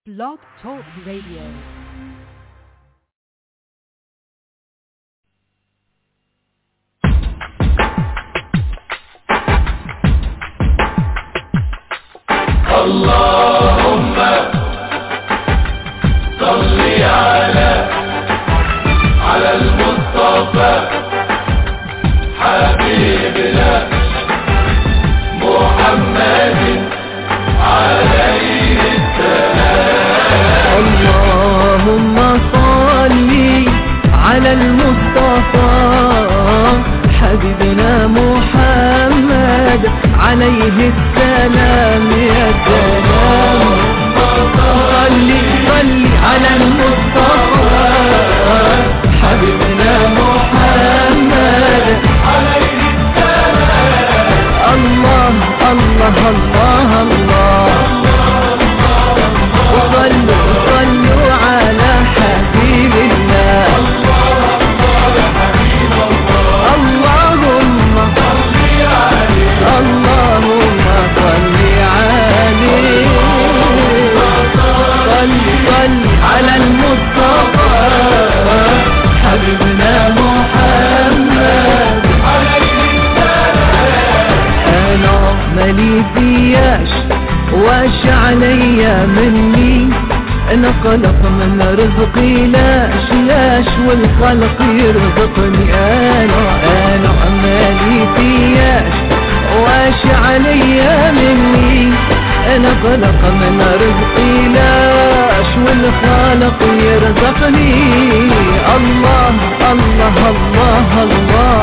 Blog Talk Radio. اللهم صل على على المصطفى حبيبنا محمد عليه اللهم صل على المصطفى حبيبنا محمد عليه السلام يا سلام صل صل على المصطفى حبيبنا محمد عليه السلام الله الله الله الله وصلوا صلوا على حبيب الله اللهم اللهم صل عليه صل صل على المصطفى حبيبنا محمد انا مالي فياش واش عليا مني انا قلق من رزقي لاش لاش والخلق يرزقني انا انا مالي فياش واش عليا مني انا قلق من رزقي لاش والخالق يرزقني الله الله الله, الله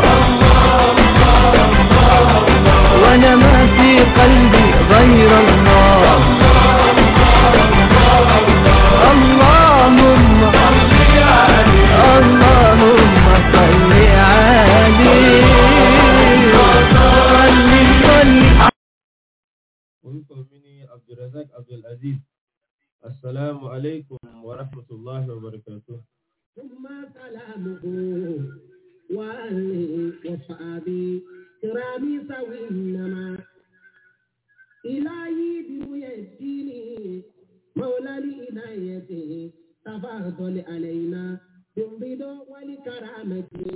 وانا ما في قلبي غير الله اللهم اللهم صل عليه صل صل orúkọ mi ní abdulrasaq abdulaziz asalaamu alaykum wa rahmatulahi wa barakatuh. ثم سلامه وأهله وصحابه كرامي سوي إنما إلهي بروي الدين مولى لإنايته تفضل علينا بالرضا والكرامة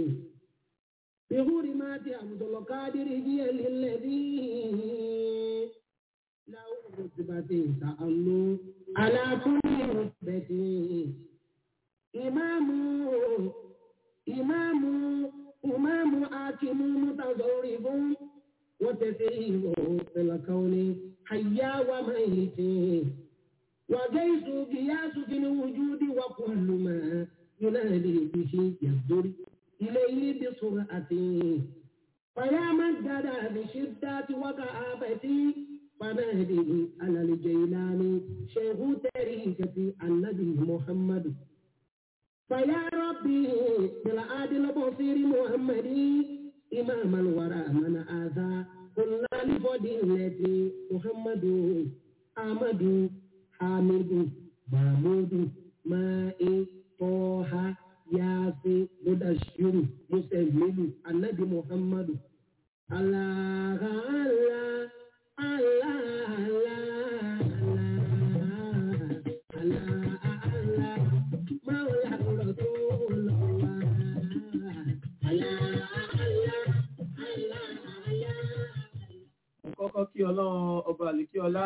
بحرمات عبد القادر هي الذي له رتبة تأمل على كل رتبة إمام إمام إمام حاكم متصرف وتسير في الكون حيا وميت وجيش قياس في الوجود وكل ما ينادي به يصدر إليه بسرعة فيا من جدى بشدة وكآبة فنادي على الجيلان شيخ طريقة النبي محمد فيا ربي بالعادل البصير محمد إمام الورى من آذى كل لفضيلة محمد أحمد حامد محمود مائي طه ياسين مدشر مسلم النبي محمد الله الله الله الله الله الله مولى رسول الله الله الله الله kọ́kọ́ kí ọlọ́run ọba àlìkí ọlá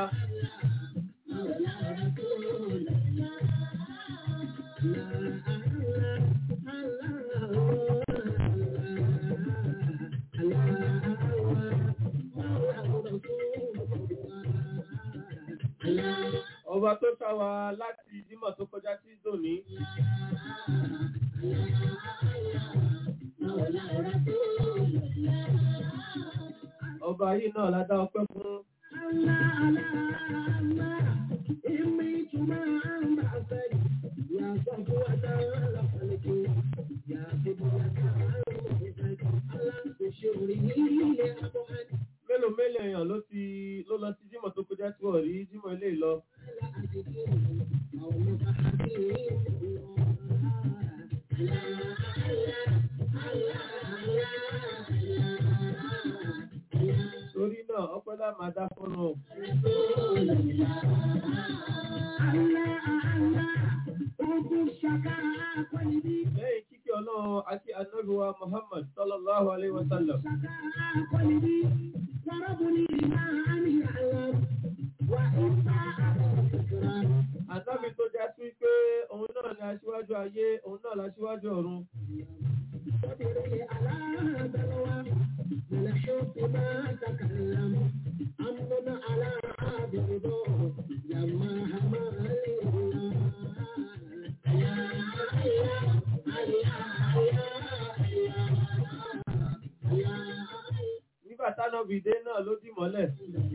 ọba tó ṣá wa láti jímọ̀ tó kọjá sí dòní ọba yìí náà la dá ọpẹ́ fún mélòó mélòó èèyàn ló ti ló lọ sí jímọ̀ tó kọjá tí wọ́n rí jímọ̀ ilé lọ torí náà ọpẹ́ lá máa dá fọ́nà Allah lẹ́yìn kíkí ọlọ́run àti anábíwá muhammad sallallahu alayhi wa sallam ànábì tó já sí pé òun náà ni aṣíwájú ayé òun náà láṣíwájú ọ̀run nígbà tánàbì dé náà ló dì mọ́lẹ̀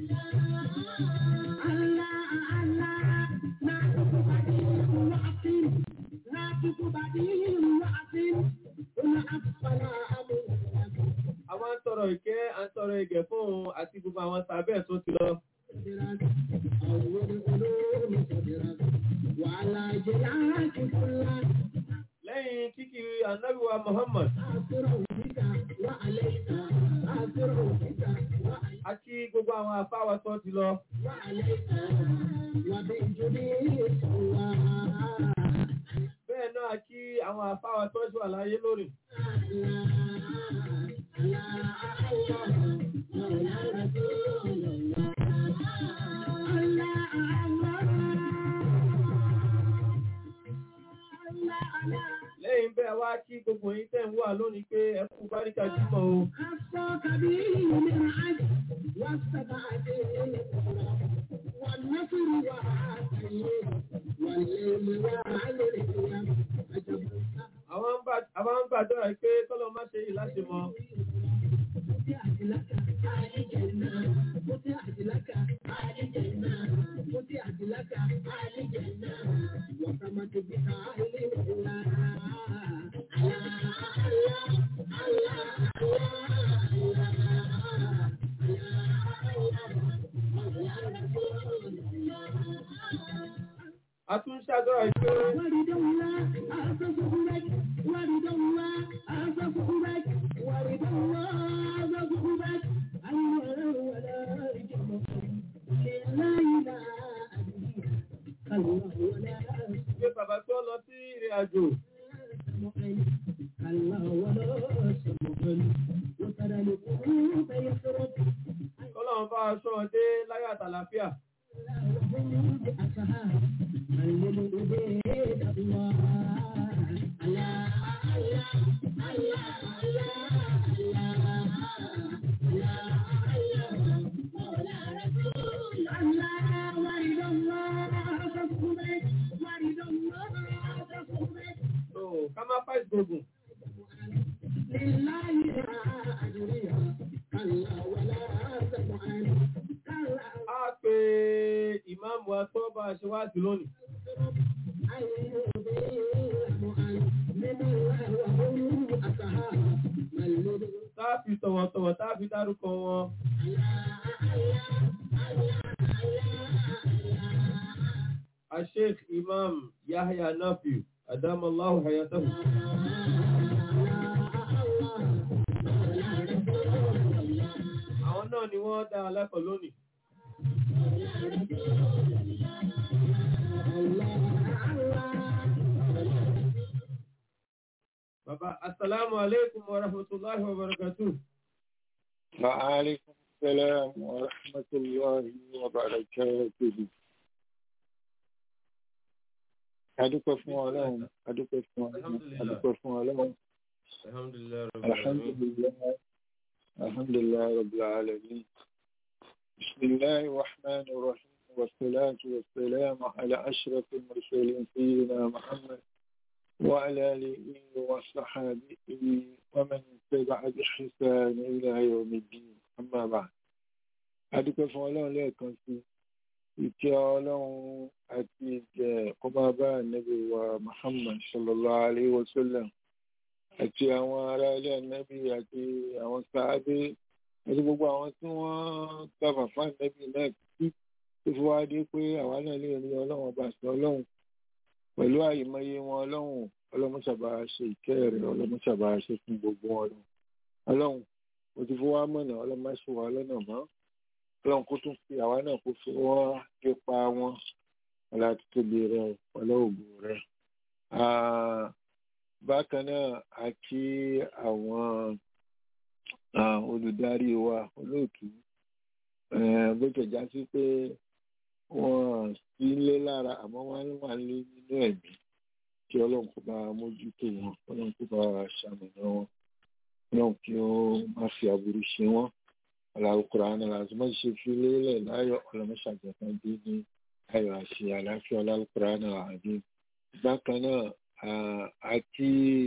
àwọn ń tọrọ ìkẹ́ à ń tọrọ ìgẹ̀ fún òun àti gbogbo àwọn sàbẹ̀ tó ti lọ lẹ́yìn kíkí anábíwá muhammad àti gbogbo àwọn afáwa tó ti lọ bẹ́ẹ̀ náà kí àwọn afáwa tó ti wà láyé lórí lẹ́yìn bẹ́ẹ̀ wá kí gbogbo yín tẹ̀ ń wà lónìí pé ẹ kú báríkà jímọ̀ o àwọn ń bá- àwọn ń gbàdúrà pé kọ́lọ́ má ṣe yìí láti mọ a tún ń ṣàdúrà pé pé bàbá tó lọ sí ìrìn àjò kọ́lọ́run bá aṣọ ọdẹ láyé àtàlàfíà tó ká má fà ìgbógun á pe ìmáàmù wa tó bá a ṣe wá sí lónìí tá a fi tọ̀wọ̀tọ̀wọ̀ tá a fi dárúkọ wọn Sheikh Imam Yahya Nafiu Adamallahu hayatahu àwọn náà ni wọ́n dá alákọ̀ọ́ lónìí Bàbá, Assalamu alaikum wa rahmatullahi wa barakatuh. وعليكم السلام ورحمة الله وبركاته adúpẹ́ fún ọlọ́run adúpẹ́ fún ọlọ́run adúpẹ́ fún ọlọ́run Alhamdulillah, Rabbil Alamin. alhamdulillah alhamdulillah rabbil alamin bismillahir rahmanir rahim wassalatu wassalamu ala ashrafil mursalin sayyidina muhammad wa ala alihi wa sahbihi wa man tabi'a bi ihsan ila yawmiddin amma ba'd adúpẹ́ fún ọlọ́run lẹ́ẹ̀kan sí ìkẹ́ ọlọ́run àti ìjẹ́ kó máa bá ànábì wa Muhammad sallallahu alayhi wa sallam àti àwọn ará ilé ànábì àti àwọn sàábé àti gbogbo àwọn tí wọ́n gbàgbà fún ànábì náà títí tó fi wá dé pé àwa náà lè rí ọlọ́run ọba sí ọlọ́run pẹ̀lú àìmọye wọn ọlọ́run ọlọ́mọṣàbà ṣe ìkẹ́ rẹ̀ ọlọ́mọṣàbà ṣe fún gbogbo wọn ọlọ́run mo ti fi wá mọ̀nà ọlọ́mọṣàwà lọ́nà mọ́ ọlọ́run kó tún fi àwa náà kó fi wọ́n ipa wọn ọlá títóbi rẹ ọlá ògùn rẹ Ah, bákan náà a kí àwọn ah, olùdarí wa olóòtú Eh, bó tẹ̀ já sí pé wọ́n sí lé lára àmọ́ wọ́n wà lé nínú ẹ̀mí kí ọlọ́run kó bá mójútó wọn ọlọ́run kó bá ṣàmìnà wọn ọlọ́run kí ó má fi aburú ṣe wọ́n aláwòkúra aláàzọ má ṣe fi lélẹ̀ láyọ̀ ọlọ́mọṣàjọ̀kan dé ní ayọ̀ àṣẹ àlàáfíà aláwòkúra aláàzọ. bákan náà ah, àti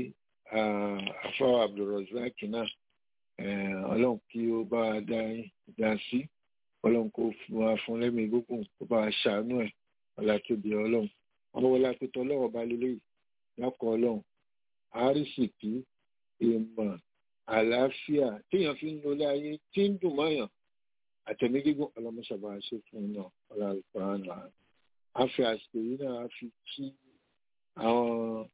afáwọ̀ abdulrasaq náà eh, ọlọ́run kí ó bá a dá dá sí ọlọ́run kó fún wa fún lẹ́mìí gbógun kó bá a ṣàánú ẹ̀ ọ̀là tóbi ọlọ́run àwọn wọlé apẹtọ ọlọ́run ọba lélẹ́yìí lákọ̀ ọlọ́run àrísìkí ìmọ̀ àlàáfíà téèyàn fi ń lọlé ayé tí ń dùn mọ́yàn àtẹ̀mí gígùn ọlọ́mọṣàbà ṣe fún un náà ọ̀là ìpàànà a fi àsìkò yìí náà a fi kí àwọn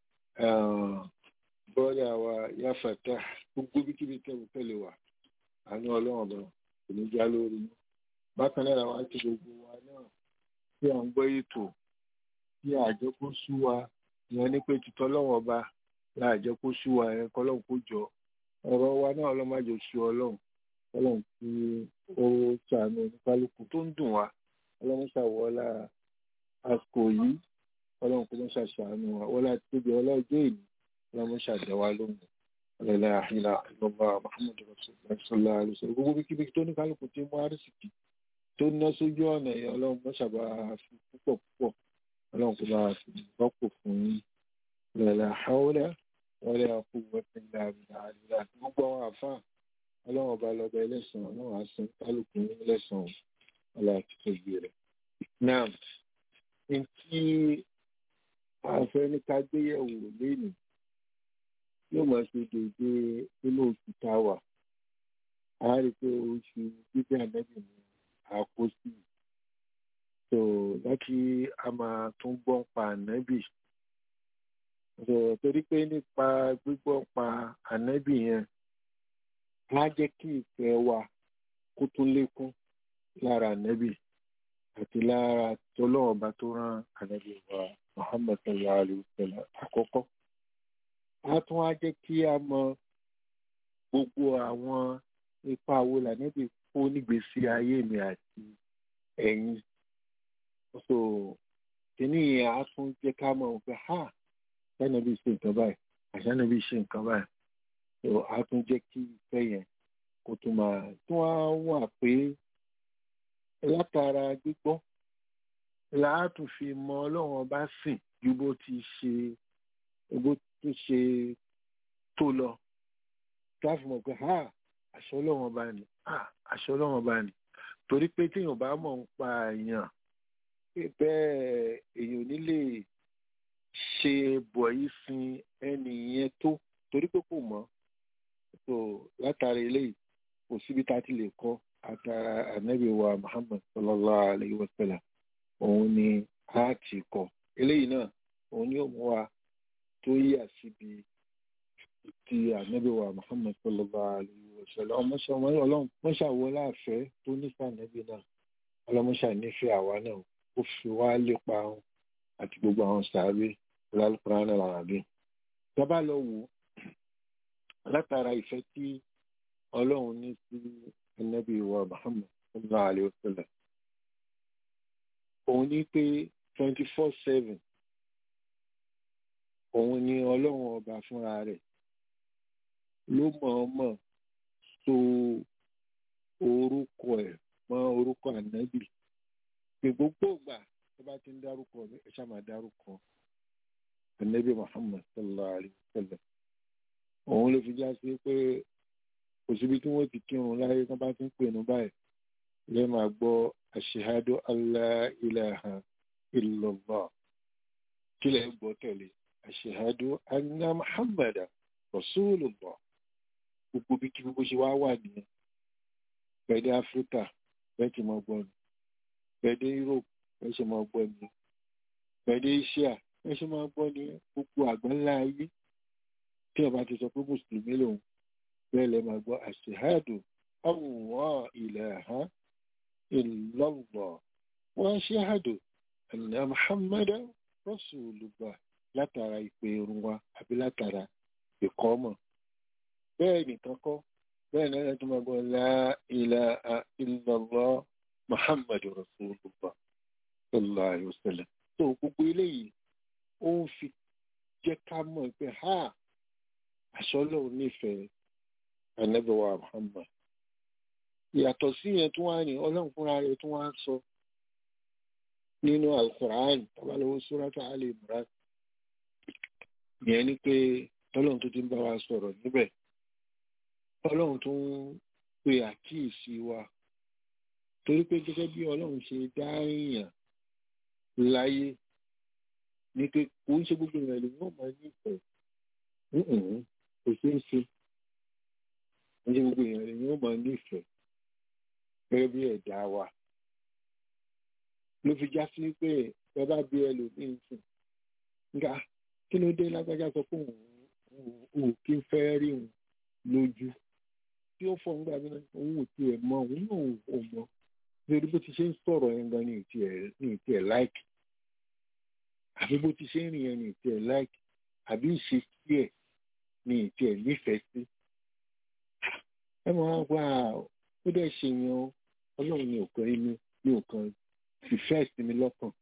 bọ́ọ̀dà wa yáfàtà gbogbo bíkíbi tẹ́wọ́ tẹ́lẹ̀ wà àánú ọlọ́run ọba kò ní já lórí yín bákan náà wá ti gbogbo wa náà tí à ń gbọ́ ètò tí àjọ kó sú wa ìyẹn ní pé títọ́ lọ́wọ́ ọba láàjọ kó sú wa ẹ̀ kọ́ lọ́hùn kó jọ ọ̀rọ̀ wa náà ọlọ́mọdé sú ọlọ́run ọlọ́run tí ó ṣàánú oníkálukú tó ń dùn wá ọlọ́run ṣàwọ́lá àsìkò yìí ọlọ́run kó mọ́ ṣàṣàánú wa wọ́lá tóbi ọlọ́jọ́ ìlú ọlọ́run ṣàdẹ̀wá lóhùn ọlọ́lá àhìlá ìlọ́ba muhammadu rasulillah sallallahu alaihi wasallam gbogbo bíkíbi tó ní kálukú tí mú àrísìkì tó ná sójú ọ̀nà yẹn ọlọ́run mọ́ ṣàbá fi púpọ̀ púpọ̀ ọlọ́run kó bá fi rọ́pò fún yín ọlọ́lá àhàwọ́lá wọlé àkúwọ́ ìlà àrílà gbogbo àwọn àfáà ọlọ́run ọba lọ́ba ẹlẹ́sàn ọlọ́run àsán kálukú ní ẹlẹ́sàn ọlọ́run àti tóbi rẹ̀. náà ní tí àfẹ́ ní ká gbéyẹ̀wò lénìí yóò máa ṣe dédé nínú oṣù tá a wà á rí i pé oṣù bíbí ànábì ní àkóso so láti a máa tún gbọ́ pa ànábì so torí pé nípa gbígbọ́ pa ànábì yẹn á jẹ́ kí ìfẹ́ wa kó tún lékún lára ànábì àti lára tọ́lọ́ọ̀bá tó rán ànábì wa Muhammad sallallahu alayhi wa sallam àkọ́kọ́ a tún wá jẹ́ kí a mọ gbogbo àwọn ipa wo lànàbì kó nígbèésí ayé mi àti ẹ̀yin so kìíní yẹn a tún jẹ́ ká mọ̀ pé ha sànàbì ṣe nǹkan báyìí àṣànàbì ṣe nǹkan báyìí so a tún jẹ́ kí ìfẹ́ yẹn kó tún máa tún wá wà pé látara gbígbọ́ láàtún fi mọ ọlọ́run ọba sìn ju bó ti ṣe bó tó ṣe tó lọ káfí mọ̀ pé ha àṣọ ọlọ́run ọba ni ha àṣọ ọlọ́run ọba ni torí pé téèyàn bá mọ̀ ń pa èèyàn bẹ́ẹ̀ èèyàn ò ní lè ṣe bọ̀yì sin ẹni yẹn tó torí pé kò mọ̀ so látara eléyìí kò síbi tá a ti lè kọ́ àtàrà ànábì wa Muhammad sallallahu alayhi wa sallam òun ni a ti kọ́ eléyìí náà òun ni ó mú wa tó yà síbi ti ànábì wa muhammad sallallahu alayhi wa sallam ọmọọṣẹ ọlọ́run mọṣà wọ láàfẹ tó nífẹ̀ẹ́ ànábì náà ọlọmọṣà nífẹ̀ẹ́ àwa náà ó fi wá lépa ahun àti gbogbo àwọn sàárè lálùkùrán náà làràbí. tọ́ba lọ wò látara ìfẹ́ tí ọlọ́run ní sí ànábì wa muhammad sallallahu alayhi wa sallam òun ní pé twenty four seven òun ni ọlọ́run ọba fúnra rẹ̀ ló mọ̀ọ́mọ̀ so orúkọ ẹ̀ mọ́ orúkọ ànábì pé gbogbo ìgbà tó bá ti ń dárúkọ ẹ ṣáà máa dárúkọ ànábì Muhammad sallallahu alayhi wa sallam òun ló fi já sí pé kò síbi tí wọ́n ti kírun láyé tó bá ti ń pè ní báyìí lè máa gbọ́ ashhadu alla ilaha illallah kílẹ̀ ń gbọ́ tẹ̀lé ashhadu anna muhammada rasulullah gbogbo bí kí gbogbo ṣe wá wà nìyẹn pẹ̀lú áfíríkà bẹ́ẹ̀ ti máa gbọ́ ni pẹ̀lú europe bẹ́ẹ̀ ṣe máa gbọ́ ni pẹ̀lú asia bẹ́ẹ̀ ṣe máa gbọ́ ni gbogbo àgbáńlá ayé tí ọba ti sọ pé mùsùlùmí lòun bẹ́ẹ̀ lẹ máa gbọ́ ashhadu allah ilaha illallah wa ashhadu anna muhammada rasulullah látara ìpè irun wa àbí látara ìkọ́mọ̀ bẹ́ẹ̀ nìkan kọ́ bẹ́ẹ̀ náà láti máa gbọ́ la ilaha illallah muhammadu rasulullah sallallahu alayhi wa sallam tó gbogbo eléyìí ó ń fi jẹ́ ká mọ̀ pé ha àṣọlọ́ nífẹ̀ẹ́ anabiwa muhammad ìyàtọ̀ sí yẹn tó wá ní ọlọ́run fúnra rẹ̀ tó wá sọ nínú alukur'an tabalọ́wọ́ surata ali imran yẹn ni pé ọlọ́run tó ti ń bá wa sọ̀rọ̀ níbẹ̀ ọlọ́run tó ń pe àkíyèsí wa torí pé gẹ́gẹ́ bí ọlọ́run ṣe dá èèyàn láyé ní pé kò ń ṣe gbogbo ìrìn àlè yóò máa nífẹ̀ẹ́ kò ṣeé ṣe kò ń ṣe gbogbo ìrìn àlè yóò máa nífẹ̀ẹ́ gẹ́gẹ́ bí ẹ̀dá wa ló fi já sí pé bàbá bí ẹlòmíín sùn nga kí ló dé lágbájá sọ pé òun kí n fẹ́ rí òun lójú tí ó fọ́ nígbà mìíràn òun ò tiẹ̀ mọ òun náà ò mọ nítorí bó ti ṣe ń sọ̀rọ̀ yẹn gan ní ìtì ẹ̀ láìkì àbí bó ti ṣe ń rìn yẹn ní ìtì ẹ̀ láìkì àbí ìṣesí ẹ̀ ní ìtì ẹ̀ nífẹ̀ẹ́ sí. ẹ máa wá ó dẹ̀ ṣe yan ọlọ́run ní òkan inú ní òkan fìfẹ́ sí mi lọ́kàn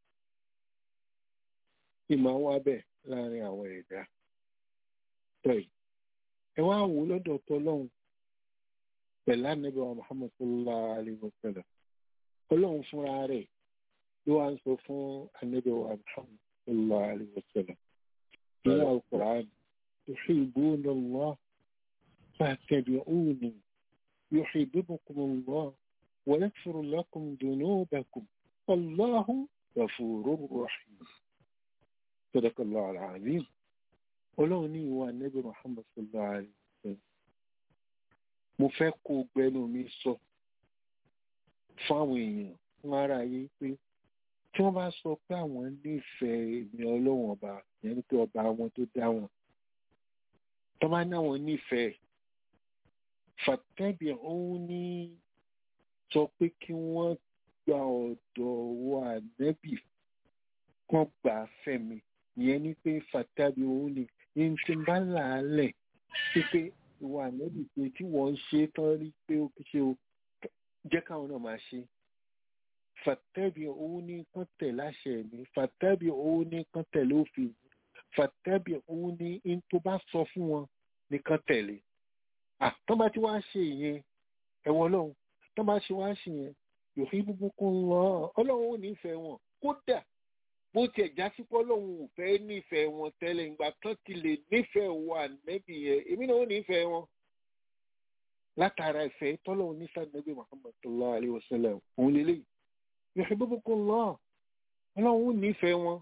kí máa wá bẹ̀ láàrin àwọn ẹ̀dá tọ́yì ẹ wá wò lọ́dọ̀ tọ́lọ́hún pẹ̀lú ànábì wa muhammad sallallahu alayhi wa sallam ọlọ́run fúnra rẹ̀ ló wá ń sọ fún ànábì wa muhammad sallallahu alayhi wa sallam nínú alukur'an tuhibbuna Allah fattabi'uni yuhibbukum Allah wa yaghfir lakum dhunubakum wallahu ghafurur rahim sadaqallahu al-azim ọlọ́run ní ìwà ànábì muhammad sallallahu alayhi wa sallam mo fẹ́ kó gbẹnu mi sọ fáwọn èèyàn fún ara yìí pé tí wọ́n bá sọ pé àwọn nífẹ̀ẹ́ èmi ọlọ́run ọba yẹn ní pé ọba wọn tó dá wọn tó bá ní àwọn nífẹ̀ẹ́ fàtẹ́bì òun ní sọ pé kí wọ́n gba ọ̀dọ̀ wọ ànẹ́bì kan gbà fẹ́mi ìyẹn ní pé fàtẹ́bì òun ní ní tí ń bá làálẹ̀ sí pé ìwà ànẹ́bì pé tí wọ́n ń ṣe tán rí pé ó ṣe o jẹ́ káwọn náà máa ṣe fàtẹ́bì òun ní kán tẹ̀ láṣẹ mi fàtẹ́bì òun ní kán tẹ̀lé òfin fàtẹ́bì òun ní in tó bá sọ fún wọn ní kán tẹ̀lé tó bá ti wá ṣe ìyẹn ẹ̀wọ̀n ọlọ́run tó bá ṣe wá ṣe yẹn yòókì búburú ń lọ ọlọ́run ò nífẹ̀ẹ́ wọn kódà bó tiẹ̀ já sí pé ọlọ́run ò fẹ́ nífẹ̀ẹ́ wọn tẹ́lẹ̀ ìgbà tán ti lè nífẹ̀ẹ́ wọn ànẹ́bì yẹn èmi náà ò nífẹ̀ẹ́ wọn látara ìfẹ́ tọ́lọ́run ní sàdébí muhammad sallallahu alayhi wa sallam òun lélẹ́yìí yòókì búburú ń lọ ọlọ́run ò nífẹ̀ẹ́ wọn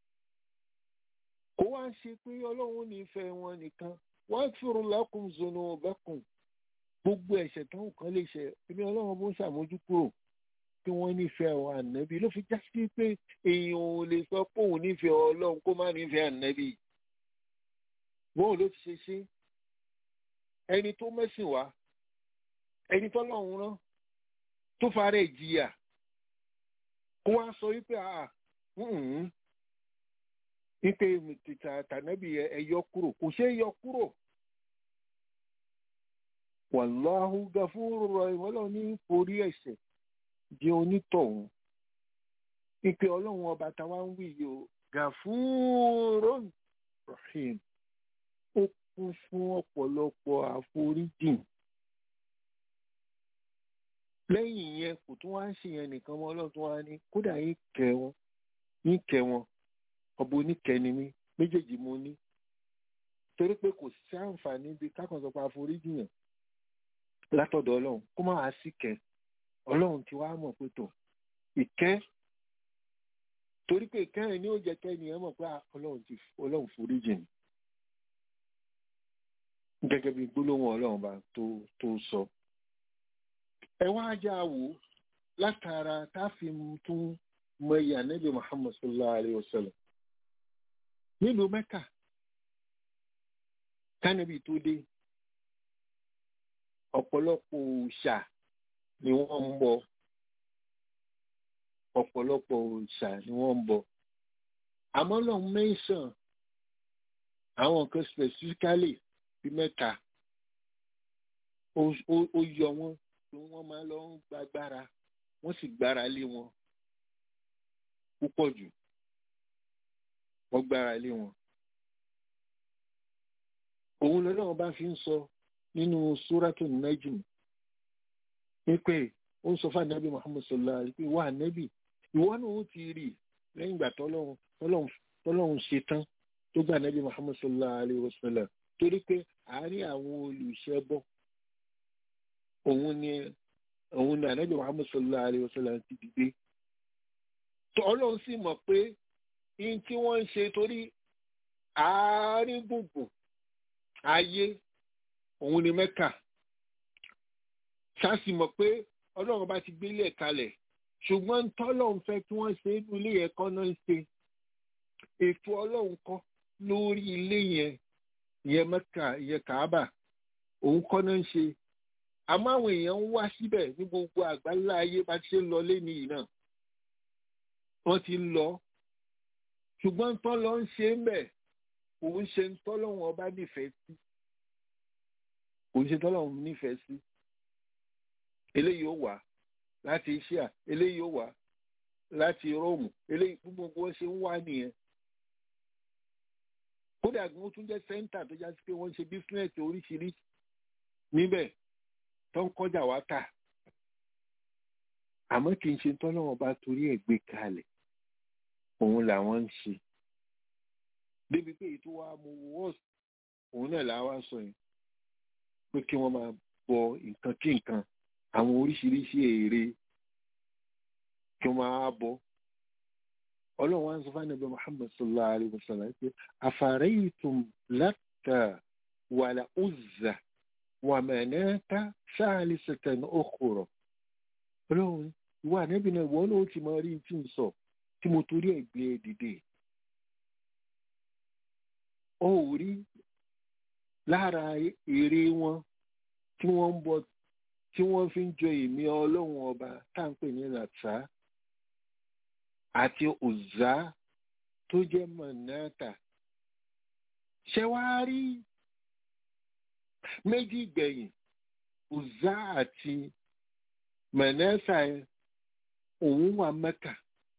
kó wá ṣe pé ọlọ́run ò nífẹ̀ẹ́ wọn nìkan waghfir lakum dhunubakum gbogbo ẹ̀ṣẹ̀ tó ń kàn lè ṣe èmi ọlọ́run bó ń ṣàmójúkúrò tí wọ́n nífẹ̀ẹ́ àwọn ànábì ló fi já sí pé èèyàn ò lè sọ pé òun nífẹ̀ẹ́ ọlọ́run kó má nífẹ̀ẹ́ ànábì bóun ló ti ṣe ṣe ẹni tó mẹ́sìn wá ẹni tọ́lọ́run rán tó fara ìjìyà kó wá sọ wípé àà wípé tìtà tànábì ẹ yọ kúrò kò ṣeé yọ kúrò wàláhù gafúrú rahim ọlọ́run ní forí ẹ̀ṣẹ̀ di onítọ̀hún ìpè ọlọ́run ọba táwa ń wí yìí o gafúrú rahim ó kún fún ọ̀pọ̀lọpọ̀ àforíjìn lẹ́yìn yẹn kò tún wá ń ṣe yẹn nìkan mọ́ ọlọ́run tó wá ní kódà yín kẹ́ wọn yín kẹ́ wọn ọba oníkẹ́ni mi méjèèjì mo ní torí pé kò sí àǹfààní bíi kákan sọ pé àforíjìn yẹn látọ̀dọ̀ ọlọ́run kó má wá sí kẹ́ ọlọ́run ti wá mọ̀ pé tó ìkẹ́ torí pé ìkẹ́ yẹn ni ó jẹ́ kẹ́ni ẹ̀ mọ̀ pé ọlọ́run ti ọlọ́run forí jìn gẹ́gẹ́ bí gbólóhùn ọlọ́run bá tó tó sọ. ẹ wá já wò látara tá a fi tún mọ iye ànábì muhammad sallallahu alayhi wa sallam nílùú mẹ́kà kánibì tó dé ọ̀pọ̀lọpọ̀ òòṣà ni wọ́n ń bọ ọ̀pọ̀lọpọ̀ òòṣà ni wọ́n ń bọ àmọ́ lọ́n mẹ́sàn àwọn nǹkan specifically bí mẹ́ta ó ó- ó yọ wọ́n pé wọ́n máa lọ ń gbàgbára wọ́n sì gbára lé wọn púpọ̀ jù wọ́n gbára lé wọn. òun lọ́lọ́run bá fi ń sọ nínú súrátù Najm wípé ó ń sọ fún ànábì Muhammad sallallahu alaihi pé wà ànábì ìwọ náà ó ti rí lẹ́yìn ìgbà tọ́lọ́run tọ́lọ́run tọ́lọ́run ṣe tán tó gba ànábì Muhammad sallallahu alaihi wasallam torí pé àárín àwọn olùṣẹ́bọ òun ni òun ni ànábì Muhammad sallallahu alaihi wasallam ti dìde tọ́lọ́run sì mọ̀ pé ihun tí wọ́n ń ṣe torí àárín gbùngbùn ayé òun ni Mẹ́kà sáàsì mọ̀ pé ọlọ́run bá ti gbélé ẹ̀ kalẹ̀ ṣùgbọ́n tọ́lọ́run fẹ́ kí wọ́n ṣe inú ilé yẹn kọ́ náà ń ṣe ètò ọlọ́run kọ́ lórí ilé yẹn ìyẹn Mẹ́kà ìyẹn Kàábà òun kọ́ náà ń ṣe àmọ́ àwọn èèyàn ń wá síbẹ̀ ní gbogbo àgbáńlá ayé bá ti ṣe ń lọ lẹ́ni yìí náà wọ́n ti ń lọ ṣùgbọ́n tọ́lọ́ ń ṣe ń bẹ̀ òun ṣe ń tọ́lọ́run ọba nífẹ̀ẹ́ sí òun ṣe tọ́lọ́run nífẹ̀ẹ́ sí eléyìí ó wà láti Asia eléyìí ó wà láti Róòmù eléyìí gbogbo wọn ṣe ń wá nìyẹn kódà gan ó tún jẹ́ sẹ́ńtà tó já sí pé wọ́n ń ṣe bísínẹ́sì oríṣiríṣi níbẹ̀ tó ń kọjá wá tà àmọ́ kì í ṣe tọ́lọ́wọ́n bá torí ẹ̀ gbé kalẹ̀ òun làwọn ń ṣe débi pé èyí tó wá mú wọ́ọ̀sì òun náà làwa sọ yẹn pé kí wọ́n máa bọ nǹkan kí nǹkan àwọn oríṣiríṣi èrè kí wọ́n máa bọ ọlọ́run wa ń sọ fún ànábì Muhammad sallallahu alayhi wa sallam pé afaraytum Latta wal Uzza wa Manata salisatan ukhra ọlọ́run ìwà ànábì náà ìwọ náà ó ti máa rí tí ń sọ tí mo torí ẹ̀ gbé e dìde ó rí lára èrè wọn tí wọ́n ń bọ tí wọ́n fi ń jọ èmi ọlọ́run ọba tá à ń pè ní Latta àti Uzza tó jẹ́ Manata ṣé wàá rí méjì gbẹ̀yìn Uzza àti Manata yẹn òun wà Mẹ́kà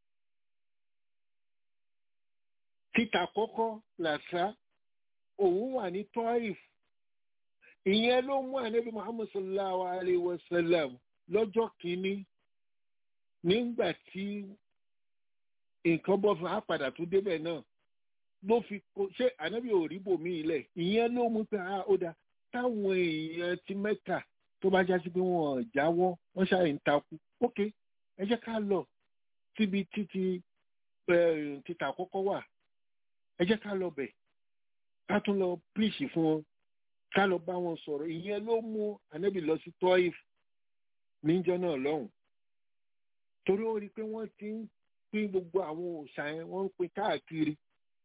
títà kọ́kọ́ Latta òun wà ní Taif ìyẹn ló mú ànábì Muhammad sallallahu alayhi wa sallam lọ́jọ́ kìíní nígbà tí nǹkan bọ́ fún apàdà tó débẹ̀ náà ló fi kó ṣé ànábì ò rí bòmí ilẹ̀ ìyẹn ló mú pé a ó da táwọn èèyàn ti Mẹ́kà tó bá já sí pé wọ́n jáwọ́ wọ́n ṣàì ń takú ok ẹ jẹ́ ká lọ síbi títí títà àkọ́kọ́ wà ẹ jẹ́ ká lọ bẹ̀ ká tún lọ píìsì fún wọn ká lọ bá wọn sọ̀rọ̀ ìyẹn ló mú ànábì lọ sí Tọ́ìf níjọ́ náà lọ́hùn torí ó rí i pé wọ́n ti ń pín gbogbo àwọn òòṣà yẹn wọ́n ń pín káàkiri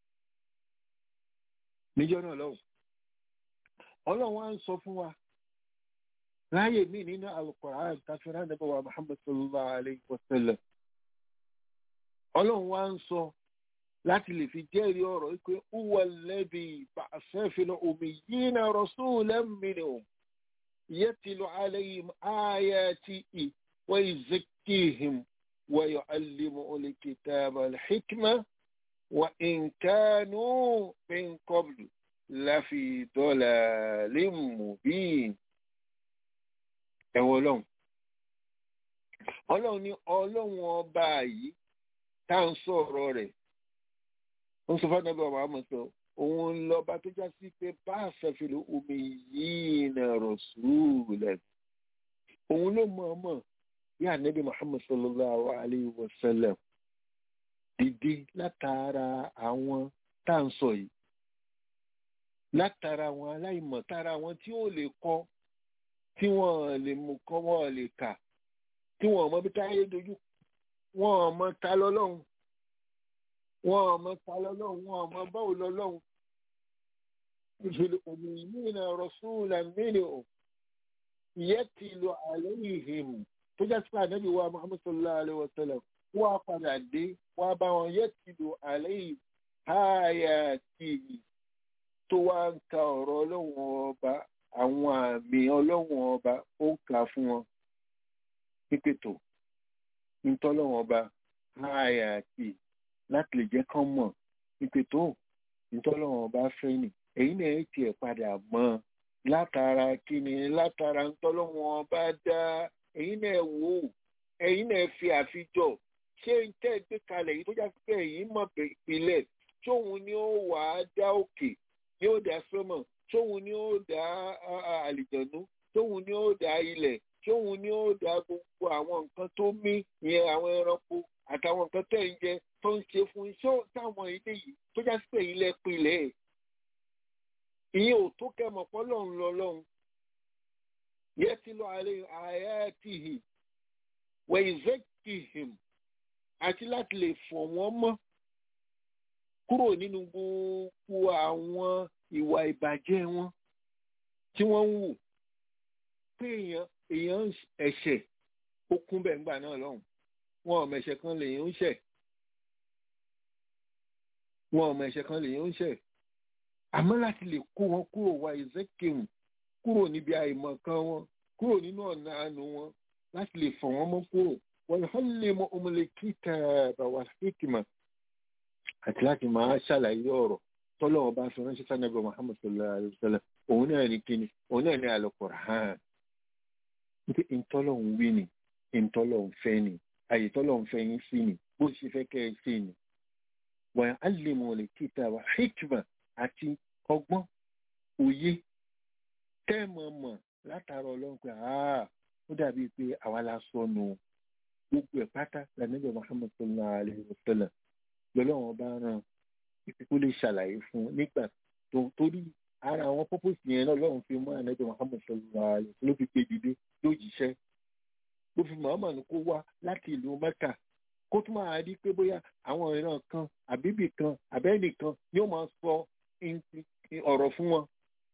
níjọ́ náà lọ́hùn ọlọ́run wa ń sọ fún wa láàyè mí nínú Al-Qur'an káfíńrán nàbẹ wa Muhammad sallallahu alayhi wa sallam ọlọ́run wa ń sọ láti lè fi jẹ́rìí ọ̀rọ̀ pé huwa alladhi ba'atha fil ummiyina rasulan minhum yatlu alayhim ayatihi wa yuzakkihim wa yu'allimuhumul kitaba wal hikma wa in kanu min qablu lafi dalalin mubin. ẹ̀wọ̀n ọlọ́run ọlọ́run ní ọlọ́run ọba yìí tá à ń sọ̀rọ̀ rẹ̀ ó ń sọ fún ẹgbẹ́ ọba àmọ́ sọ òun lọ́ba tó já sí pé bá àfẹ́fẹ́ omi yìí nà rọ̀ṣúlẹ̀ òun ló mọ̀ ọmọ bí ànábì Muhammad sallallahu alayhi wa sallam dìde látara àwọn tá à ń sọ yìí látara àwọn aláìmọ̀ tára àwọn tí ó lè kọ́ tí wọ́n lè mú kọ́ wọ́n lè kà tí wọ́n mọ bí táyé dojú wọ́n mọ ta lọ́lọ́run wọ́n mọ ta lọ́lọ́run wọ́n mọ báwo lọ́lọ́run ìṣẹ̀lẹ̀ òmìnira rasulan minhum yatlu alayhim tó jẹ́ sí ànábì wa muhammad sallallahu alayhi wa sallam wọ́n á padà dé wọ́n á bá wọn yatlu alayhim ayatihi tó wá ń ka ọ̀rọ̀ ọlọ́run ọba àwọn àmì ọlọ́run ọba ó ń kà fún wọn pípètò nítọ́lọ́run ọba ààyè àti láti lè jẹ́ kán mọ̀ pípètò nítọ́lọ́run ọba fẹ́ nì èyí náà ẹ̀ tiẹ̀ padà mọ́ látara kíni látara nítọ́lọ́run ọba dá èyí náà wò ó èyí náà fi àfijọ́ ṣé ń tẹ́ gbé kalẹ̀ yìí tó já sí pé èyí mọ̀ ìpìlẹ̀ tóun ni ó wà á dá òkè ni ó dá sọ́mọ̀ tóun ni ó dá àlìjọ̀nú tóun ni ó dá ilẹ̀ tóun ni ó dá gbogbo àwọn nǹkan tó mí ìyẹn àwọn ẹranko àtàwọn nǹkan tẹ̀ ń jẹ tó ń ṣe fún iṣẹ́ táwọn ilé yìí tó já sí pé ilẹ̀ pilẹ̀ ìyẹn ò tó kẹmọ̀ pọ́ lọ́hùn lọ lọ́hùn yẹ ti lọ àlẹ́ àyàtìhì wẹ̀yìzẹ́kìhìm àti láti lè fọ̀ wọ́n mọ́ kúrò nínú gbogbo àwọn ìwà ìbàjẹ́ wọn tí wọ́n ń wù pé èèyàn èèyàn ẹ̀ṣẹ̀ ó kún bẹ́ẹ̀ ńgbà náà lọ́hùn wọn ò mẹ̀ṣẹ̀ kan lèèyàn ń ṣẹ̀ wọn ò mẹ̀ṣẹ̀ kan lèèyàn ń ṣẹ̀ àmọ́ láti lè kó wọn kúrò wá ìzẹ́kìhìm kúrò níbi àìmọ̀ kan wọn kúrò nínú ọ̀nà àánú wọn láti lè fọ̀ wọ́n mọ́ kúrò wọ́n hàn lè mọ ọmọlẹ̀ kíkà bàwà hikima àti láti máa ṣàlàyé ọ̀rọ̀ tọ́lọ́ ọba fi ránṣẹ́ sanabu muhammad sallallahu alayhi wa sallam òun náà ní kíni òun náà ní al-Qur'an nípa ìtọ́lọ̀ ń wí ni ìtọ́lọ̀ ń fẹ́ ni àyè tọ́lọ̀ ń fẹ́ yín sí ni bó ṣe fẹ́ kẹ́ ẹ sí ni wọ́n á lè mọ ọmọlẹ̀ kíkà bàwà hikima àti ọgbọ́n òye tẹ́ẹ̀mọ̀ mọ̀ látara ọlọ́run pé ó dàbí pé àwa la sọnù gbogbo ẹ̀ pátá lànàbẹ̀ muhammad sallallahu alayhi wa sallam lọ́lọ́run bá ràn kó lè ṣàlàyé fún un nígbà tó torí ara àwọn pọ́pọ́sì yẹn náà lọ́run fi mú ànàbẹ̀ muhammad sallallahu alayhi wa sallam ló fi gbé dìde lójíṣẹ́ ló fi muhammad kó wá láti ìlú mẹ́kà kó tún máa rí pé bóyá àwọn ìran kan àbíbì kan àbẹ́nìkan yóò máa sọ ọ̀rọ̀ fún wọn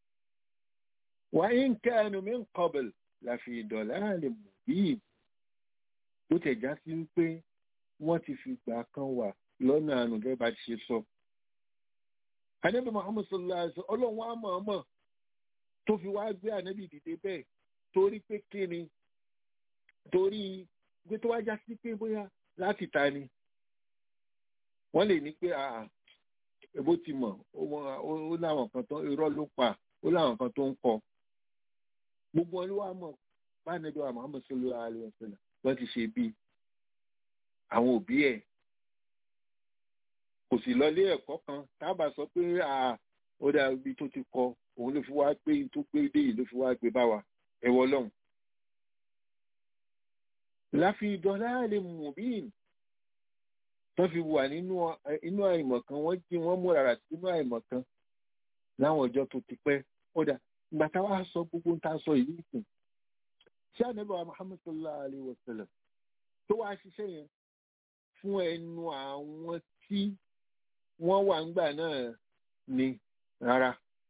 وإن كانوا من قبل لفي ضلال مبين bó tẹ̀ já sí wípé wọ́n ti fi gbà kan wà lọ́nà àánú gẹ́gẹ́ bá ti ṣe sọ. Ànábì Muhammad sallallahu alaihi wasallam ọlọ́run wa mọ̀ ọmọ tó fi wá gbé ànábì dìde bẹ́ẹ̀ torí pé kí ni torí pé tó wá já sí pé bóyá láti ta ni. Wọ́n lè ní pé èbó ti mọ̀ ó láwọn kan tó irọ́ ló pa ó láwọn kan tó ń kọ gbogbo wọn ló wà mọ̀ báyìí wa Muhammad sallallahu alaihi wasallam wọ́n ti ṣe bí àwọn òbí ẹ̀ kò sì lọ ilé ẹ̀kọ́ kan tábà sọ pé ó dà ibi tó ti kọ òun ló fi wá gbé tó gbé dé yìí ló fi wá gbé bá wa ẹ̀wọ̀ lọ́hùn. láfi ìdọ̀lá lè mú bíìn tó fi wà nínú àìmọ̀ kan wọ́n jí wọ́n mú rárá sínú àìmọ̀ kan láwọn ọjọ́ tó ti pẹ́ ó dà ìgbà táwa sọ gbogbo ń ta sọ yìí sùn ṣé ànábàá Muhammad sallallahu alayhi wa sallam tó wá ṣiṣẹ́ yẹn fún ẹnu àwọn tí wọ́n wà ńgbà náà ni rárá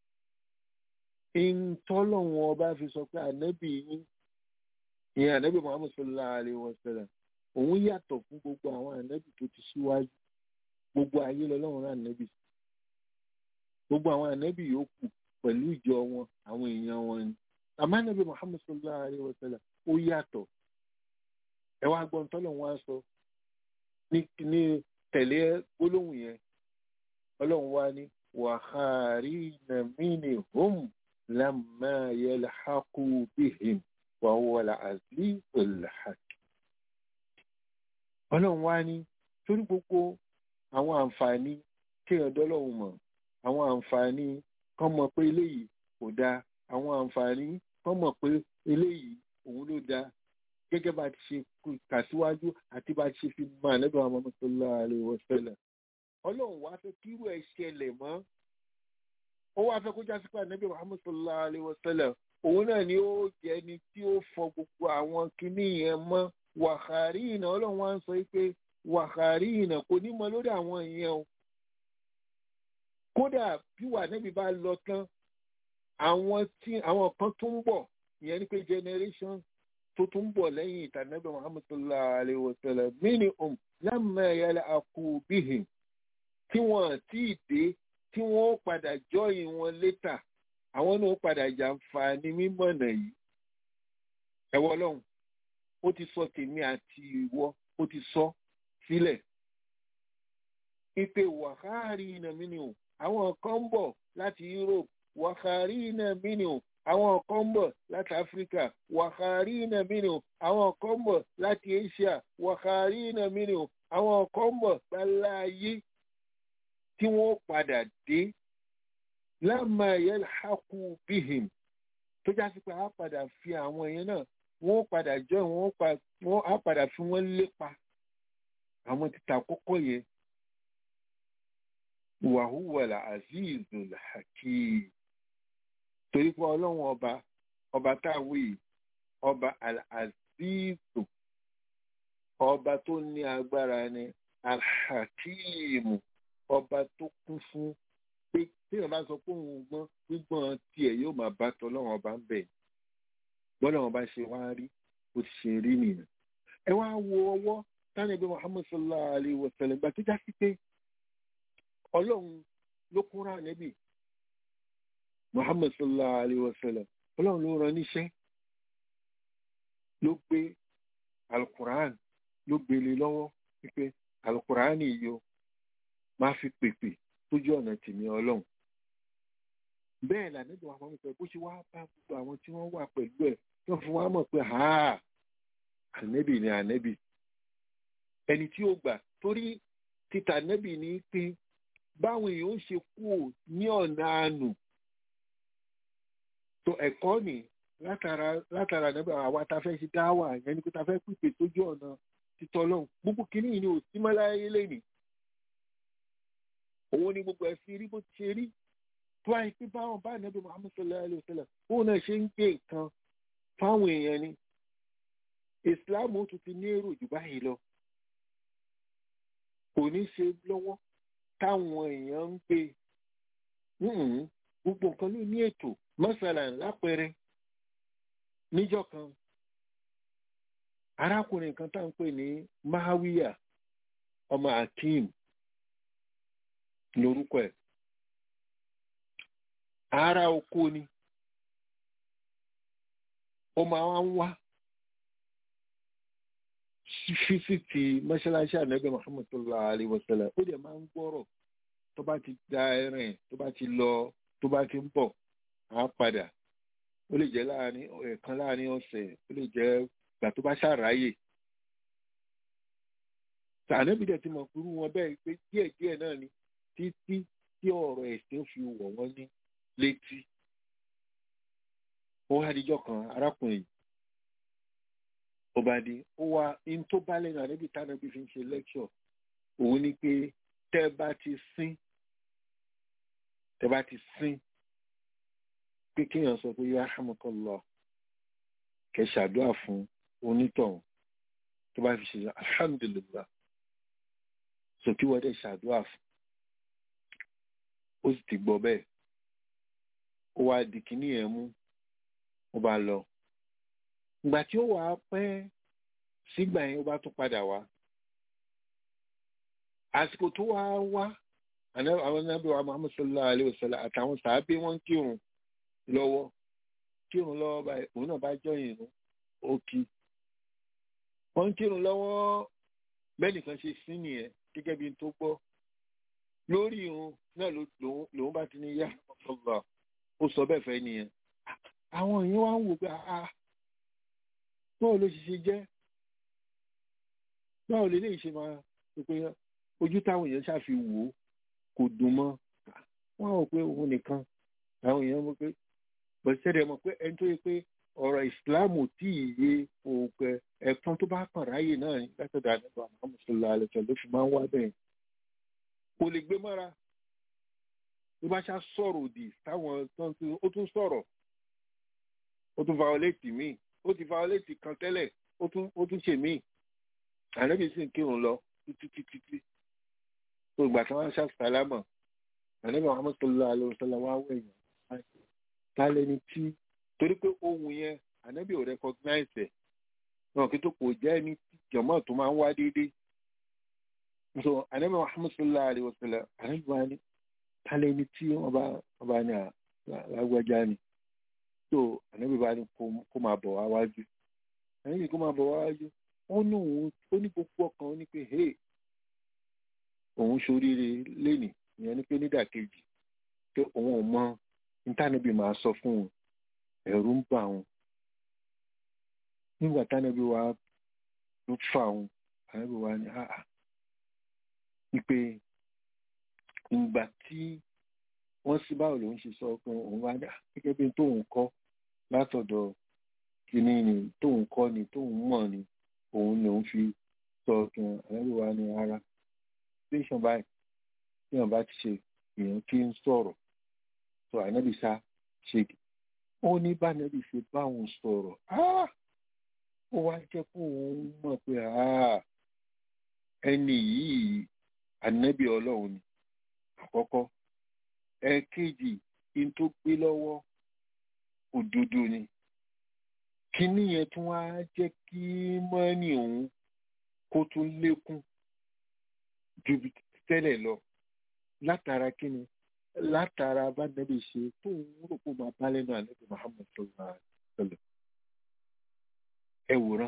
ìtọ́lọ́wọ́n ọba fi sọ pé ànábì yín ìyẹn ànábì Muhammad sallallahu alayhi wa sallam òun yàtọ̀ fún gbogbo àwọn ànábì tó ti ṣíwájú gbogbo ayé lọ́lọ́run rán ànábì gbogbo àwọn ànábì yòókù pẹ̀lú ìjọ wọn àwọn èèyàn wọn ni àmọ́ ànábì Muhammad sallallahu alayhi wa sallam ó yàtọ̀ ẹ wá gbọ́n tọ́lọ̀ wọn á sọ ní tẹ̀lé gbólóhùn yẹn ọlọ́run wá ní wàhálà mínì hum lamma yalhaqu bihim wa huwa al-azizul hakim ọlọ́run wá ní torí gbogbo àwọn àǹfààní kéèyàn dọ́lọ́run mọ̀ àwọn àǹfààní kán mọ̀ pé eléyìí kò dáa àwọn àǹfààní kán mọ̀ pé eléyìí òun ló dáa gẹ́gẹ́ bá ti ṣe kà síwájú àti bá ti ṣe fi mọ ànábì Muhammad sallallahu alaihi wasallam ọlọ́run wá fẹ́ kí irú ẹ̀ ṣẹlẹ̀ mọ́ ó wá fẹ́ kó jásí pé ànábì Muhammad sallallahu alaihi wasallam òun náà ni ó jẹ́ ẹni tí ó fọ gbogbo àwọn kinní yẹn mọ́ wàhálì ìnà ọlọ́run wá ń sọ pé wàhálì ìnà kò ní mọ lórí àwọn ìyẹn o kódà bí wà níbi bá lọ tán àwọn tí àwọn kan tó ń bọ̀ ìyẹn ni pé generation tó tún ń bọ̀ lẹ́yìn ìtànẹ́bẹ̀ Muhammad sallallahu alayhi wa sallam minhum lamma yalhaqu bihim tí wọ́n tí ì dé tí wọ́n ó padà jọ́yìn wọn létà àwọn náà ó padà jàǹfààní mímọ̀nà yìí ẹ̀wọ́ ọlọ́run ó ti sọ tèmi àti ìwọ ó ti sọ sílẹ̀ ipe wàhálì iná mínú àwọn kan ń bọ̀ láti Europe wàhálì iná mínú àwọn kan ń bọ̀ láti Africa wàhálì iná mínú àwọn kan ń bọ̀ láti Asia wàhálì iná mínú àwọn kan ń bọ̀ gbáláyé tí wọ́n padà dé lámà yalhaqu bihim tó já sí pé a padà fi àwọn èèyàn náà wọ́n padà jọ wọ́n á padà fi wọ́n lépa àwọn títà kọ́kọ́ yẹn wàhúwàlà azizul hakim torí pé ọlọ́run ọba ọba táwí ọba al-azizu ọba tó ní agbára ni al-hakim ọba tó kún fún pé téèyàn bá sọ pé òun gbọ́n gbígbọ́n tiẹ̀ yóò máa bá tọ́lọ́run ọba ń bẹ̀ bọ́lọ́run ọba ṣe wá rí ó ti ṣe rí nìyẹn ẹ wá wo ọwọ́ tánàbí Muhammad sallallahu alayhi wa sallam gbà tó já sí pé ọlọ́run ló kúnra níbi muhammad sallallahu alayhi wa sallam ọlọ́run ló rán níṣẹ́ ló gbé alukur'an ló gbélé lọ́wọ́ wípé alukur'an yìí o máa fi pèpè sójú ọ̀nà tèmi ọlọ́run bẹ́ẹ̀ là níbi àwọn ọmọ ìfẹ́ bó ṣe wá bá gbogbo àwọn tí wọ́n wà pẹ̀lú ẹ̀ tó fún wa mọ̀ pé ha ànẹ́bì ni ànẹ́bì ẹni tí ó gbà torí títà ànẹ́bì ni pé báwọn èèyàn ń ṣe kú ò ní ọ̀nà àánú tó ẹ̀kọ́ ni látara látara nígbà àwa ta fẹ́ ṣe dáwà yẹn ni pé ta fẹ́ pípé sójú ọ̀nà títọ́ lọ́hùn gbogbo kìíní yìí ni ò sí mọ́láyé lẹ́nìí òun ni gbogbo ẹ̀ fi rí bó ti ṣe rí tó àyè pé báwọn bá nàbí Muhammad sallallahu alayhi wa sallam òun náà ṣe ń gbé nǹkan fáwọn èèyàn ni Islam ó tún ti ní èrò jù báyìí lọ kò ní ṣe lọ́wọ́ táwọn èèyàn ń gbé gbogbo nǹkan ló ní ètò mọ́sálà lápẹẹrẹ níjọ́ kan arákùnrin kan tá à ń pè ní mahawiya ọmọ akeem lórúkọ ẹ̀ ara oko ni ó máa ń wá fisiti mọ́ṣáláṣí ànábì muhammad sallallahu alayhi wa sallam ó dẹ̀ máa ń gbọ́rọ̀ tó bá ti da ẹ̀rìn tó bá ti lọ tó bá ti ń bọ̀ á padà ó lè jẹ́ láàrin ẹ̀ẹ̀kan láàrin ọ̀sẹ̀ ó lè jẹ́ ìgbà tó bá ṣàráyè. ànábì dẹ̀ ti mọ̀ kúrú wọn bẹ́ẹ̀ pé díẹ̀díẹ̀ náà ni títí tí ọ̀rọ̀ ẹ̀sìn fi wọ̀ wọ́n ní létí. ó wá díjọ́ kan arákùnrin yìí ó bá di ó wá in tó bá lẹ́nu ànábì tánàbì fi ń ṣe lẹ́kṣọ̀ òun ni pé tẹ́ bá ti sín tẹ́ bá ti sín pé kéèyàn sọ pé yarhamukallah kẹ́ ṣàdúrà fún onítọ̀hún tó bá fi ṣe alhamdulillah sọ kí wọ́n dẹ̀ ṣàdúrà fún ó sì ti gbọ́ bẹ́ẹ̀ ó wá di kíní yẹn mú ó bá lọ ìgbà tí ó wà á pẹ́ sígbà yẹn ó bá tún padà wá àsìkò tó wá wá àwọn nábì wa Muhammad sallallahu alayhi wa sallam àtàwọn sàábé wọn kírun lọ́wọ́ kírun lọ́wọ́ báyìí òun náà bá jọyìn inú ó kí wọ́n kírun lọ́wọ́ bẹ́ẹ̀ nìkan ṣe sí nìyẹn gẹ́gẹ́ bí n tó gbọ́ lórí irun náà lòun bá ti ní yá ọgbà ó sọ bẹ́ẹ̀ fẹ́ nìyẹn àwọn èèyàn wá ń wò pé ah báwo ló ṣe ṣe jẹ́ báwo lè léyìí ṣe máa rò pé ojú táwọn èèyàn ṣàfi wò ó kò dùn mọ́ wọ́n rò pé òun nìkan àwọn èèyàn mọ̀ pé bọ̀sẹ̀rẹ̀ mọ̀ pé ẹni tó yẹ pé ọ̀rọ̀ ìsìláàmù tí ì yé òòpẹ ẹ̀kan tó bá kàn ráyè náà látọ̀dọ̀ àdàbọ̀ àwọn mùsùlùmí àlẹ́sọ̀ ló fi máa ń wá bẹ́ẹ̀ kò lè gbé mọ́ra tó bá ṣá sọ̀rọ̀ òdì táwọn tó ń tún ó tún sọ̀rọ̀ ó tún violate míì ó ti violate kan tẹ́lẹ̀ ó tún ó tún ṣe míì ànábì sì ń kírun lọ títí títí tí tó ìgbà tí wọ́n ṣá sálámà ànábì Muhammad sallallahu alaihi wasallam wá wẹ̀yìn tálẹ́ ni tí torí pé ohun yẹn ànábì ò recognize ẹ̀ náà kí tó kò jẹ́ ní jọ̀mọ́ tó máa ń wá déédéé so ànábì Muhammad sallallahu alaihi wasallam ànábì wá ní tálẹ́ni tí wọ́n bá wọ́n bá ní à lágbájá ni tó ànábì bá ní kó máa bọ̀ wá wájú ànábì kó máa bọ̀ wá wájú ó ní òun ó ní gbogbo ọkàn ó ní pé hey òun ṣoríire lénìí ìyẹn ní pé nídàkejì pé òun ò mọ nítànàbì máa sọ fún un ẹ̀rù ń bà òun nígbà tánàbì wa ló fà òun ànábì wa ní àà wípé ìgbà tí wọ́n sí báwo lòun ṣe sọ pé òun wá dà gẹ́gẹ́ bí tóun kọ́ látọ̀dọ̀ kìíní ni tóun kọ́ ni tóun mọ̀ ni òun lòun fi sọ pé ànábì wa ní ara tẹsán báyìí tí wọn bá ti ṣe èèyàn kí ń sọ̀rọ̀ sọ ànábì sá ṣe ó ní bánàbì ṣe báwọn sọ̀rọ̀ ó wá jẹ́ kó òun mọ̀ pé ẹni yìí ànábì Ọlọ́run ni àkọ́kọ́ ẹ̀ẹ̀kejì in tó gbé lọ́wọ́ òdodo ni kíní yẹn tún wá jẹ́ kí mọ́ni òun kó tún lékún ju tẹ́lẹ̀ lọ látara kíni látara bá nẹ́bí ṣe tó ń rò pé máa bá lẹ́nu àlẹ́bí Muhammad sallallahu alaihi wasallam ẹ wòran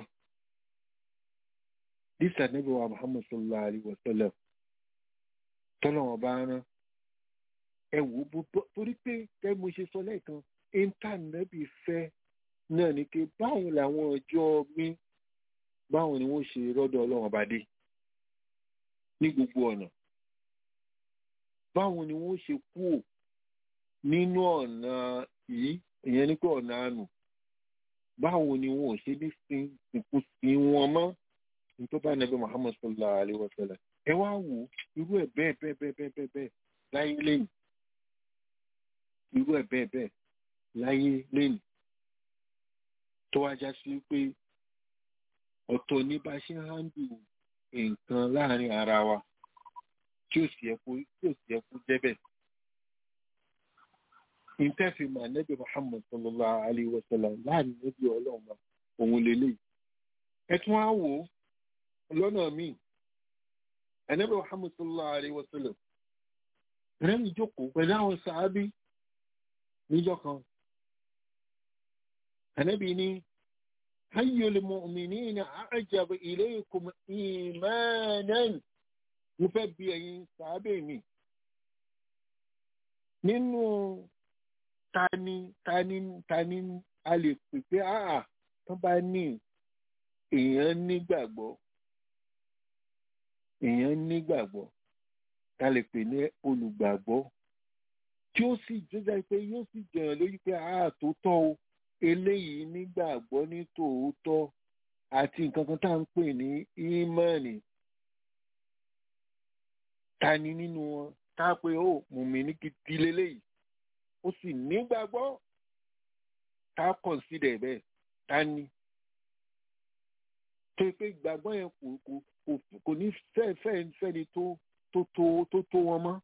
dísà nẹ́bí wa Muhammad sallallahu alaihi wasallam tọ́lọ́wọ́n bá rán ẹ wò bó torí pé kẹ́ mo ṣe sọ lẹ́ẹ̀kan íńtánẹ́bì fẹ́ náà ni pé báwo làwọn ọjọ́ mi báwo ni wọ́n ṣe rọ́dọ̀ ọlọ́wọ́n bá dé ní gbogbo ọ̀nà báwo ni wọ́n ṣe kúò nínú ọ̀nà yìí ìyẹn ní pé ọ̀nà àánú báwo ni wọn ò ṣe ní sin ìkú sí wọn mọ́ nítorí bá nàbẹ Muhammad sallallahu alayhi wa sallam ẹ wá wò irú ẹ̀ bẹ́ẹ̀ bẹ́ẹ̀ bẹ́ẹ̀ bẹ́ẹ̀ bẹ́ẹ̀ bẹ́ẹ̀ láyé lẹ́yìn irú ẹ̀ bẹ́ẹ̀ bẹ́ẹ̀ láyé lẹ́yìn tó wá já sí pé ọ̀tọ̀ ní bá ṣe ń hándù nǹkan láàrin ara wa tí ó sì yẹ kó tí ó sì yẹ kó débẹ̀. ìtẹ́fìmọ̀ ànábì Muhammad sallallahu alayhi wa sallam láàrin níbi ọlọ́run òun lélẹ̀. ẹ tún á wò ó lọ́nà míì ànábì Muhammad sallallahu alayhi wa sallam rẹ́mi jókòó pẹ̀lú àwọn sàábí níjọ́ kan. ànábì ní أي المؤمنين أعجب إليكم إيمانا mo fẹ́ bi ẹ̀yin sàábẹ̀ mi nínú tani tani tani a lè pè pé àà tó bá ní èèyàn nígbàgbọ́ èèyàn nígbàgbọ́ ta lè pè ní olùgbàgbọ́ tí ó sì jọjá pé yóò sì jẹyàn lójú pé àà tó tọ́ o eléyìí nígbàgbọ́ ní tòótọ́ àti nǹkan kan tá à ń pè ní ímánì ta ni nínú wọn tá a pé ó mùmí ní gidi leléyìí ó sì nígbàgbọ́ tá a kọ̀nsídẹ̀ bẹ́ẹ̀ ta ni tó pé ìgbàgbọ́ yẹn kò kò kò kò ní fẹ́ fẹ́ fẹ́ni tó tó tó tó tó wọn mọ́.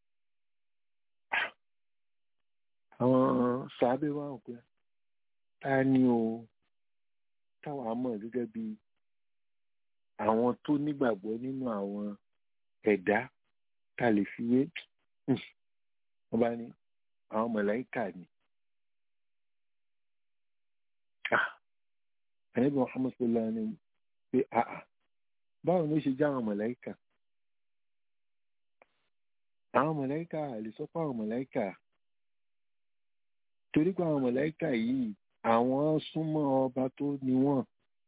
àwọn sàábẹ̀ wà ó pé ta ni o táwa mọ̀ gẹ́gẹ́ bí àwọn tó nígbàgbọ́ nínú àwọn ẹ̀dá tá a lè fi wé wọ́n bá ní àwọn mọ̀láìkà ni. àyẹ̀bí Muhammad sallallahu alaihi wa pé àà báwo ló ṣe já àwọn mọ̀láìkà àwọn mọ̀láìkà lè sọ pé àwọn mọ̀láìkà torí pé àwọn mọ̀láìkà yìí àwọn súnmọ́ ọba tó ní wọ́n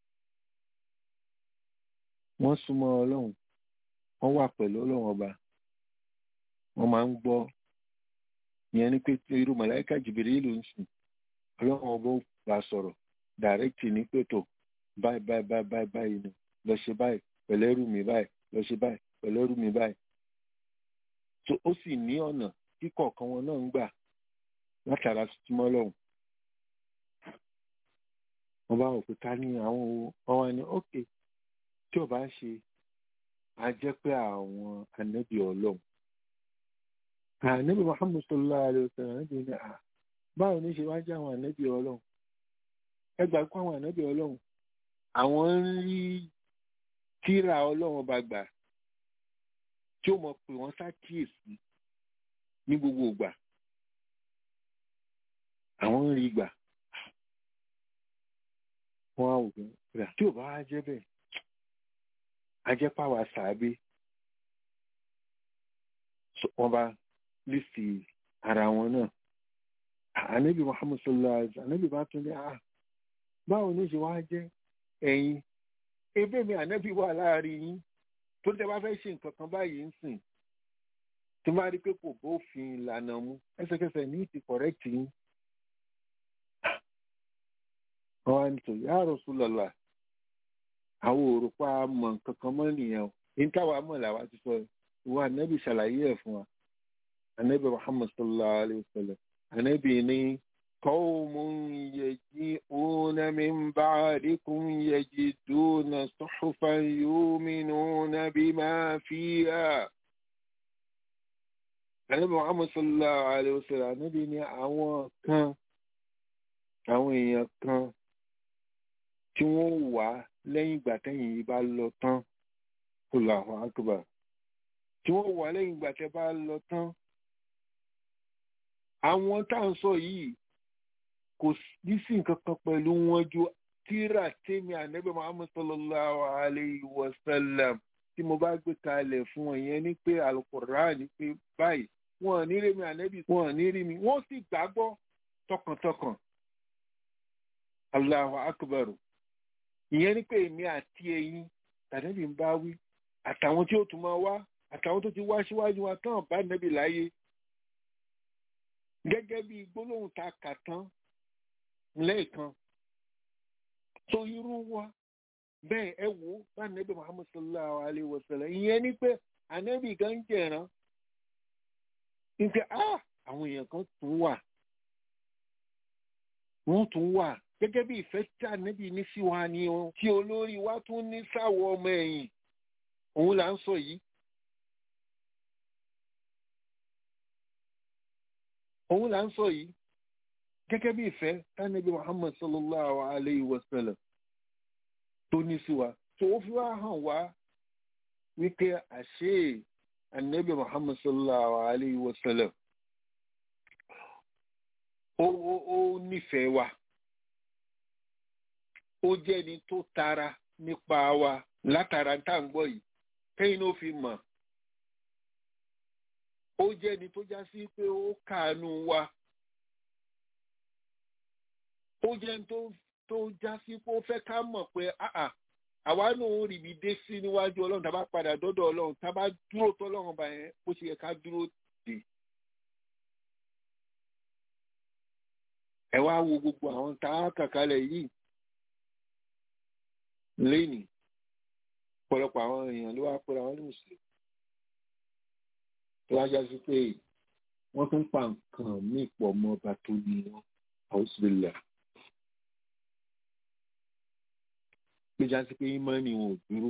wọ́n súnmọ́ ọlọ́run wọ́n wà pẹ̀lú ọlọ́run ọba wọ́n máa ń gbọ́ ìyẹn ni pé irú mọ̀láìkà Jibrilu ń sìn ọlọ́run ọba ó bá sọ̀rọ̀ dàrẹ́kìtì ní pẹ̀tọ̀ báyìí báyìí báyìí báyìí báyìí ni lọ ṣe báyìí pẹ̀lú ẹrú mi báyìí lọ ṣe báyìí pẹ̀lú ẹrú mi báyìí. tó ó sì ní ọ̀nà tí kọ̀ọ̀kan wọn náà ń gbà látara súnmọ́ lọ́hùn. wọ́n bá wọ̀ pé ká ní àwọn owó wọn wá ní ókè tí ò bá ṣe á jẹ́ pé àwọn ànábì ọlọ́run. ànábì Muhammad sallallahu alayhi wa sallam ànábì ní à báwo ni ṣe wá jẹ́ àwọn ànábì ọlọ́run ẹ gbà pé àwọn ànábì ọlọ́run àwọn ń rí tíra ọlọ́run ọba gbà tí ó mọ̀ pé wọ́n ṣàkíyèsí ní gbogbo ìgbà àwọn ń rí gbà wọ́n á wò pé rà tí ò bá wá jẹ́ bẹ́ẹ̀ ajẹ́pàwà sàábé wọ́n bá lísì ara wọn náà ànábì muhammad sallallahu alaihi wasallam ànábì bá tún ní à báwo ní ṣe wá jẹ́ ẹ̀yin ebe mi ànábì wà láàrin yín tó tẹ́ bá fẹ́ ṣe nǹkan kan báyìí ń sìn tí wọ́n bá rí pé kò bófin ìlànà mu ẹsẹ̀kẹsẹ̀ ní ti kọ̀rẹ́kì yín wọ́n wá ní tò ya Rasulullah àwọn òrùpa mọ̀ nǹkan kan mọ́ nìyẹn o ní táwa mọ̀ làwa ti sọ ìwọ ànábì ṣàlàyé ẹ̀ fún wa ànábì muhammad sallallahu alayhi wa sallam ànábì ní qawmun yaji'una min ba'dikum yajiduna suhufan yu'minuna bima fiha ànábì muhammad sallallahu alayhi wa sallam ànábì ní àwọn kan àwọn èèyàn kan tí wọ́n wà lẹ́yìn ìgbà tẹ́yìn yìí bá lọ tán Allahu akbar tí wọ́n wà lẹ́yìn ìgbà tẹ́ bá lọ tán àwọn tá à ń sọ yìí kò ní sí nǹkan kan pẹ̀lú wọn ju tíra tèmi ànábì Muhammad sallallahu alayhi wa sallam tí mo bá gbé kalẹ̀ fún wọn yẹn ní pé alukur'an ní pé báyìí wọn ò ní rí mi ànábì wọn ò ní rí mi wọ́n sì gbàgbọ́ tọkàntọkàn Allahu akbar ìyẹn ní pé èmi àti ẹ̀yin tàbí ń bá wí àtàwọn tí ó tún máa wá àtàwọn tó ti wá síwájú wa tán bá nẹ́bì láyé gẹ́gẹ́ bí gbólóhùn ta kà tán lẹ́ẹ̀kan tó irú wa bẹ́ẹ̀ ẹ wò ó bá nẹ́bì Muhammad sallallahu alayhi wa sallam ìyẹn ní pé ànẹ́bì gan jẹ̀ràn nígbà á àwọn èèyàn kan tún wà wọ́n tún wà gẹ́gẹ́ bí ìfẹ́ tí ànẹ́bì ní sí wa ni o tí olórí wa tún ní sáwọ́ ọmọ ẹ̀yìn òun là ń sọ yìí òun là ń sọ yìí gẹ́gẹ́ bí ìfẹ́ tánàbí Muhammad sallallahu alayhi wa sallam tó ní sí wa tó ó fi wá hàn wá wípé àṣé ànábì Muhammad sallallahu alayhi wa sallam ó ó ó nífẹ̀ẹ́ wa ó jẹ́ni tó tara nípa wa látara tá à ń gbọ́ yìí kẹ́yìn ló fi mọ̀ ó jẹ́ ẹni tó já sí pé ó kàánú wa ó jẹ́ ẹni tó tó já sí pé ó fẹ́ ká mọ̀ pé àà àwa náà ó ríbi dé sí níwájú ọlọ́run tá a bá padà dọ́dọ̀ ọlọ́run tá a bá dúró tọ́lọ́run bá yẹn bó ṣe yẹ ká dúró dé. ẹ wá wo gbogbo àwọn tá a kà kalẹ̀ yìí lénìí ọ̀pọ̀lọpọ̀ àwọn èèyàn ló wá pẹ́ra wọn ní mùsùlùmí tó wájá sí pé wọ́n tún pa nǹkan míì pọ̀ mọ́ ọba tó ní wọn àwòsílẹ̀ tó já sí pé ìmọ̀ọ́nì wọn ò dúró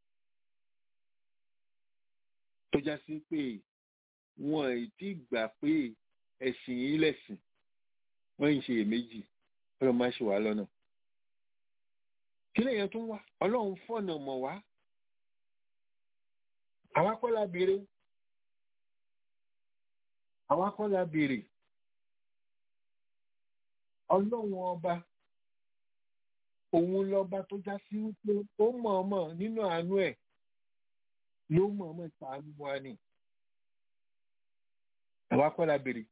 tó já sí pé wọn ì tí gbà pé ẹ̀sìn yìí lẹ̀sìn wọ́n ń ṣe èméjì ọlọ́run má ṣe wá lọ́nà kí lèèyàn tún wá ọlọ́run fọ̀nà mọ̀ wá àwa kọ́ la béèrè àwa kọ́ la béèrè ọlọ́run ọba òun lọ́ba tó já sí wípé ó mọ̀ọ́mọ̀ nínú àánú ẹ̀ ló mọ̀ọ́mọ̀ ṣàánú wa ni àwa kọ́ la béèrè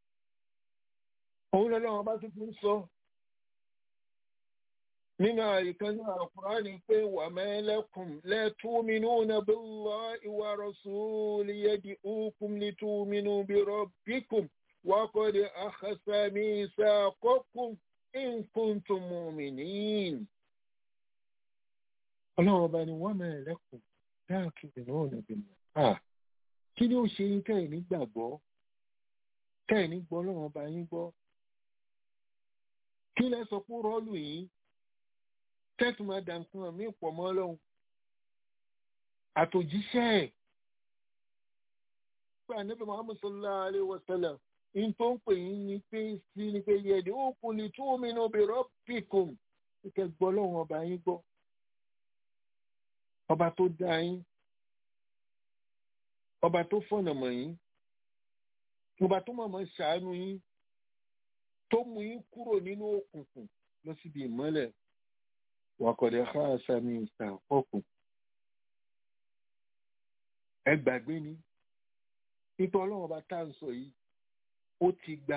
òun lọ́lọ́run ọba tó fi ń sọ nínú àyíká ní àkùránì pé wà mẹ́lẹ́kùn lẹ́tùmínúnà billahi wa rasuli yad'ukum litu'minu bi rabbikum wa qad akhadha mithaqakum in kuntum mu'minin. ọlọ́run ọba ni wọ́n mẹ́lẹ́kùn lẹ́tùmínúnà billahi. kí ni ó ṣe yín tẹ́ ẹ̀ nígbàgbọ́ tẹ́ ẹ̀ ní gbọ́ ọlọ́run ọba yín gbọ́ kí lẹ sọ pé rọ́ọ̀lù yìí tẹ́tù máa dà nǹkan mí pọ̀ mọ́ lọ́hùn àtòjíṣẹ́ ẹ̀ pé ànábì Muhammad sallallahu alayhi wa sallam in tó ń pè yín ni pé sí ni pé yẹ̀dí ó kò lè tún omi náà bi rabbikum kíkẹ́ gbọ́ lọ́hùn ọba yín gbọ́ ọba tó dá yín ọba tó fọ̀nà mọ̀ yín ọba tó mọ̀ mọ́ ṣàánú yín tó mú yín kúrò nínú òkùnkùn lọ síbi ìmọ́lẹ̀ wàkọ̀dẹ̀ káàsà ní ìsàkọ́kùn ẹ gbàgbé ni nípa ọlọ́run ọba tá à ń sọ yìí ó ti gba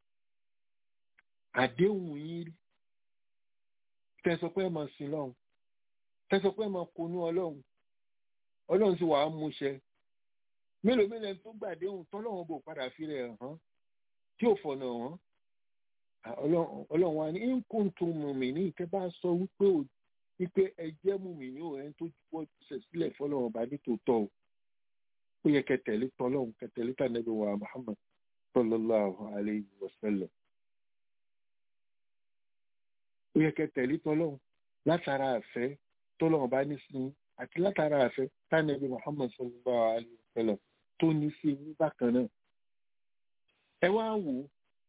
àdéhùn yín rí tẹsọ pé ẹ máa sin lọ́hùn tẹsọ pé ẹ máa konú ọlọ́run ọlọ́run sì wàá múṣẹ mélòó mélòó ẹni tó gbàdéhùn tọ́lọ́run bò padà fi rẹ̀ hàn tí ò fọ̀nà hàn ọlọ́run wa ní nkùntùn mùmí ní ìtẹ́ bá sọ wípé ò wípé ẹ jẹ́ mùmí ní òun ẹni tó juwọ́ ṣẹ̀ sílẹ̀ fọlọ́run ọba nítòótọ́ o ó yẹ kẹtẹ̀lé tọ́lọ́run kẹtẹ̀lé tànẹ́bí wa Muhammad sallallahu alayhi wa sallam ó yẹ kẹtẹ̀lé tọ́lọ́run látara àfẹ́ tọ́lọ́run bá ní sí àti látara àfẹ́ tànẹ́bí Muhammad sallallahu alayhi wa sallam tó ní sí ní bákan náà ẹ wá wò ó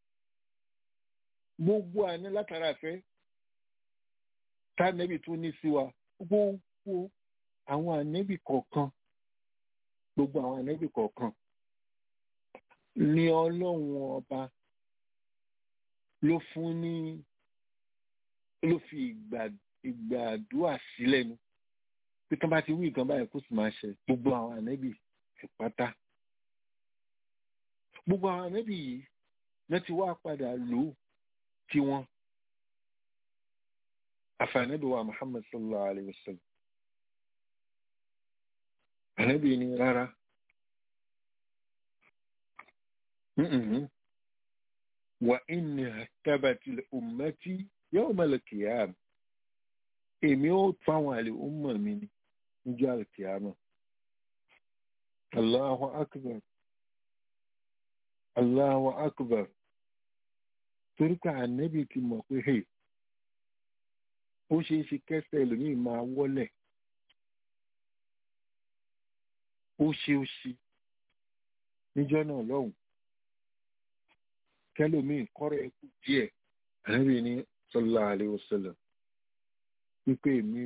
gbogbo àná látara àfẹ́ tànẹ́bí tó ní sí wa gbogbo àwọn ànẹ́bí kọ̀ọ̀kan gbogbo àwọn ànẹ́bí kọ̀ọ̀kan ni ọlọ́run ọba ló fún ní ló fi ìgbàdúrà sílẹ̀ nu pé tán bá ti wí nǹkan báyìí kó sì máa ṣe gbogbo àwọn ànẹ́bí pátá gbogbo àwọn ànẹ́bí yìí náà ti wá padà lò ó tiwọn àfàànẹ́bí wa Muhammad sallallahu alayhi wa sallam ànẹ́bí ni rárá wa inni hastabati ummati yawm al-qiyamah èmi ó tún àwọn àlè ọmọ mi ní níjọ́ al-qiyamah Allahu akbar Allahu akbar torí pé ànẹ́bí ti mọ̀ pé hey ó ṣeé ṣe kẹsẹ̀ ẹlòmíì máa wọ́lẹ̀ ó ṣe ó ṣe níjọ́ náà lọ́hùn kẹlòmíì kọ́rọ̀ ẹ̀kú díẹ̀ ànẹ́bí ní sallallahu alaihi wasallam wípé èmi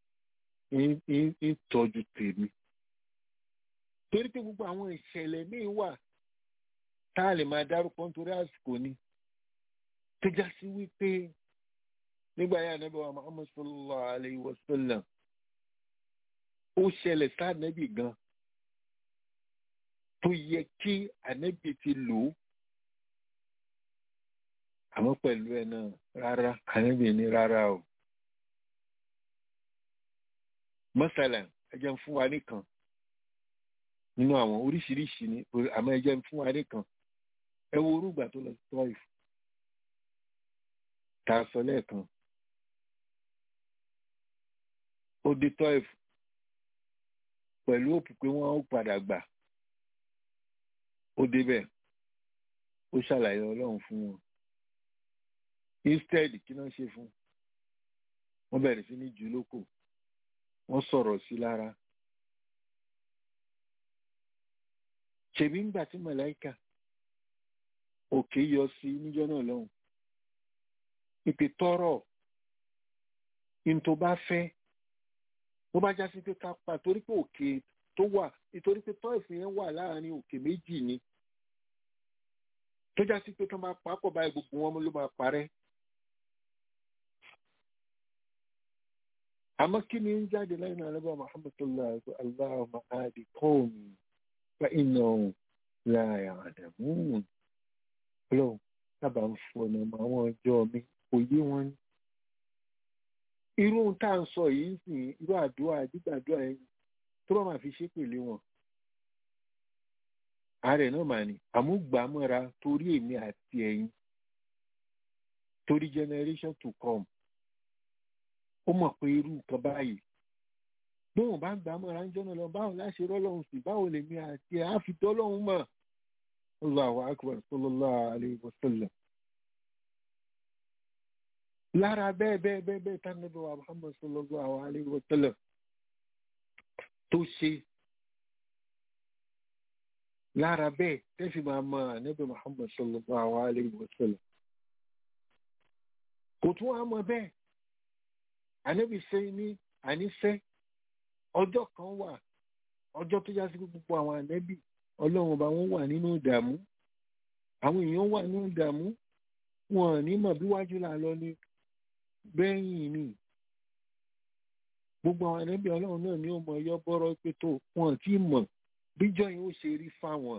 ń tọ́jú tèmi torí pé gbogbo àwọn ìṣẹ̀lẹ̀ míì wà tá a lè máa dárúkọ nítorí àsìkò ni tó já sí wípé nígbà yà nẹ́bí wa Muhammad sallallahu alayhi wa sallam ó ṣẹlẹ̀ sáànẹ́bì gan tó yẹ kí ànẹ́bì ti lò ó àmọ́ pẹ̀lú ẹ̀ náà rárá ànẹ́bì ní rárá o mọ́sálà ẹ jẹ́ ń fún wa nìkan nínú àwọn oríṣiríṣi ni àmọ́ ẹ jẹ́ ń fún wa nìkan ẹ wo orúgbà tó lọ sí tọ́ìfù tá a sọ lẹ́ẹ̀kan ó dé tọ́ìf pẹ̀lú òpù pé wọ́n ó padà gbà ó débẹ̀ ó ṣàlàyé ọlọ́run fún wọn instead kí náà ṣe fún wọ́n bẹ̀rẹ̀ sí ní jù lóko wọ́n sọ̀rọ̀ sí lára ṣèbí ńgbà tí màláìka òkè yọ sí níjọ́ náà lọ́hùn ìpè tọrọ ní tó bá fẹ́ bó bá já sí pé ká pa torí pé òkè tó wà nítorí pé tọ́ìfù yẹn wà láàrin òkè méjì ni tó já sí pé tó máa papọ̀ báyìí gbogbo wọn ló máa parẹ́. àmọ́ kí ni ń jáde lẹ́yìn alábà Muhammad sallallahu alaihi wa sallam Allahumma hadi qawmi fa innahum la ya'lamun. ọlọ́run sábà ń fọ̀nà àwọn ọjọ́ mi kò yé wọn ní irú ohun tá à ń sọ yìí ń sìn irú àdúrà gbígbàdúrà yẹn tó bá máa fi ṣépèlé wọn ààrẹ náà mà ní àmúgbàmọ́ra torí èmi àti ẹ̀yin torí generation to come ó mọ̀ pé irú nǹkan báyìí bóun bá gbàmọ́ra ń jọ́nà lọ báwo láṣẹ rọ́lọ́run sí báwo lèmi àti ẹ̀ á fi tọ́lọ́run mọ̀ Allahu akbar sallallahu alayhi wa sallam lára bẹ́ẹ̀ bẹ́ẹ̀ bẹ́ẹ̀ bẹ́ẹ̀ tánàbí wa Muhammad sallallahu alayhi wa sallam tó ṣe lára bẹ́ẹ̀ tẹ́fì máa mọ ànábì Muhammad sallallahu alayhi wa sallam kò tún wá mọ bẹ́ẹ̀ ànábì ṣe ní àníṣẹ́ ọjọ́ kan wà ọjọ́ tó já sí gbogbo àwọn ànábì ọlọ́run ọba wọn wà nínú ìdààmú àwọn èèyàn wà ní ìdààmú wọn ò ní mọ̀ bí wájú là lọ ní bẹ́yìn ni gbogbo àwọn ẹlẹ́bí ọlọ́run náà ni ó mọ ẹyọ bọ́rọ̀ pé tó wọn ò tí ì mọ̀ bíjọ́ yìí ó ṣe rí fáwọn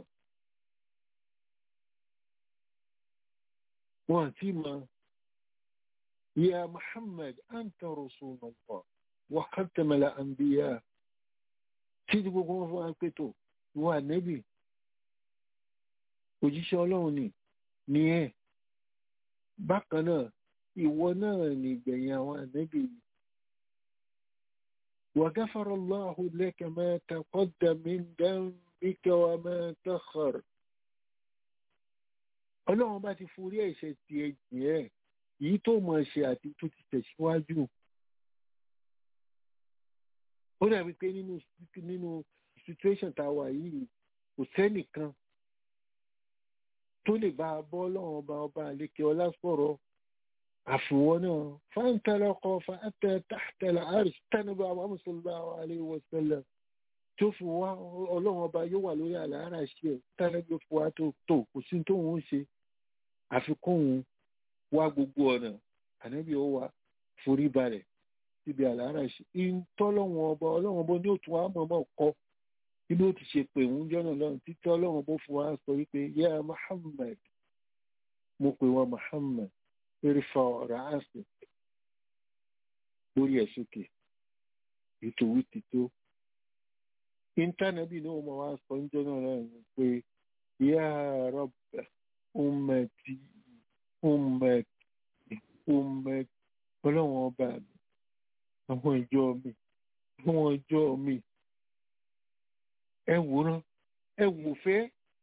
wọn ò tí ì mọ̀ ya Muhammad anta rasulullah wa khatamal anbiya títí gbogbo wọn fún wa pé tó ìwọ ànẹ́bì òjíṣẹ́ ọlọ́run ni ní ẹ̀ bákan náà ìwọ náà ní ìgbẹ̀yìn àwọn ànẹ́bì yìí وغفر الله لك ما تقدم من ذنبك وما تأخر ọlọ́run bá ti forí ẹ̀ṣẹ̀ ti ẹ̀jẹ̀ ẹ̀ èyí tó mọ̀ ṣe àti tó ti tẹ̀síwájú ó dàbí pé nínú nínú situation tá a wà yìí kò sẹ́nìkan tó lè bá a bọ́ ọlọ́run ọba ọba àlékè ọlá sọ̀rọ̀ àfiwọ́ náà fáńtàlọ́kọ̀ fàátẹ̀ tàhtẹ̀lẹ̀ àrùs tẹ́nubà Muhammad sallallahu alayhi wa sallam tó fi wá ọlọ́run ọba yóò wà lórí àlàárà ṣe ẹ̀ tẹ́lẹ̀gbẹ́ fún wa tó tó kò sí tó ń ṣe àfikún òun wá gbogbo ọ̀nà ànábì ó wà forí balẹ̀ síbi àlàárà ṣe ìtọ́lọ́run ọba ọlọ́run ọba ní òtún wa mọ̀ọ́mọ̀ kọ́ bí ló ti ṣe pè ń jọ́nà lọ́run títí ọlọ́run ọba fún wa sọ wípé yá Muhammad mo pè wá Muhammad irfa ra'asi lórí ẹ̀ sókè ètò wíti tó íńtánẹ́ẹ̀tì náà mo wá sọ ń jọ́nà náà ni pé ya Rabb ummati ummati ummati ọlọ́wọ́n ọba mi àwọn ìjọ mi àwọn ìjọ mi ẹ wòran ẹ wò fẹ́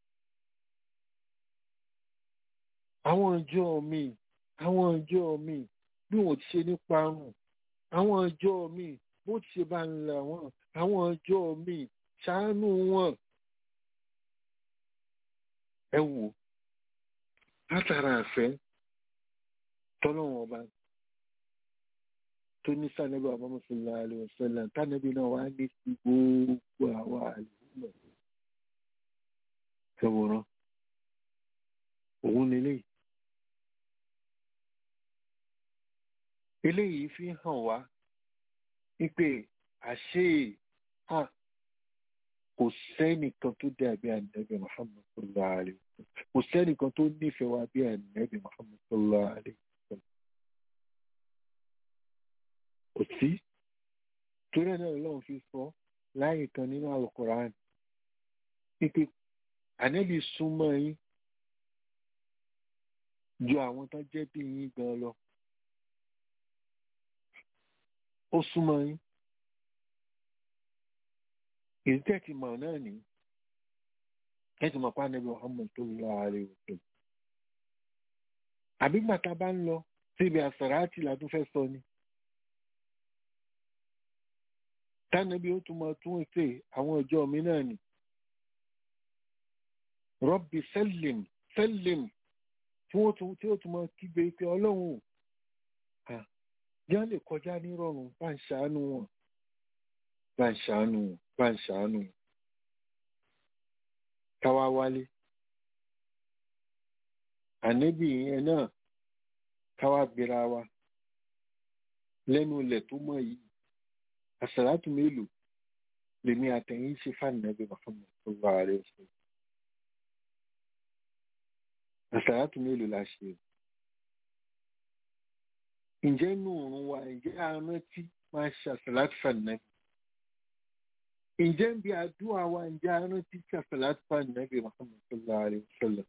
àwọn ìjọ mi àwọn ìjọ mi bí wọn ti ṣe ní parun àwọn ìjọ mi bó ti ṣe bá ń là wọn àwọn ìjọ mi ṣàánú wọn ẹ wò látara àfẹ́ tọ́lọ́wọ́n ọba tó ní sànẹ́bí Muhammad sallallahu alaihi wasallam tánẹ́bí náà wá ní sí gbogbo àwa àlùmọ̀ ẹ̀wòrán òun lélẹ́yìí. eléyìí fi hàn wá wípé àṣé à kò sẹ́nìkan tó dàbí ànábì Muhammad sallallahu alayhi wa sallam kò sẹ́nìkan tó nífẹ̀ẹ́ wa bí ànábì Muhammad sallallahu alayhi wa sallam kò sí torí náà lọ́run fi sọ láyé kan nínú Al-Qur'an wípé ànábì súnmọ́ yín ju àwọn tó jẹ́ bí yín gan lọ ó súnmọ́ yín èyí tẹ́tì mọ̀ náà ní tẹ́tì mọ̀ pa Ànábì Muhammad sallallahu alaihi wasallam àbí gbàtà bá ń lọ síbi àsàràtì làtún fẹ́ sọ ni tánàbí ó tún máa tún ètè àwọn ìjọ mi náà ni Rabbi sallim sallim tí ó tún máa kígbe pé ọlọ́run yá lè kọjá nírọ̀rùn bá ń ṣàánú wọn bá ń ṣàánú wọn bá ń ṣàánú wọn. káwá wálé ànẹ́bì yẹn náà káwá gbéra wa lẹ́nu ilẹ̀ tó mọ̀ yìí àsàlátù mélòó lèmi àtẹ̀yìn ṣe fànàbí Muhammad sallallahu alaihi wasallam àsàlátù mélòó la ṣe o ǹjẹ́ inú òun wa ǹjẹ́ arántí máa ṣàṣàlátì fànàbì ǹjẹ́ ń bí àdúrà wa ǹjẹ́ arántí ṣàṣàlátì fànàbì Muhammad sallallahu alayhi wa sallam.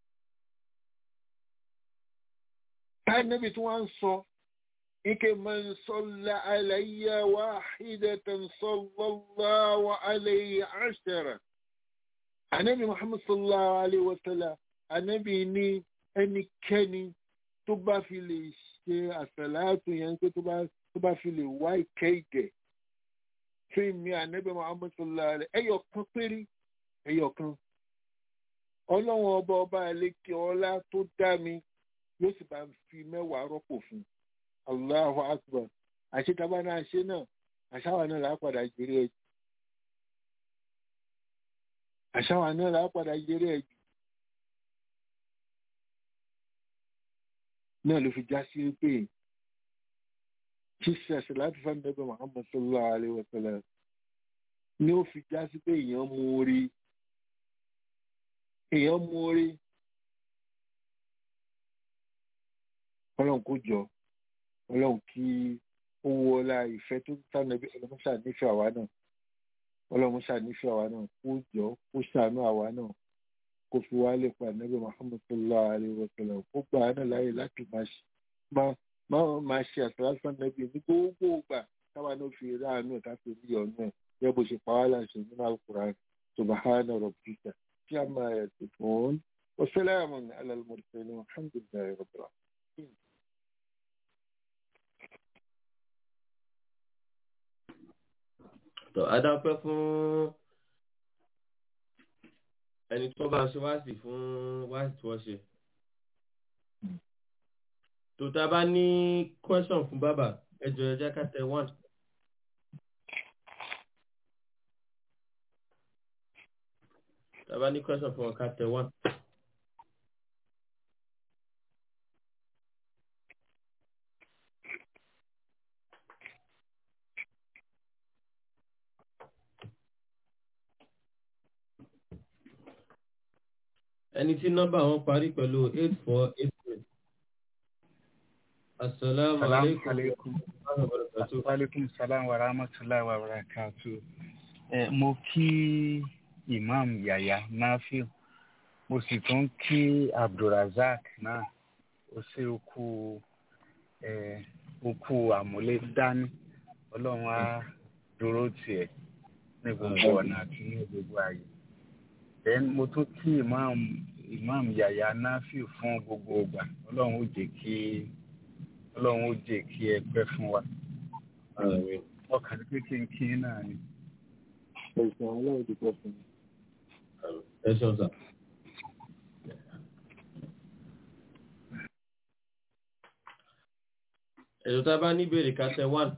fànàbì tí wọ́n ń sọ ike man salla alayya wahidatan sallallahu alayhi ashara. ànábì Muhammad sallallahu alayhi wa sallam ànábì ní ẹnikẹ́ni tó bá fi lè ṣe àṣàlátù yẹn pé tó bá fi lè wá ìkẹ́ ìgẹ̀ fún mi ànábẹ́ Muhammad sallallahu alaihi ẹyọ kan péré ẹyọ kan ọlọ́run ọba ọba àlekè ọlá tó dá mi yóò sì bá fi mẹ́wàá rọ́pò fún Allahu akbar àṣetaba náà ṣe náà àṣàwà náà làá padà jèrè ẹ̀jù àṣàwà náà làá padà jèrè ẹ̀jù náà ló fi já sí pé ṣíṣe ẹ̀sẹ̀ láti fẹ́ nẹ́bẹ̀ Muhammad sallallahu alaihi wa sallam ni ó fi já sí pé èèyàn mú orí èèyàn mú orí ọlọ́run kó jọ ọlọ́run kí ó wọ ọlá ìfẹ́ tó tánàbí ọlọ́run ṣànífẹ́ àwa náà ọlọ́run ṣànífẹ́ àwa náà kó jọ kó ṣàánú àwa náà kó fi wá lè pa nẹ́bẹ̀ Muhammad sallallahu alaihi wa sallam kó gbà á náà láyè láti máa ṣe máa máa máa ṣe àṣàlásà nẹ́bí ní gbogbo ìgbà táwa náà fi ráàánú ẹ̀ ká fi rí ọ̀nà ẹ̀ yẹ bó ṣe pa wá láṣẹ nínú Al-Qur'an subhana rabbika tí a máa yẹ sí fún wa salamun ala al-mursalin alhamdulillahi rabbil alamin. tó adápẹ́ fún ẹni tó bá ṣe wáàsì fún wáàsì tí wọ́n ṣe. tó tá a bá ní question fún bàbá ẹ jọ̀ọ́ ẹ jẹ́ ká tẹ one. tá a bá ní question fún wọn ká tẹ one. ẹni tí nọ́mbà wọn parí pẹ̀lú eight four eight three. asalaamu Salaam aleykum alaikum. wa rahmatulahi wa barakatuh. Walaikum salam wa rahmatullahi wa barakatuh. Ẹ mo kí Imam Yaya Nafiu. Mo sì tún kí Abdulrazak náà. Ó sì kú ẹ okú àmúlé dání. Ọlọ́run á dúró tiẹ̀ ní gbogbo ọ̀nà àti ní gbogbo ààyè. Then mo tún kí Imam Imam Yaya Nafiu fún gbogbo ìgbà. Ọlọ́run ó jẹ́ kí Ọlọ́run ó jẹ́ kí ẹ pẹ́ fún wa Àmín. ọkàn pé kí n kí náà ni. ẹ̀sìn ọlọ́run ti pọ̀ fún mi. ẹ ṣeun sà. ètò tá a bá ní ìbéèrè ká tẹ one.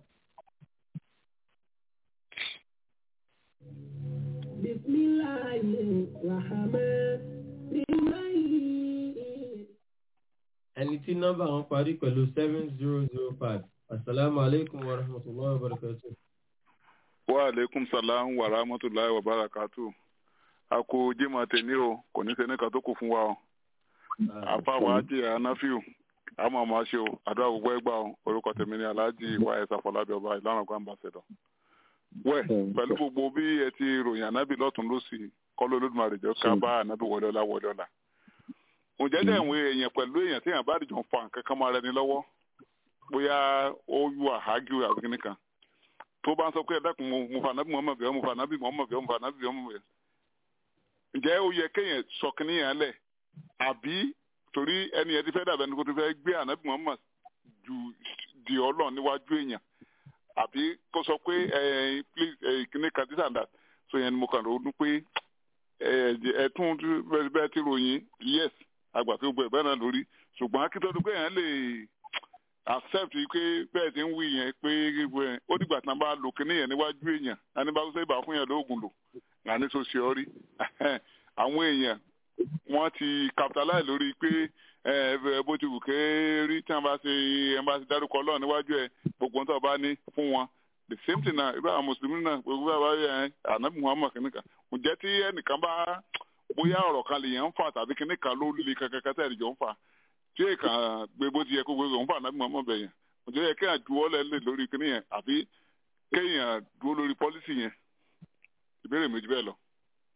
Bismillahirrahmanirrahim. ẹni tí nọ́mbà wọn parí pẹ̀lú seven zero zero five asalaamu aleykum wa rahmatulahi wa barakatuh. wa aleykum salam wa rahmatulahi wa barakatu a kò jimá tèmi o kò ní sẹ́ni kan tó kù fún wa o àfa wa jẹ anáfíù a máa máa ṣe o àdúrà gbogbo ẹgbà o orúkọ tèmi ni alhaji wa ẹsà fọlábí ọba ìlànà ọgbà ambassadọ wẹ pẹ̀lú gbogbo bí ẹ ti ròyìn ànábì lọ́tún lọ́sì kọlọ olódùmarè jọ ká bá ànábì wọlé ọlá wọlé ọlá ǹjẹ́ dẹ̀ ìwé èèyàn pẹ̀lú èèyàn tí èèyàn bá dìjọ ń fa nǹkan kan máa rẹni lọ́wọ́ bóyá ó yú àhágíw àbí kíní kan tó bá ń sọ pé ẹ dákun mo mo fa nábì mọ́mọ́ bẹ́ẹ̀ mo fa nábì mọ́mọ́ bẹ́ẹ̀ mo fa nábì mọ́mọ́ bẹ́ẹ̀ ǹjẹ́ ó yẹ kéèyàn sọ kíní yẹn lẹ̀ àbí torí ẹni yẹn ti fẹ́ dàbẹ̀ ní kó ti fẹ́ gbé ànábì mọ́mọ́ ju di ọlọ́run níwájú èèyàn àbí kó sọ pé ẹ please ẹ kíní kan this and that so yẹn ni mo kàn ronú pé ẹ ẹ tún bẹ́ẹ̀ ti ròyìn yes àgbà tó gbọ́ ẹ̀ bẹ́ẹ̀ náà lórí ṣùgbọ́n akíntọ́dún pé èèyàn lè accept pé bẹ́ẹ̀ ti ń wí yẹn pé ẹ, ó dìgbà tí wọ́n bá lo kinní yẹn níwájú èèyàn àní bá sọ ìbá fún yẹn lóògùn lò àní tó ṣe ọ rí àwọn èèyàn wọ́n ti capitalize lórí pé ẹ ẹ bó ti wù ké rí tí wọ́n bá ṣe ẹ bá ṣe dárúkọ Ọlọ́run níwájú ẹ gbogbo ohun tó bá ní fún wọn the same thing na ibà àwọn mùsùlùmí náà gbogbo àbá yẹn ànábì Muhammad kìnnìkan ǹjẹ́ tí ẹnìkan bá bóyá ọ̀rọ̀ kan lè yẹn ń fà tàbí kinní kan ló le kankan tẹ̀ ẹ̀jọ̀ ń fà tí èèkàn gbé bó ti yẹ kó gbé òun fà náà mọ̀ bẹ̀ yẹn ǹjẹ́ yẹ kéèyàn juwọ́ lẹ̀ lè lórí kinní yẹn àbí kéèyàn dúró lórí pọ́lísì yẹn ìbéèrè méjì bẹ́ẹ̀ lọ.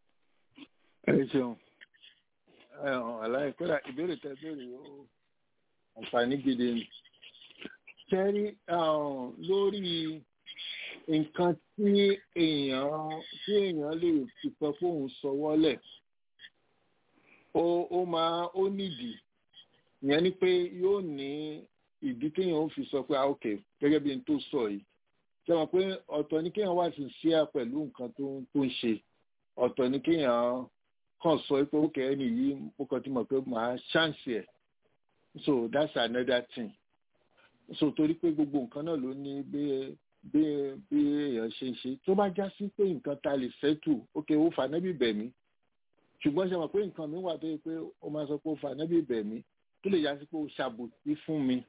ẹ ṣeun ẹ hàn aláì kódà ìbéèrè tẹ béèrè ó àǹfààní gidi ni kẹrí lórí nǹkan tí èèyàn tí èèyàn lè fi sọ pé òun sọwọ́lẹ̀ ó ó máa ó nídìí ìyẹn ni pé yóò ní ìdí téèyàn ó fi sọ pé ah ok gẹ́gẹ́ bí n tó sọ yìí ṣe mọ̀ pé ọ̀tọ̀ ni kéèyàn wà sí ṣíà pẹ̀lú nǹkan tó tó ń ṣe ọ̀tọ̀ ni kéèyàn kàn sọ pé ó kẹ́ ẹni yìí mo kàn ti mọ̀ pé màá ṣáǹsì ẹ̀ so that's another thing so torí pé gbogbo nǹkan náà ló ní bí bí bí èèyàn ṣe ń ṣe tó bá já sí pé nǹkan ta lè fẹ́tù ok ó fà nábì bẹ̀ mí ṣùgbọ́n ṣe mọ̀ pé nǹkan mi wà tó yẹ pé ó máa sọ pé ó fà nábì bẹ̀ mí tó lè yá sí pé o ṣàbòsí fún mi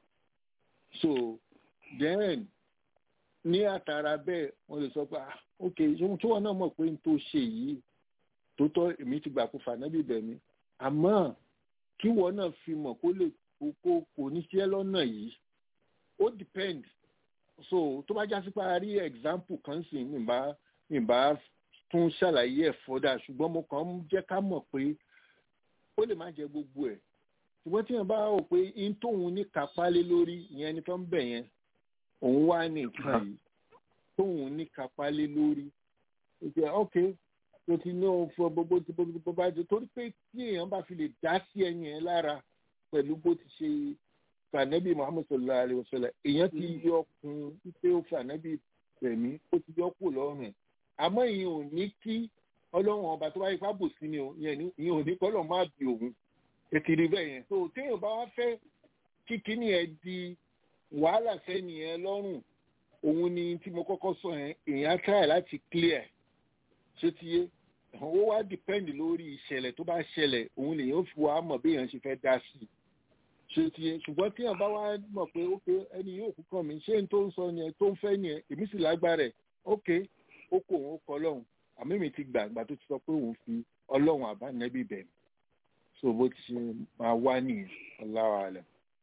so then ní àtàrà bẹ́ẹ̀ wọ́n lè sọ pé ah ok ohun tí wọ́n náà mọ̀ pé n tó ṣe yìí tó tọ́ èmi ti gbà kó fànábì bẹ̀ mí àmọ́ kí wọ́n náà fi mọ̀ kó lè kó kò ní ṣe lọ́nà yìí ó depend so tó bá jásí pé a rí example kan sì ní bá ní bá tún ṣàlàyé ẹ̀ fọ́dà ṣùgbọ́n mo kàn ń jẹ́ ká mọ̀ pé ó lè má jẹ gbogbo ẹ̀ ṣùgbọ́n tí wọ́n bá rò pé in tóun ní kápá lé lórí ìyẹn ni tó ń bẹ̀ yẹn òun wá ní nǹkan yìí tóun ní kápá lé lórí ìṣe ok tó ti ní òun fún gbogbo tí bó bá jẹ torí pé tí èèyàn bá fi lè dá sí ẹyin ẹ lára pẹ̀lú bó ti ṣe fànẹ́bí muhammed sallallahu alayhi wa sallam èèyàn ti yọ kun pé ó fànẹ́bí tẹ̀mí ó ti yọ kù lọ́rùn ẹ̀ àmọ́ ìyẹn ò ní kí ọlọ́run ọba tó bá yẹ fábò sí ni o ìyẹn ò ní kọ́ lọ́ọ́ má bí òun ètìrí bẹ́ẹ̀ yẹn so téèyàn bá wá fẹ́ kí kíní ẹ di wàhálà sẹ́ni ẹ lọ́rùn òun ni tí mo kọ́kọ́ sọ yẹn èèyàn try láti clear ṣé ti yé ó wá depend lórí ìṣẹ̀lẹ̀ tó bá ṣẹlẹ̀ òun lèyàn fi wá mọ̀ bí èèyàn ṣe fẹ́ dá sí i ṣé ti yé ṣùgbọ́n téèyàn bá wá mọ̀ pé ok ẹni yóò kú kàn mí ṣé n tó ń sọ yẹn tó ń fẹ́ yẹn èmi sì lágbára ẹ̀ ok ó kó òun ó kọ ọlọ́run àmì mi ti gbàgbà tó ti sọ pé òun fi ọlọ́run àbánẹ́bí bẹ̀ mí so bó ti ṣe máa wá nìyẹn ọláwà rẹ.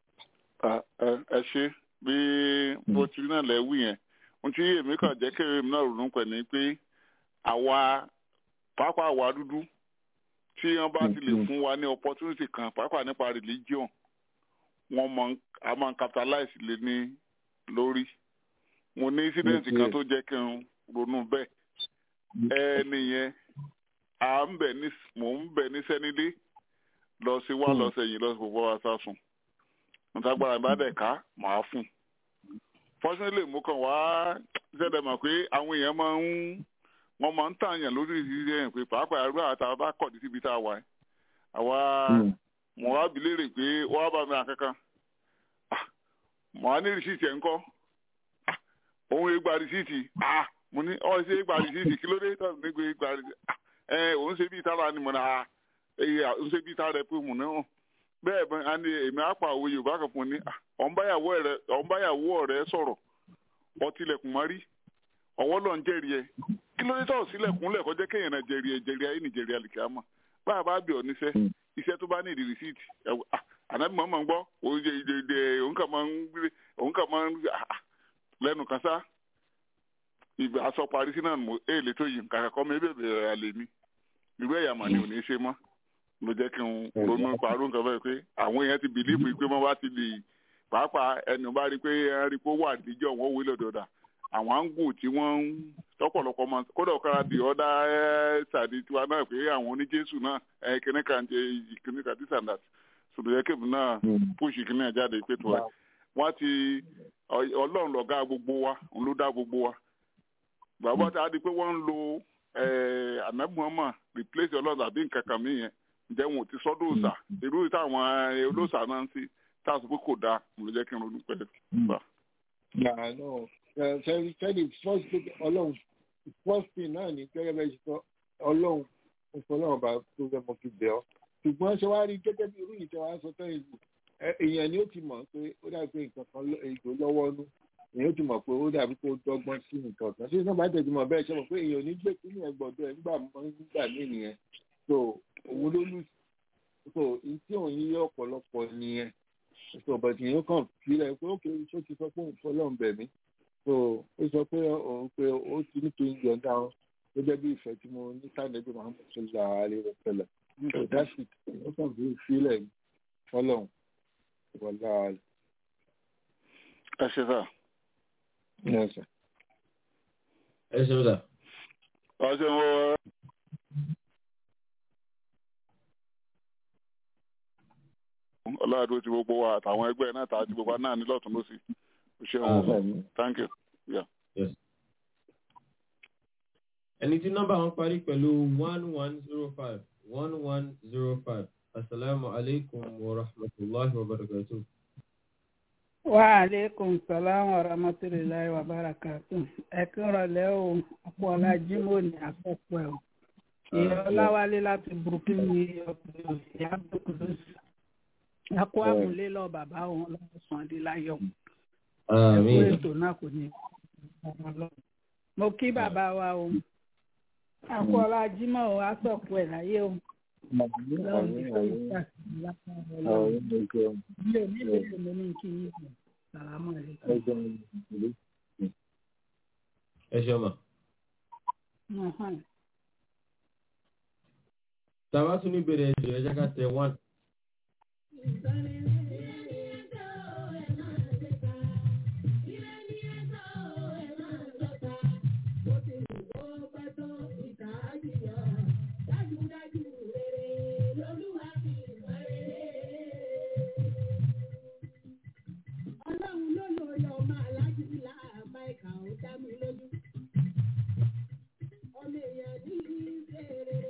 ẹ ṣe bí bó ti rí náà lẹ́wù yẹn ohun tí èmi kàn jẹ́ kéré mi náà ronú pẹ̀ ni pé àwa pàápàá àwa dúdú tí wọ́n bá ti lè fún wa ní opportunity kan pàápàá nípa religion wọ́n mọ a máa capitalize lé ní lórí mo ní incident kan tó jẹ́ kí n ronú bẹ́ẹ̀ ẹni yẹn à ń bẹ̀ ní mò ń bẹ̀ ní sẹ́nilé lọ sí wá lọ sẹ́yìn lọ sí gbogbo wa sásùn ntagbara bá dẹ̀ ká màá fún fortunately mo kàn wá ṣẹ̀dẹ̀ mọ̀ pé àwọn èèyàn máa ń wọ́n máa ń tààyàn lórí ìrírí ẹ̀yìn pé pàápàá ẹrú àtàwọn bá kọ̀ síbi tá a wà àwa mo wá bi léèrè pé wọ́n á bá mi àkankan mo wá ní rìsíìtì ẹ̀ ń kọ́ òun ègbà rìsíìtì mo ní ọ̀ ṣe ègbà rìsíìtì kí ló dé tó ní gbé ègbà rìsíìtì ẹ̀ òun ṣe bí ìtara ni mo náà èyí ń ṣe bí ìtara rẹ̀ pé mo náà bẹ́ẹ̀ bẹ́ẹ̀ á ní èmi àpà òwe yorùbá kan fún ni ọ̀nbáyàwó rẹ̀ sọ̀rọ̀ ọtílẹ̀kùn má rí ọwọ́ lọ́n jẹ́rìí ẹ kí ló dé tọ̀ sílẹ̀kùn lẹ̀ kọjá kéèyàn náà jẹ́rìí ẹ jẹ́rìí ayé ní jẹ́rìí àlìkí àmọ́ bá a bá bì ọ́ níṣẹ́ iṣẹ́ tó bá ní ìdí rìsíìtì ànábì mọ́ máa ń gbọ́ òun kà máa ń gbé òun kà máa ń lẹ́nu kan sá ìgbà aṣọ parí sí náà èèlè tó yìí kàkà kọ́ mi bèbè rẹ̀ àlè mi irú ẹ̀yà mà ni ò ní ṣe mọ́ ló jẹ́ kí n ronú parọ́ nǹkan bẹ́ẹ̀ pé àwọn èèyàn ti bìlíìfù pé wọ́n bá ti lè pàápàá ẹnu bá rí i pé ẹn rí i pé ó wà níjọ́ wọn wí lọ́dọọdà àwọn áńgù tí wọ́n ń lọ́pọ̀lọpọ̀ mọ kódà ọ̀kára di ọ̀dà ṣàdí tiwa náà pé àwọn oníjésù náà ẹ kíní kan ṣe kíní kan tí sàǹdà sọdọ̀ yẹ kébù náà púùsì kíní ẹ̀ jáde pé tó ẹ wọ́n ti ọlọ́run lọ̀gá gbogbo wa òun ló dá gbogbo wa bàbá tá a di pé wọ́n ń lo ànábùmọ́mọ́ replace ọlọ́run àbí nǹkan kan mí yẹn ǹjẹ́ wọn ò ti sọ́dọ̀ òòsà irú táwọn olóòsà náà ń sí tá a sọ pé kò dáa mo lè jẹ́ kí n ronú pẹ̀lú. sẹ́ni sẹ́ni first thing ọlọ́run first thing náà ní gẹ́gẹ́ bẹ́ẹ̀ ṣe sọ ọlọ́run ó sọ ọlọ́run bá tó fẹ́ mọ fi bẹ̀ ọ́ ṣùgbọ́n ṣe wá rí gẹ́gẹ́ bí irú ìtẹ́ wa sọ tẹ́yìn lù èèyàn ni ó ti mọ̀ pé ó dàbí pé nǹkan kan ètò lọ́wọ́ nú èèyàn ó ti mọ̀ pé ó dàbí pé ó dọ́gbọ́n sí nǹkan kan ṣé sábà tẹ̀sí mọ̀ bẹ́ẹ̀ ṣe mọ̀ pé èèyàn ò ní gbé kí ní ẹgbọ̀dọ̀ ẹ̀ nígbà mọ́ nígbà míì nìyẹn so òun ló lù so tí òun yí ọ̀pọ̀lọpọ̀ nìyẹn so bàtì yẹn kàn filẹ̀ pé ó kéré tó ti sọ pé òun fọlọ́n bẹ̀ mí so ó sọ pé òun pé ó ti ní kí n yọ̀ǹda wọn gẹ́gẹ́ bí ìfẹ́ tí mo ní sànẹ́bí muhammed sallallahu alayhi wa sallam so that's it ó kàn fi filẹ̀ fọlọ́n wọlá. ẹ ṣe sá. ẹ ṣe. ẹ ṣeun sá. ọ̀sẹ̀ wo. ọlọ́run ti gbogbo wa àtàwọn ẹgbẹ́ náà tààtì gbogbo wa náà ní lọ́tún lọ́sì ṣeun thank you. Yeah. Yes. ẹni tí nọ́mbà wọn parí pẹ̀lú one one zero five one one zero five asalaamu aleykum wa rahmatulahi wa barakatu. wa aleykum salaam wa rahmatulahi wa barakatu. ẹ kí n rọlẹ́ o ọ̀pọ̀ ọ̀la jimoh ní àkọ́kọ́ ẹ̀ o. ìyá ọláwálé láti burúkú ní ọkùnrin ìyá abdulkudus akó àmúlé lọ bàbá òun lọ́wọ́ sàn dé láyọ̀ ẹ̀kú àmín ètò náà kò ní ọmọ lọ. mo kí bàbá wa o akó ọlá jímọ̀ o á sọ̀kú ẹ̀ láyé o lọ́wọ́ ní kó ìgbà lápá ọlọ́run ilé oníbèrè mi ní kí yín kù sàlámù àlékún. ẹ ṣe ọmọ. Ọ̀hán. tàbá tún ní bèrè ẹjọ ẹ jẹ́ ká tẹ one. Ọlọ́run ló lórí ọmọ aláàjì láàbá ìkà ó dá mi lójú. Ọmọ èèyàn ní ìṣe rere.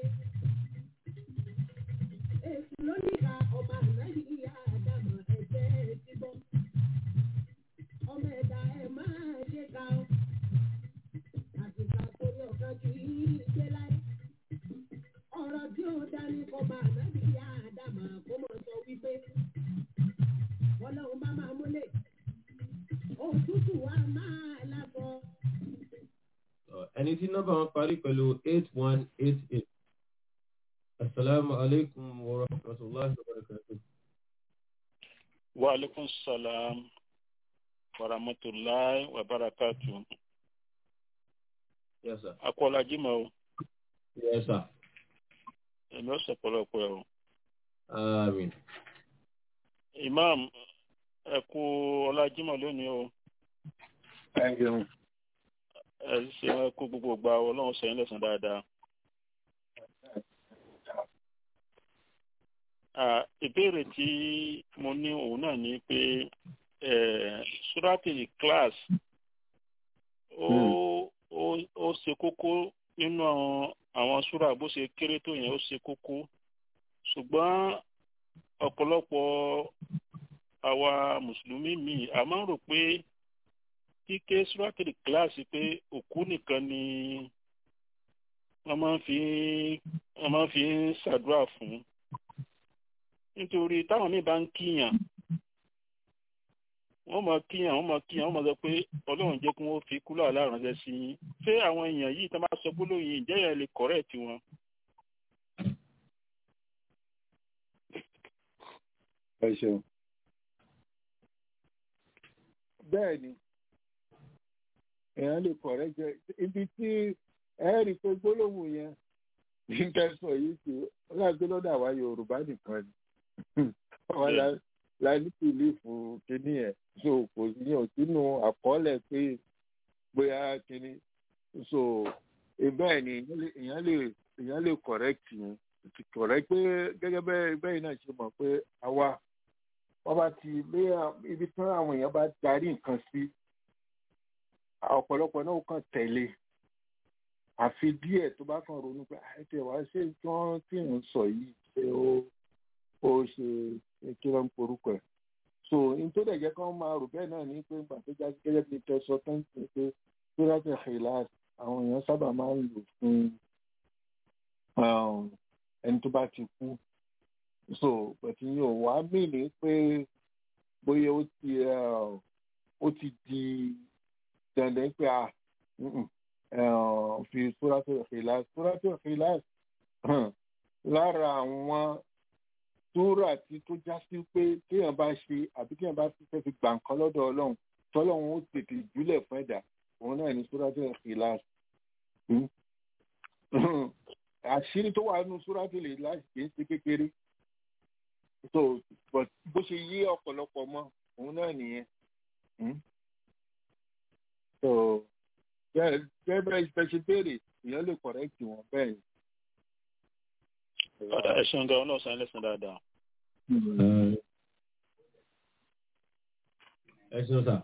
Èsì ló níka ọmọ ànáyí ìyá àdàmọ̀ ẹ̀jẹ̀ ti bọ́. Ọmọ ẹ̀dá ẹ̀ máa ṣe ká o. Àtìgbà torí ọ̀kan kì í ṣe láyé. Ọ̀rọ̀ tí ó dání kọ́ ọmọ ànáyí ìyá àdàmọ̀ kó mọ̀ sọ wípé. Ọlọ́run bá máa múlẹ̀. Òtútù wa máa lábọ̀. Ọ, ẹni tí nọ́mbà wọn parí pẹ̀lú eight one eight eight. asalaamu alaykum wa rahmatulahi wa barakatuh. wa alaikum salam wa rahmatulahi wa barakatu yes sir. akọọlá jimá o yes sir. èmi ó sọpọlọpọ ẹ o àmín. imam ẹ kú ọlá jimá lónìí o ẹ ṣe ẹ kú gbogbo gba ọlọ́run sẹ́yìn lẹ́sàn dáadáa. Ah, ìbéèrè tí mo ní òun náà ni pé surati class ó ó ó ṣe kókó nínú àwọn àwọn súrà bó ṣe kéré tó yẹn ó ṣe kókó ṣùgbọ́n ọ̀pọ̀lọpọ̀ àwa mùsùlùmí míì a máa ń rò pé kíké surati class pé òkú nìkan ni wọ́n máa ń fi wọ́n máa ń fi ń ṣàdúrà fún nítorí táwọn míì bá ń kíyàn wọ́n mọ̀ kíyàn wọ́n mọ̀ kíyàn wọ́n mọ̀ sọ pé ọlọ́run jẹ́ kí wọ́n fi kúlọ aláránṣẹ́ sí yín ṣé àwọn èèyàn yìí tó máa sọ gbólóhùn yìí ǹjẹ́ yẹn lè kọrẹ tiwọn. ẹ ṣeun bẹ́ẹ̀ ni èèyàn lè kọ̀rẹ́ jẹ ibi tí ẹ rí i pé gbólóhùn yẹn ní tẹ́sán yìí sí ọlọ́gbẹ́ lọ́dọ̀ àwa yorùbá nìkan ni àwa la- la ní bìlífù kínní ẹ̀ so kò sí yàn sínú àkọọ́lẹ̀ pé bóyá kínní so eh, bẹ́ẹ̀ ni èèyàn lè- èèyàn lè èèyàn lè correct yẹn ti correct pé gẹ́gẹ́ bẹ́ẹ̀ bẹ́ẹ̀ náà ṣe mọ̀ pé àwa wọ́n bá ti lé ibi tí àwọn èèyàn bá darí nǹkan sí ọ̀pọ̀lọpọ̀ náà ó kàn tẹ̀lé àfi díẹ̀ tó bá kàn ronú pé àìtẹ̀ wá ṣé tí wọ́n tí ń sọ yìí ṣé ó ó ṣe kí ló ń porúkọ ẹ̀ so n tó dẹ̀ jẹ́ kí wọ́n máa rò bẹ́ẹ̀ náà ní pé nígbà tó já sí gẹ́gẹ́ bí tẹ́sọ tó ń pè pé sóràtì xìláàs àwọn èèyàn sábà máa ń lò fún um, ẹni tó bá ti kú so pẹ̀tù yìí ò wá mìíní pé bóyá ó ti uh, ó ti di dandan pé a mm-mm, uh, fi sóràtì xìláàs sóràtì xìláàs lára àwọn tóra tí tó já sí pé téèyàn bá ṣe àbí téèyàn bá fẹ́ fi gbà nǹkan lọ́dọ̀ ọlọ́run tọ́lọ́run ó tètè júlẹ̀ fún ẹ̀dá òun náà ní sóràtì xìláàs àṣírí tó wà nínú sóràtì lè láti kì í ṣe kékeré so but bó ṣe yé ọ̀pọ̀lọpọ̀ mọ́ òun náà nìyẹn Hmm? so bẹ́ẹ̀ bẹ́ẹ̀ bẹ́ẹ̀ ṣe ṣe béèrè èèyàn lè correct wọn bẹ́ẹ̀ ni. ọ̀dà ẹ̀sùn gan ọlọ́run sẹ́yìn lẹ́sàn dáadáa. ẹ ṣeun sà.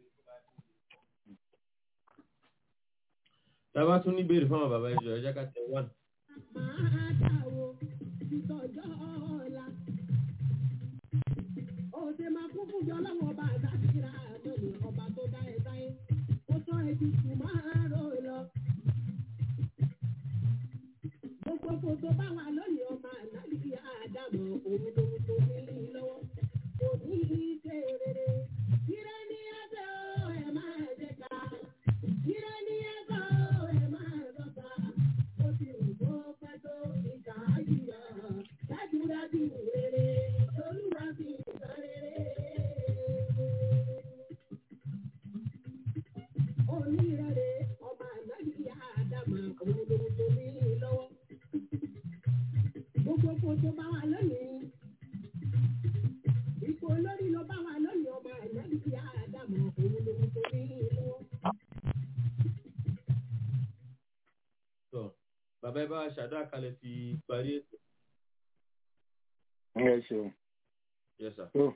tábà tún ní béèrè fáwọn bàbá ẹjọ ẹ jẹ́ ká tẹ one. Máa dáwọ́ ìtọ́jọ́ ọ̀la. Òde máa kún fún jọ lọ́wọ́ ọba àdáṣírà àmọ́ni ọba tó dá ẹ sáyé. Ó tọ́ ẹbí tù máa rò lọ. Gbogbo kò tó bá wà lónìí ọmọ ànábì àdàmọ̀ òun lòun tó ní lé lọ́wọ́. bàbá ẹ bá ṣàdúrà kalẹ̀ fi parí ètò. ẹ ṣeun yes sir. tó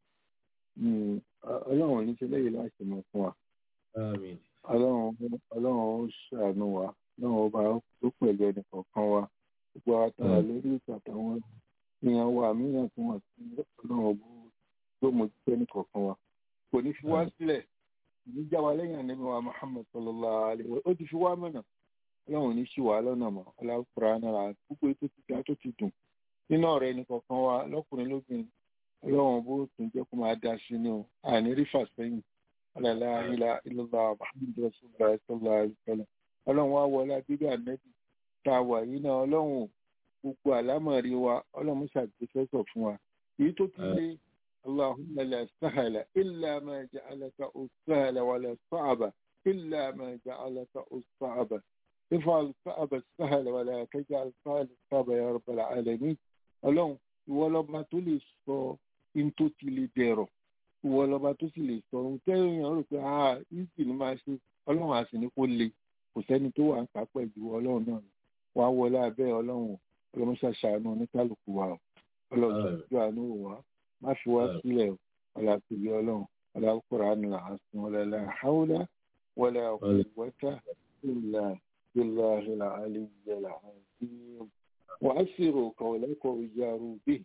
mm, ọ- ọlọ́run ò ní ṣe lẹ́yìn láti mọ̀ fún wa àmín ọlọ́run ọlọ́run ó ṣàánú wa ọlọ́run ọba tó pẹ̀lú ẹnì kọ̀ọ̀kan wa gbogbo àtàrà lórí ìtàtàwọn èèyàn wa mìíràn tí wọ́n ti ọlọ́run bó tó mójútó ẹnì kọ̀ọ̀kan wa kò ní fi wá sílẹ̀ ní já wa lẹ́yìn ànábì wa Muhammad sallallahu alaihi wa ó ti fi wá mọ̀nà ọlọ́run ò ní ṣì wá lọ́nà mọ́ ọlọ́kùnrin náà gbogbo ètò ti ga tó ti dùn nínú ọ̀rẹ́ ẹnì kọ̀ọ̀kan wa lọ́kùnrin lóbìnrin ọlọ́run bó tún jẹ́ kó máa dá sí ní o àní rí fàsẹ́yìn ọlọ́lá ilá ilọ́lá muhammed rasulillah sallallahu alayhi wa sallam ọlọ́run wá wọlé abíbí ànẹ́bí tá a wà yìí náà ọlọ́run ò gbogbo àlámọ̀rí wa ọlọ́run ṣàgbéfẹ́sọ̀ fún wa èyí tó ti lé allahumma la sahala illa ma ja'alaka as-sahla wa la sa'aba illa ma ja'alaka as-sa'aba if'al sa'aba as-sahla wa la taj'al sa'ala as-sa'aba ya rabbal alamin ọlọ́run ìwọ lọ́ba tó lè sọ in tó ti lè dẹ̀rọ̀ ìwọ lọ́ba tó sì lè sọ ohun tẹ́yìn rò pé ah easy ni máa ṣe ọlọ́run àti ní kó le kò sẹ́ni tó wà ń kà pẹ̀lú ọlọ́run náà ni wà á wọlé abẹ́ ọlọ́run ọlọ́run ṣàṣàánú oníkálukú wa o ọlọ́run ṣàṣàánú àánú wa má fi wá sílẹ̀ o ọlá tóbi ọlọ́run ọlá Kùránì àásùn ọlọ́lá haúlá wọlé quwwata illa billahi al-aliyyil azim wa asiru qawlakum wajaru bihi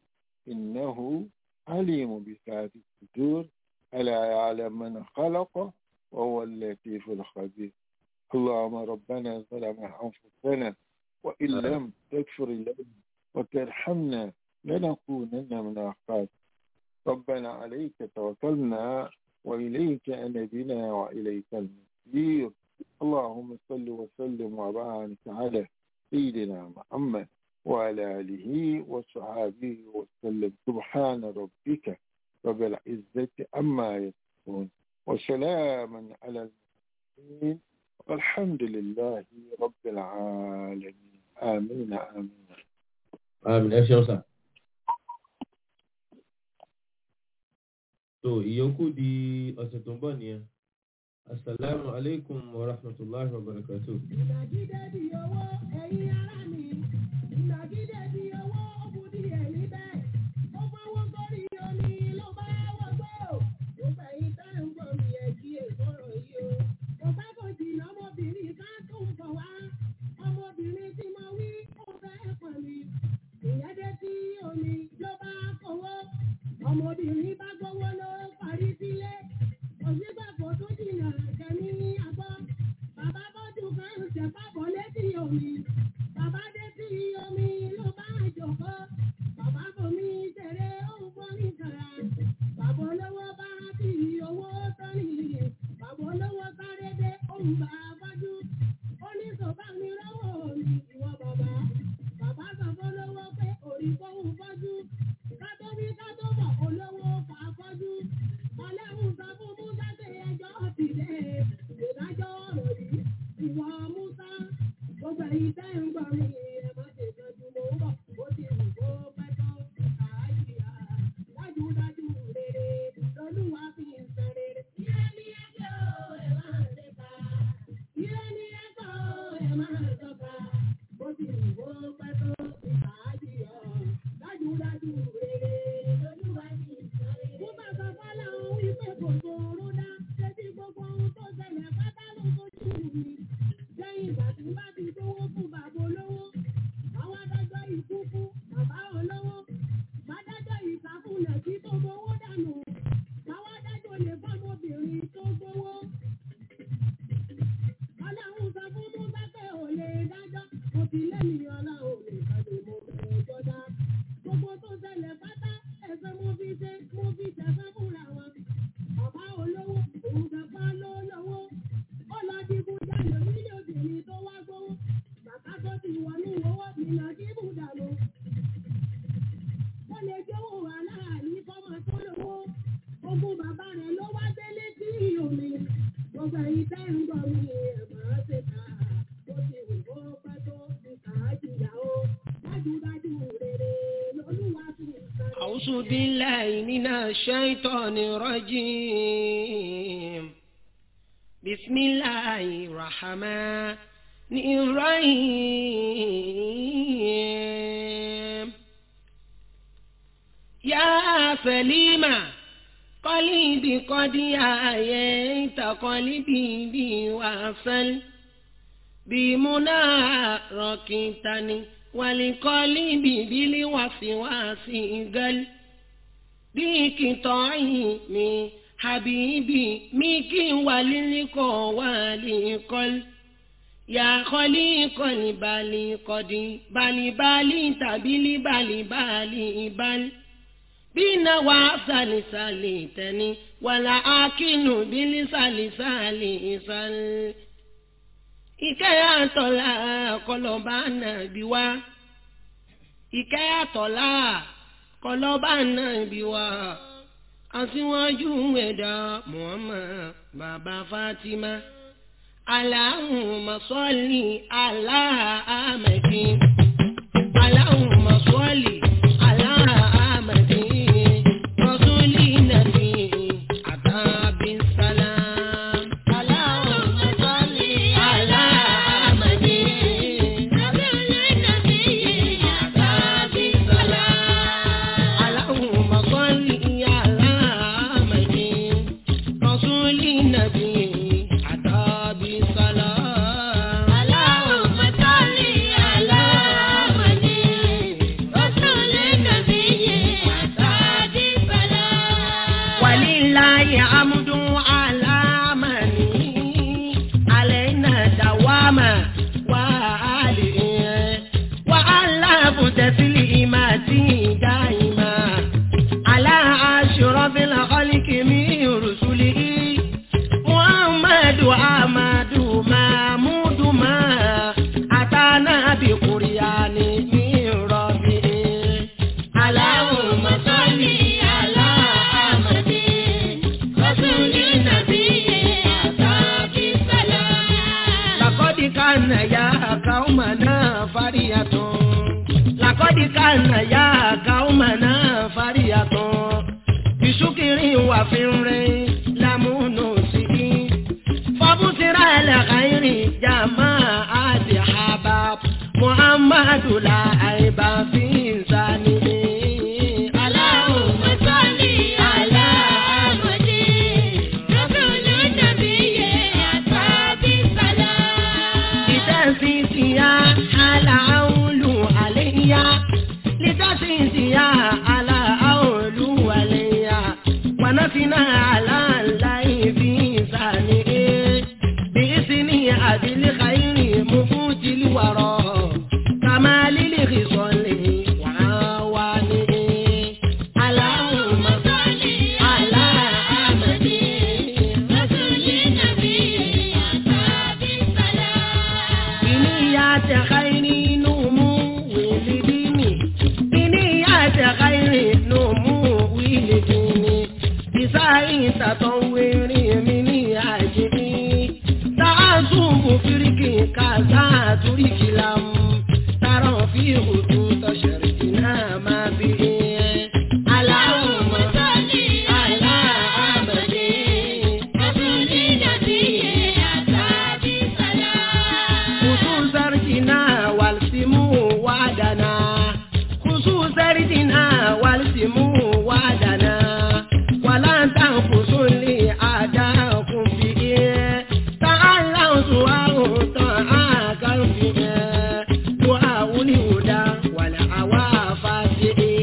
innahu عليم بذات الصدور ألا يعلم من خلق وهو اللطيف الخبير اللهم ربنا ظلم أنفسنا وإن لم تغفر لنا وترحمنا لنكونن من الخاسرين ربنا عليك توكلنا وإليك أنبنا وإليك المصير اللهم صل وسلم وبارك على سيدنا محمد وعلى آله وصحابه وسلم سبحان ربك رب العزة عما يصفون وسلاما على المرسلين والحمد لله رب العالمين آمين آمين àmín ẹ ṣeun sà. tó ìyókù di ọ̀sẹ̀ tó ń bọ̀ nìyẹn asalaamu aleykum wa rahmatulahi wa barakatuh. ìnàgídé di owó ẹ̀yin ará mi ìnàgídé di owó ó bu di ẹ̀yìn bẹ́ẹ̀ ó fọwọ́ sórí omi ló bá wọgbọ́ ó fẹ̀yìn tá ń gbọ́ mi ẹ̀ kí èkóró yìí o kò bá kò jìnnà ọmọbìnrin ká tó ń bọ̀ wá ọmọbìnrin tí mo wí ó fẹ́ pọ̀ mi ìyẹn dé sí omi ló bá kówó ọmọbìnrin bá gbówó ló parí sílé òsínbàbò tó jìnnà kẹ́mi àgbọ̀ bàbá bọ́jú kan ṣẹ̀fàbọ̀ létí omi bàbá dé sí omi ló bá jòkó bàbá bomi ṣeré òun bọ́ ní kàrà bàbá olówó bá fi owó sọ́ni bàbá olówó sáré dé òun bá bọ́jú ó ní sọ̀bá mi lọ́wọ́ mi ìwọ bàbá bàbá sọ fọlọ́wọ́ pé òrì fóun fọ́jú kátó bí kátó bọ̀ olówó fà fọ́jú ọlẹ́hùn sọ fún musa pé ẹjọ́ ti dé ìdájọ́ ọ̀rọ̀ yìí ìwọ musa gbogbo èyí tẹ́ ń gbọ́ mi ẹ má ṣe tọ́jú mo ń bọ̀ ó ti wù kó pẹ́ tó àyíyá dájúdájú rere lolúwa fi ń san rere. Ire ni ẹjọ́ ẹ máa ṣe ká. Ire ni ẹjọ́ ẹ máa ṣọ́ka. Bó ti wù kó pẹ́ tó àyíyá dájúdájú rere lolúwa fi ń san rere. Mo bá sọ fọ́lá ohun wípé kò sòrò dá. Ṣébí gbogbo ohun tó ṣẹlẹ̀ pátá ló fojú mi. Lẹ́yìn ìgbà tí bá ti gbówó fún bàbá olówó. Àwọn adájọ́ ikú fún bàbá olówó. Bádájọ́ ìsàkúnlẹ̀ tí tó gbowó dànù. Àwọn adájọ́ lè fọ́mọbìnrin tó gbowó. Ọlọ́run sọ fún Musa pé ò lè dájọ́. Mo ti lẹ́yìn ọlọ́run lè kàdé mo bẹ̀rẹ̀ jọdá. Gbogbo tó ṣẹlẹ̀ pátá ẹ̀fẹ̀ mo fi ṣe mo fi ṣẹ̀fẹ̀ fúnra wọn. Bàbá olówó òun kankan ló lówó. Ó lọ digun jalè nílé obìnrin tó wá gbówó. Bàbá tó ti wọnú owó mi lọ dínkù dànù. Ó lè jówó aláàlí fọ́mọ tó lówó. Ogún bàbá rẹ̀ ló wá délé sí omi. Gbogbo ẹ̀yin tẹ́ ń gbọ́ mi ẹ̀ máa ṣe ká. Bó ti wù kó pẹ́ tó ti kà á jìyà o. Dájúdájú rere lolúwa fi ń sáré. أعوذ بالله من الشيطان الرجيم بسم الله الرحمن إبراهيم يا سليمة قلبي قد آيت قلبي بي وصل بمنى ركنتني ولقلبي بالوسواس قل بقطعي من حبيبي ميكي وللقى ولقل يا خليق البالي قد بالي بالي تبلي بالي بالي بال بنا وسالسالي تني ولا أكن بلسالسالي سال ìkẹ́ àtọ̀là kọlọ́ba nàbí wá ìkẹ́ àtọ̀là kọlọ́ba nàbí wá aṣíwájú ẹ̀dá Muhammad bàbá Fatima Allahumma salli ala Ahmadi Allahumma salli ala Ahmadi rasuli nabi atabi salam Allahumma salli ala Ahmadi rasuli nabi atabi salam Allahumma salli ala Ahmadi rasuli nabi atabi salam Allahumma salli ala Ahmadi rasuli nabi atabi salam walillahi amdu ala mani alaina dawama wa alihi wa alafu taslimati daima ala ashrafil khalqi min rusulihi muhammadu amadu mahmudu ma atana bi quryani min rabbihi Allahumma salli ala Ahmadi rasuli nabiyyi atabi salam لقد كان يا قومنا فرية لقد كان يا قومنا فرية بشكر وفر لم نسي فبصر الخير جماعة حباب محمد لا عيب في إنسانه اللهم صل على أحمد رسول النبي أصحاب السلام لتسيسيا على أولو عليا لتسيسيا على أولو عليا ونفنا على الله في إنسانه بإذن أبي الخير مفوت الورى كما للخصال وعوانه اللهم صل على أحمد رسول النبي أصحاب السلام بنيات خير نمو ولديني بنيات خير نمو ولديني بسعي تطور من عجبي تعصب فرقي كذا ترك لم ترى في خطوط شرقنا ما به اللهم صل على أحمد رسول النبي أصحاب السلام خصوص رجنا والسمو وعدنا خصوص رجنا والسمو وعدنا ولا تنقصوا لي أعداءكم به تعالوا سواء طاعاك به دعاء الهدى والعوافات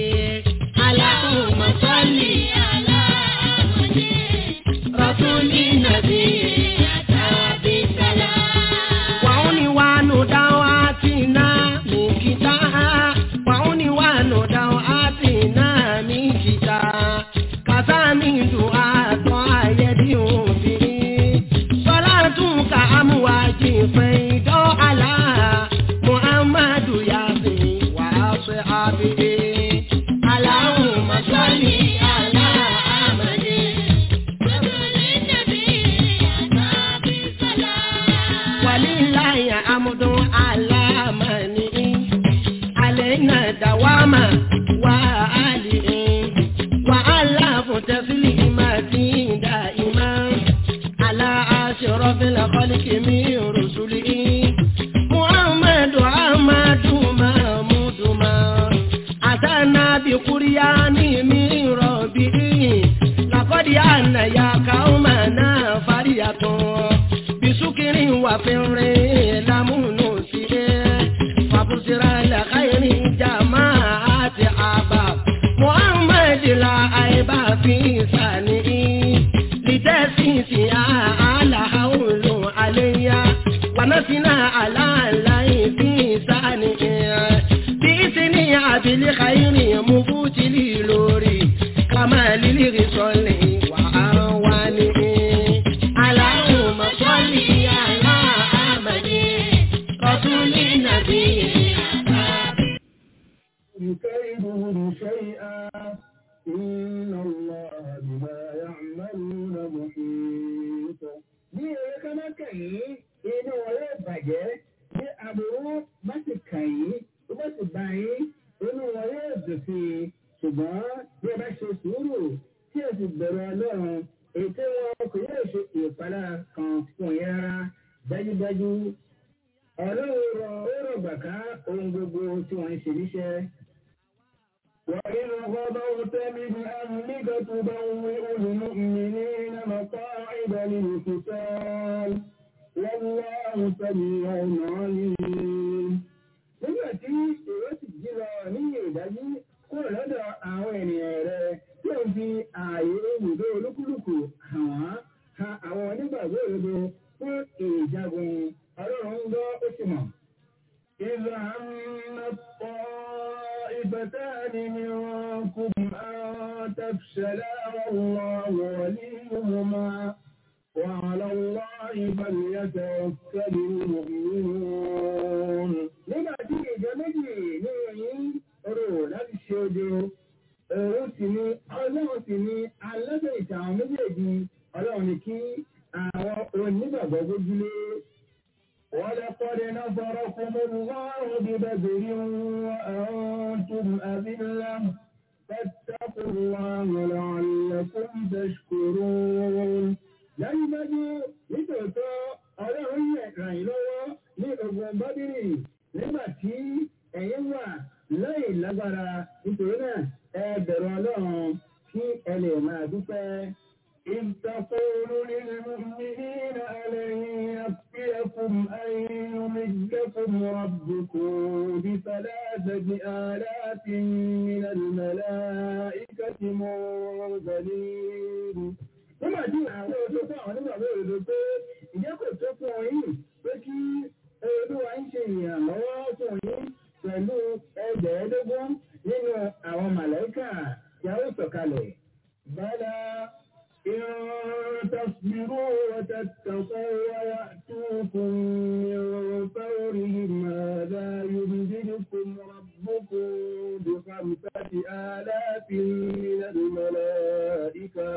اللهم صل على أحمد رسول النبي أتى بالسلام وعنوان دعواتنا من كتاب وعنوان دعواتنا من كتاب كثامي دعاء دعاء يدعو به صلاتك أمواج فيض على محمد ياسين وأصحابه اللهم صل على أحمد رسول النبي أتى بالسلام ولله حمد على منه علينا دواما وآله وألف تسليمات دائما على أشرف الخلق من رسله بأن يا قومنا فرية بسكر وفر لم نسر فبصر لخير جماعة عبا محمد لا عيب في سنه لتسيسها على حول عليا ونسنا على الله في سنه بإذن عبد الخير مفوت لي لوري كما للغسل وأوانه اللهم صل على أحمد رسول النبي كيدهم شيئا إن الله بما يعملون محيط bí eré ká má kẹ̀yìn inú wọn yóò bàjẹ́ bí aburú bá ti kẹ̀yìn tó bá ti bá yín inú wọn yóò dùn sí i ṣùgbọ́n bí ẹ bá ṣe sùúrù tí ẹ sì bẹ̀rù ọlọ́run ètò wọn kò yóò ṣe ìpalára kan fún yín rárá dájúdájú ọlọ́run rọ ó rọ̀gbà ká ohun gbogbo tí wọ́n ń ṣe níṣẹ́. وإذ غضوت من أمرك تبوئ المؤمنين مقاعد للقتال والله سميع عليم. Nígbà tí èrò sì jí lọ ní ìdájí kúrò lọ́dọ̀ àwọn ènìyàn rẹ̀ tí ó fi ààyè ibùdó olúkúlùkù hàn wá ha àwọn onígbàgbọ́ òdodo fún ìjagun ọlọ́run ń gbọ́ ó sì mọ̀. إذا هم الطائفتان منكم أن تفشلا والله وليهما وعلى الله فليتوكل المؤمنون. nígbà tí ìjọ méjì ní ìròyìn rò láti ṣe ojo òun sì ni ọlọ́run sì ni alábẹ̀rẹ̀ àwọn méjèèjì ọlọ́run ni kí àwọn onígbàgbọ́ gbójúlé. ولقد نصركم الله ببدر وأنتم أذلة فاتقوا الله لعلكم تشكرون dájúdájú nítòótọ́ ọlọ́run ràn yín lọ́wọ́ ní ogun bábírì nígbà tí ẹ̀yin wà láì lágbára nítorí náà ẹ bẹ̀rù ọlọ́run kí ẹ lè máa dúpẹ́. إذ تقول للمؤمنين ألن يكفيكم أن يمدكم ربكم بثلاثة آلاف من الملائكة منزلين nígbà tí àwọn oṣù fún àwọn onígbàgbọ́ òdodo pé ìjẹ́ kò tó fún ọ yìí pé kí olúwa ń ṣe ìrànlọ́wọ́ fún yín pẹ̀lú ẹgbẹ̀ẹ́dógún nínú àwọn màlẹ́kà tí a ó sọ̀kalẹ̀. bala إن تصبروا وتتقوا ويأتوكم من فورهم هذا يمددكم ربكم بخمسة آلاف من الملائكة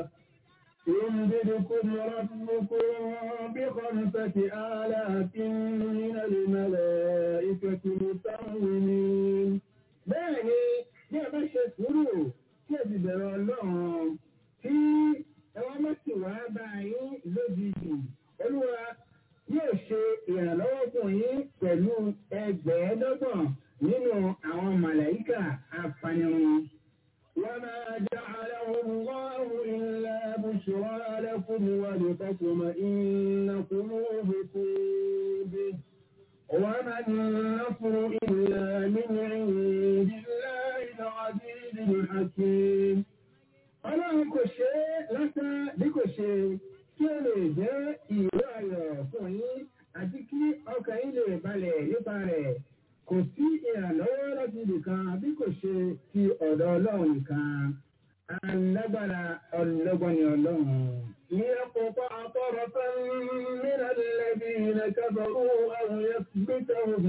يمددكم ربكم بخمسة آلاف من الملائكة مسومين. بẹ́ẹ̀ni bí ẹ bá ṣe sùúrù kí ẹ sì bẹ̀rẹ̀ ọlọ́run tí ẹwọ́n mọ́sí wá bá yín lójijì olúwa yóò ṣe ìrànlọ́wọ́ fún yín pẹ̀lú ẹgbẹ̀ẹ́dọ́gbọ̀n nínú àwọn màláìkà apanirun. وما جعله الله إلا بشرى لكم ولتطمئن قلوبكم به وما النصر إلا من عند الله العزيز الحكيم ọlọ́run kò ṣe é lásán bí kò ṣe kí ó lè jẹ́ ìró ayọ̀ fún yín àti kí ọkàn yín lè balẹ̀ nípa rẹ̀ kò sí ìrànlọ́wọ́ láti nìkan bí kò ṣe ti ọ̀dọ̀ ọlọ́run nìkan alágbára ọlọ́gbọ́n ni ọlọ́run. ليقطع طرفا من الذين كفروا أو يثبتهم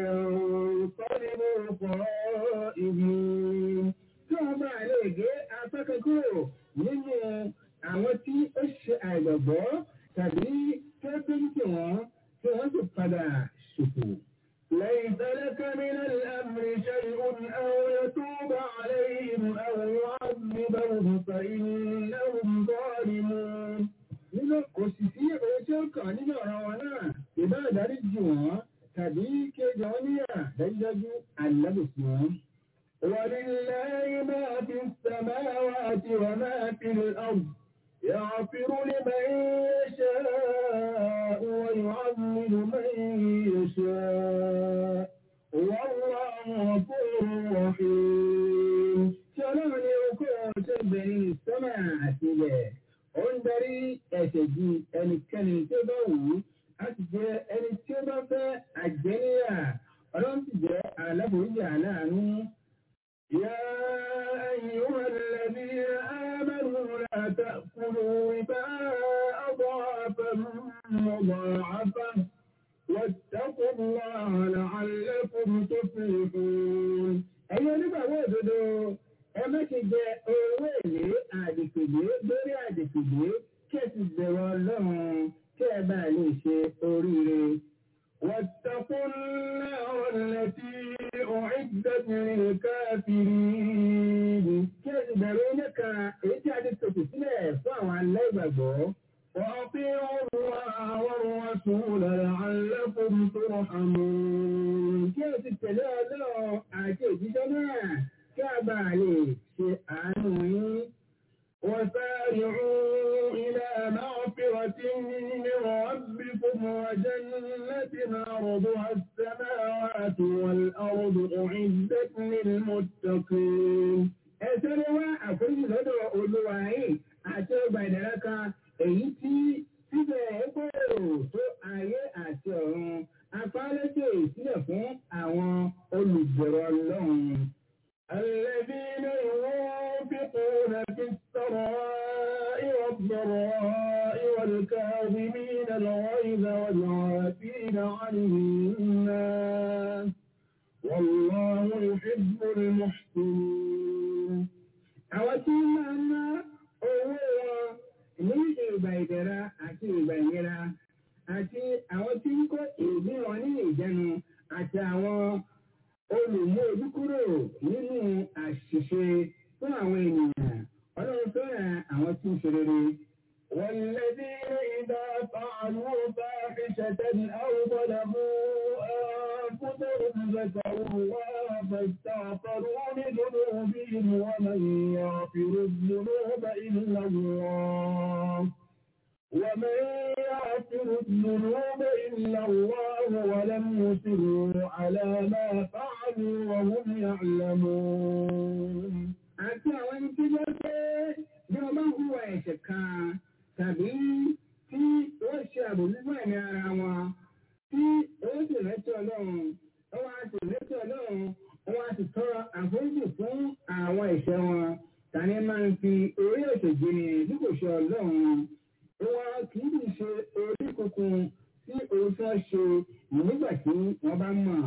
فينقلبوا خائبين tí wọ́n bá lè gé afẹ́kẹ́ kúrò nínú àwọn tí ó ṣe àìgbàgbọ́ tàbí tí ó tó ń tì wọ́n tí wọ́n sì padà ṣòfò. ليس لك من الأمر شيء أو يتوب عليهم أو يعذبهم فإنهم ظالمون. Nínú kò sì sí ohun tí ó kàn nínú ọ̀rọ̀ wọn náà, ìbá ìdáríjì wọn tàbí kí ó jọ níyà dájúdájú àlábòsí wọn. ولله ما في السماوات وما في الأرض يغفر لمن يشاء ويعذب من يشاء والله غفور رحيم ṣọlọ́run ni okó tó bẹ̀rẹ̀ sọ́mà àtìlẹ̀ ó ń darí ẹ̀ṣẹ̀ ju ẹnikẹ́ni tó bá wù ú a sì jẹ́ ẹni tí ó bá fẹ́ àjẹníyà ọlọ́run sì jẹ́ aláboyè aláàánú. يا أيها الذين آمنوا لا تأكلوا ربا أضعافا مضاعفة واتقوا الله لعلكم تفلحون ẹ̀yin onígbàwọ́ òdodo ẹ má ṣe jẹ owó èlé àdìpèlé lórí àdìpèlé kí ẹ sì bẹ̀rù ọlọ́run kí ẹ bá lè ṣe oríire. واتقوا النار التي أعدت للكافرين kí ẹ sì bẹ̀rù oníkà èyí tí a ti tòkù sílẹ̀ fún àwọn aláìgbàgbọ́. وأطيعوا الله والرسول لعلكم ترحمون kí ẹ sì tẹ̀lé ọlọ́run àti òjíṣẹ́ náà kí a bá lè ṣe àánú yín. وسارعوا إلى مغفرة من ربكم وجنة عرضها السماوات والأرض أعدت للمتقين. ẹsẹ̀rẹ̀ wá àforíjì lọ́dọ̀ olúwa yìí àti ọgbà ìdára kan èyí tí síbẹ̀ gbòòrò tó ayé àti ọ̀run afárẹ́tẹ̀ sílẹ̀ fún àwọn olùbẹ̀rọ ọlọ́run. الذين ينفقون في السراء والضراء والكاظمين الغيظ والعافين عن الناس والله يحب المحسنين. àwọn tí máa ń ná owó wọn ní ìgbà ìdẹ̀ra àti ìgbà ìnira àti àwọn tí ń kó èdè wọn ní ìjẹnu àti àwọn olùmú ojú kúrò nínú àṣìṣe fún àwọn ènìyàn ọlọ́run fẹ́ràn àwọn tí ń ṣe rere. والذين إذا فعلوا فاحشة أو ظلموا أنفسهم ذكروا الله فاستغفروا لذنوبهم ومن يغفر الذنوب إلا الله ومن يغفر الذنوب إلا الله ولم يصروا على ما فعلوا وهم يعلمون. àti àwọn ẹni tí wọ́n pé bí wọ́n bá ń hùwà ẹ̀ṣẹ̀ kan tàbí tí wọ́n ṣe àbòjútó ẹ̀mí ara wọn tí wọ́n sì rántí ọlọ́run wọ́n á sì rántí ọlọ́run wọ́n á sì tọrọ àforíjì fún àwọn ẹ̀ṣẹ̀ wọn tani máa ń fi orí ẹ̀ṣẹ̀ gbéni bí kò ṣe ọlọ́run wọn kì í ṣe orí kunkun tí òun fẹ́ ṣe nígbà tí wọ́n bá mọ̀.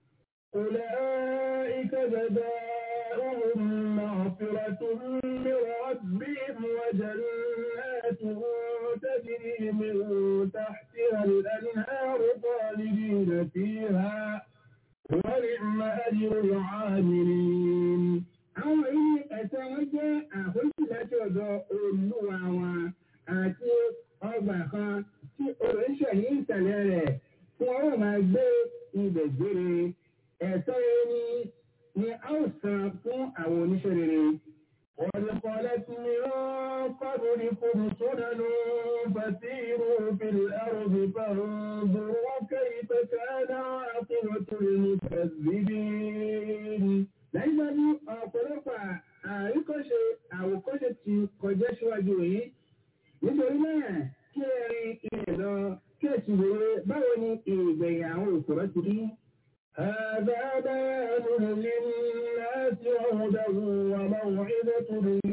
أولئك جزاؤهم مغفرة من ربهم وجنات تجري من تحتها الأنهار خالدين فيها ونعم أجر العاملين. àwọn yìí ẹ̀sẹ̀ wọn jẹ́ àforíjì láti ọ̀dọ̀ olúwa wọn àti ọgbà kan tí oríṣẹ́ ní ìsàlẹ̀ rẹ̀ tí wọ́n yóò máa gbé ibẹ̀ gbére. Ẹ̀tọ́ ẹni ni a ó san fún àwọn oníṣẹ́ rere. ولقالت من قبلكم سنن فسيروا في الأرض فانظروا كيف كان عاقبة المكذبين. Dájúdájú ọ̀pọ̀lọpọ̀ àríkọ́ṣe àwòkọ́ṣe ti kọjá síwájú yìí. Nítorí náà, kí ẹ rin ilẹ̀ lọ, kí ẹ sì wòye báwo ni ìgbẹ̀yìn àwọn òṣòro ti rí. هذا بيان للناس وهدى وموعظة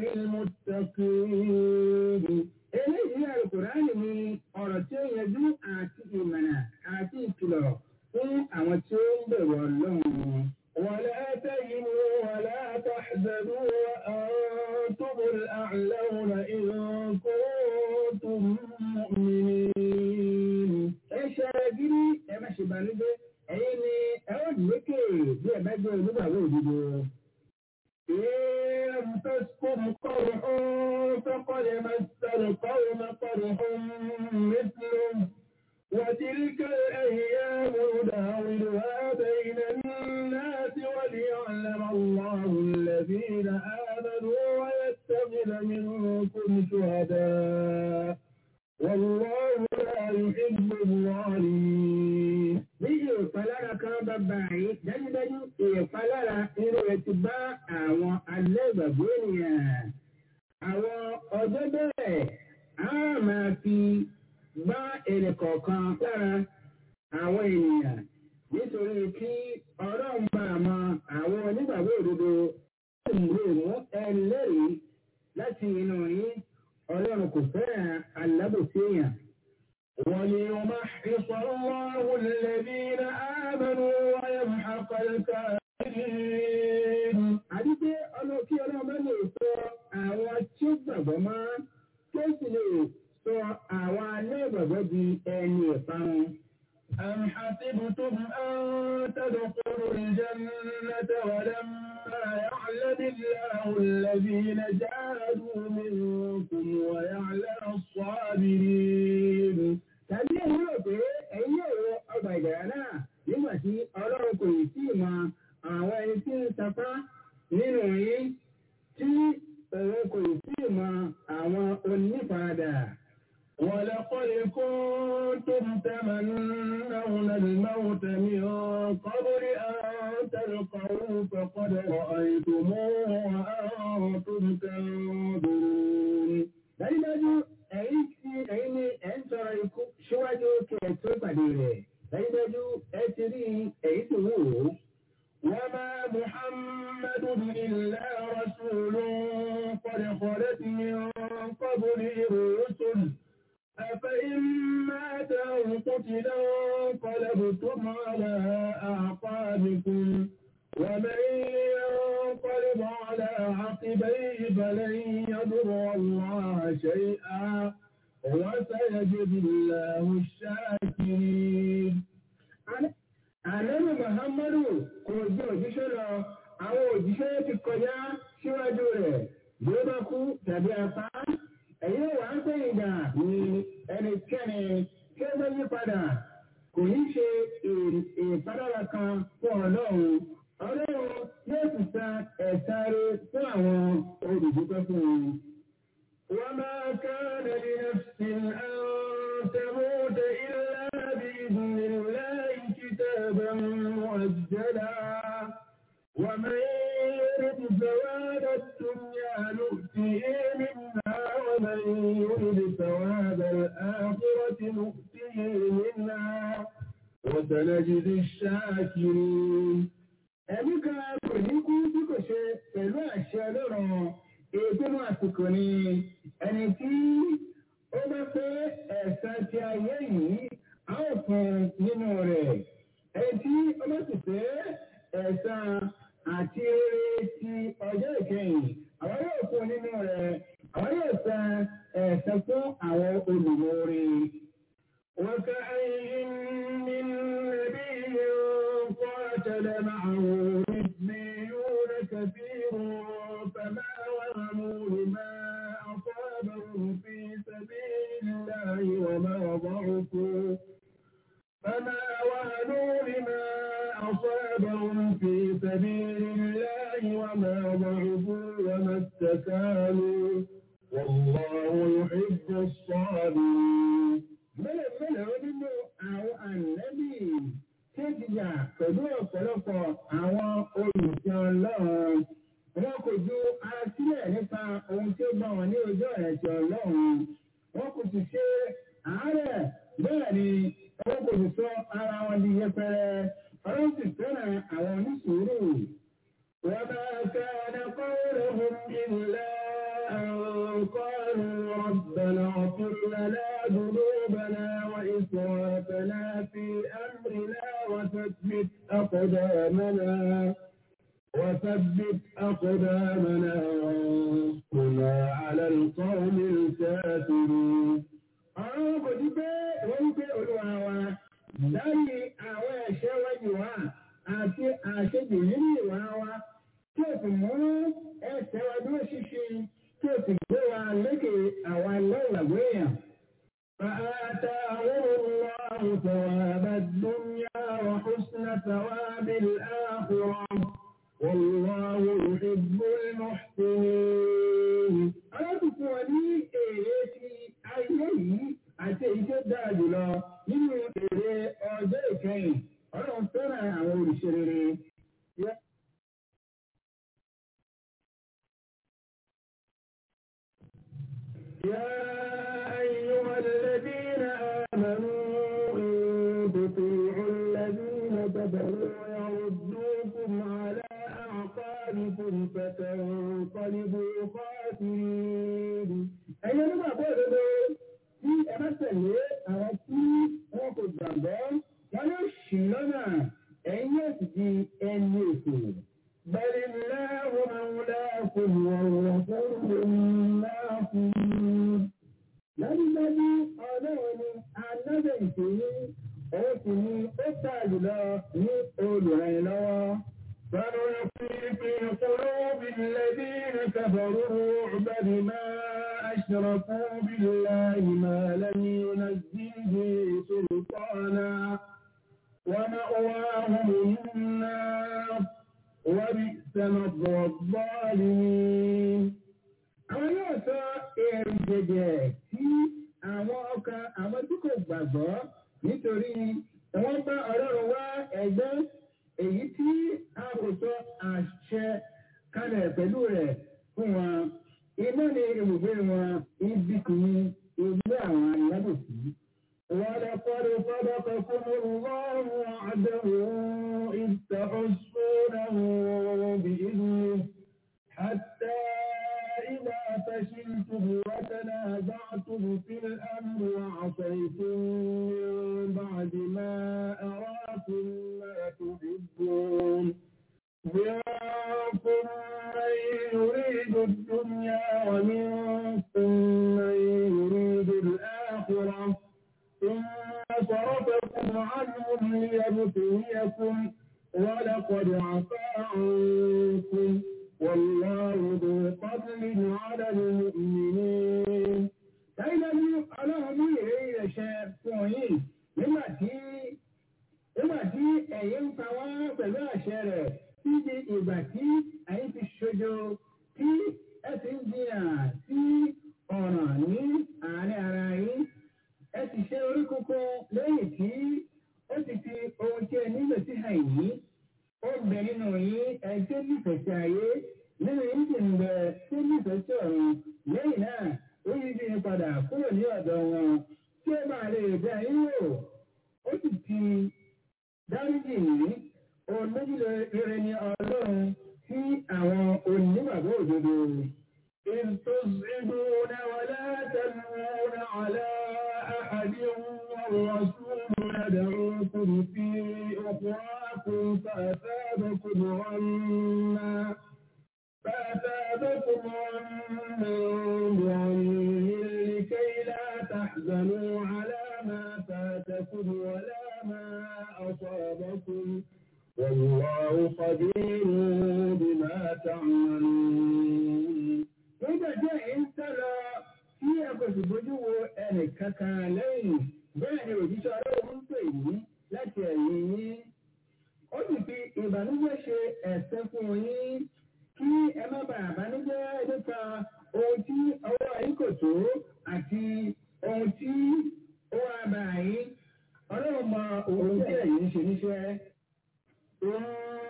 للمتقين. Eléyìí Àlùkùránì ni ọ̀rọ̀ tí ó yanjú àti ìmọ̀nà àti ìkìlọ̀ fún àwọn tí ó ń bẹ̀rù Ọlọ́run. ولا تهنوا ولا تحزنوا وأنتم الأعلون إن كنتم مؤمنين. Ẹ ṣe gírí ẹ má ṣe bànújẹ́ ẹ̀yin ni ẹ ó lékè bí ẹ bá jẹ́ olúbàwọ̀ òdodo. إن تسكن قرح فقد مس القوم قرح مثله وتلك الأيام نداولها بين الناس وليعلم الله الذين آمنوا ويتخذ منكم شهداء báyìí dájúdájú ìpalára irú rẹ̀ ti bá àwọn alẹ́ ìgbàgbọ́ ènìyàn. Àwọn ọjọ́ bẹ́ẹ̀ á máa fi bá èrè kọ̀ọ̀kan lára àwọn ènìyàn nítorí kí ọlọ́run bá mọ àwọn onígbàgbọ́ òdodo lè mú ẹlẹ́rìí láti inú yín ọlọ́run kò fẹ́ràn alábòsí èèyàn. وليمحص الله الذين آمنوا ويمحق الكافرين àti pé ọlọ́ kí ọlọ́run bá lè sọ àwọn tí ó gbàgbọ́ mọ́ tó sì lè sọ àwọn aláìgbàgbọ́ di ẹni ìparun. أم حسبتم أن تدخلوا الجنة ولما يعلم الله الذين جاهدوا منكم ويعلم الصابرين tàbí èyí rò pé ẹ̀yin yóò wọ ọgbà ìgbàlá náà nígbà tí ọlọ́run kò yìí sí mọ àwọn ẹni tí ń sapá nínú yín tí òun kò yìí sí mọ àwọn onífaradà. ولقد كنتم تمنون الموت من قبل أن تلقوه فقد رأيتموه وأنتم تنظرون dájúdájú ẹ̀yin tí ẹ̀yin ní ẹ̀ ń tọrọ ikú síwájú kí ẹ tó pàdé rẹ̀ dájúdájú ẹ ti rí èyí tó wù ó. وما محمد إلا رسول قد خلت من قبله الرسل أفإن مات أو قتل انقلبتم على أعقابكم ومن ينقلب على عقبيه فلن يضر الله شيئا وسيجزي الله الشاكرين Àlẹ́nu Muhammadu kò jẹ́ òjíṣẹ́ lọ, àwọn òjíṣẹ́ ti kọjá síwájú rẹ̀ bí ó bá kú tàbí apá. Ẹ̀yin wà ń pè ìgbà ní ẹnikẹ́ni tí ó bá yí padà kò ní ṣe ìpadàbà kan fún ọlọ́run. Ọlọ́run yóò sì san ẹ̀san rẹ̀ fún àwọn olùdókòwò fún un. وما كان لنفس أن تموت إلا بإذن الله كتابا مؤجلا ومن يرد ثواب الدنيا نؤتيه منها ومن يرد ثواب الآخرة نؤتيه منها وسنجزي الشاكرين Ẹ̀mí kan kò ní kú bí kò ṣe pẹ̀lú àṣẹ ọlọ́run ìpinnu àsìkò ni ẹni tí ó bá fẹ́ ẹ̀san ti ayé yìí a ó fún nínú rẹ̀ ẹni tí ó bá sì fẹ́ ẹ̀san àti eré ti ọjọ́ ìkẹyìn àwọn yóò fún nínú rẹ̀ àwọn yóò san ẹ̀san fún àwọn olùmọ̀ọ́rẹ́. وكأي من نبي قاتل معه ربيون كثير فما وهنوا لما أصابهم في سبيل الله وما ضعفوا فما وهنوا لما أصابهم في سبيل الله وما ضعفوا وما استكانوا والله يحب الصابرين mélòó mélòó nínú àwọn ànẹ́bì tí ó ti jà pẹ̀lú ọ̀pọ̀lọpọ̀ àwọn olùsìn ọlọ́run wọn kò ju ara sílẹ̀ nípa ohun tí ó bá wọn ní ojú ọ̀rẹ́ ti ọlọ́run wọn kò sì ṣe àárẹ̀ bẹ́ẹ̀ ni wọn kò sì sọ ara wọn di yẹpẹrẹ ọlọ́run sì fẹ́ràn àwọn onísùúrù. وما كان قولهم إلا أن قالوا ربنا اغفر لنا ذنوبنا وإسرافنا في أمرنا وثبت أقدامنا وثبت أقدامنا وانصرنا على القوم الكافرين àwọn kò ní pé wọ́n ń pé olúwa wa lẹ́yìn àwọn ẹ̀ṣẹ̀ wájú wa àti àṣejù nínú ìwà wa tí o sì mú ẹsẹ̀ wa dúró ṣinṣin tí o sì gbé wa lékè àwọn aláìgbàgbé èèyàn. فآتاهم الله ثواب الدنيا وحسن ثواب الآخرة والله يحب المحسنين Alábùkún wọn ní èrè ti ayé yìí يا أيها الذين آمنوا إن تطيعوا الذين كفروا يردوكم على أعقابكم فتنقلبوا خاسرين ẹ̀yin onígbàgbọ́ òdodo tí ẹ bá tẹ̀lé àwọn tí wọn kò gbàgbọ́ wọn yóò ṣì lọ́nà ẹ̀yin yóò sì di ẹni ètò. bẹ́ẹ̀ni láwọn amúláàfin wọ̀rọ̀ fún ìnáàfin. dájúdájú ọlọ́run ni alábẹ̀ ìṣòro òun sì ni ó tà jùlọ ní olùrànlọ́wọ́. فنلقي في قلوب الذين كفروا الرعب بما أشركوا بالله ما لم ينزل به سلطانا ومأواهم النار وبئس مثوى الظالمين. àwọn yóò sọ èrò jẹjẹ sí àwọn ọkàn àwọn tí kò gbàgbọ́ nítorí wọ́n bá ọlọ́run wá ẹgbẹ́ èyí tí a kò sọ àṣẹ kalẹ̀ pẹ̀lú rẹ̀ fún wọn iná ni ibùgbé wọn ibi kì í ilé àwọn alábòsí. ولقد صدقكم الله وعده إذ تحسونه بإذنه حتى إذا فشلتم وتنازعتم في الأمر وعصيتم من بعد ما أراكم ما تحبون منكم من يريد الدنيا ومنكم من يريد الآخرة ثم صرفكم عنهم ليبتليكم ولقد عفا عنكم والله ذو فضل على المؤمنين. dájúdájú ọlọ́run ní ìrírí rẹ̀ ṣe fún yín nígbà tí nígbà tí ẹ̀yin ń pa wọ́n pẹ̀lú àṣẹ rẹ̀ títí ìgbà tí ẹ̀yin ti ṣojo tí ẹ ti ń jiyàn sí ọ̀ràn ní àárín ara yín ẹ sì ṣe orí kókó lẹ́yìn tí ó ti fi ohun tí ẹ nílò sí àìní ó bẹ nínú yín ẹ tó nífẹ̀ẹ́ sí ayé nínú yín sì ń bẹ tó nífẹ̀ẹ́ sí ọ̀run lẹ́yìn náà ó yí bí padà kúrò ní ọ̀dọ̀ wọn tí ó máa lè bẹ yín wò ó sì ti dáríjì yìí ohun méjìlá rere ni ọlọ́run sí àwọn onígbàgbọ́ òdodo. إذ تصعدون ولا تلوون على أحد والرسول يدعوكم في أخراكم فأثابكم غما فأثابكم غما بعم لكي لا تحزنوا على ما فاتكم ولا ما أصابكم والله خبير بما تعملون. Nígbà tí ẹ̀yin ń sọ̀rọ̀ tí ẹ kò sì bójú wo ẹnì kankan lẹ́yìn bẹ́ẹ̀ ni òjíṣẹ́ ọlọ́run ń pè yín láti ẹ̀yìn yín. Ó sì fi ìbànújẹ́ ṣe ẹ̀sẹ̀ fún yín kí ẹ má bàa bànújẹ́ nípa ohun tí ọwọ́ yín kò tó àti ohun tí ó wá bá yín. Ọlọ́run mọ ohun tí ẹ̀yin ń ṣe níṣẹ́. ثم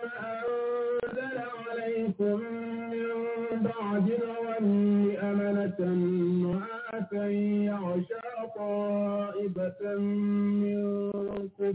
أنزل عليكم من بعد الغم أمنة نعاسا يغشى طائفة منكم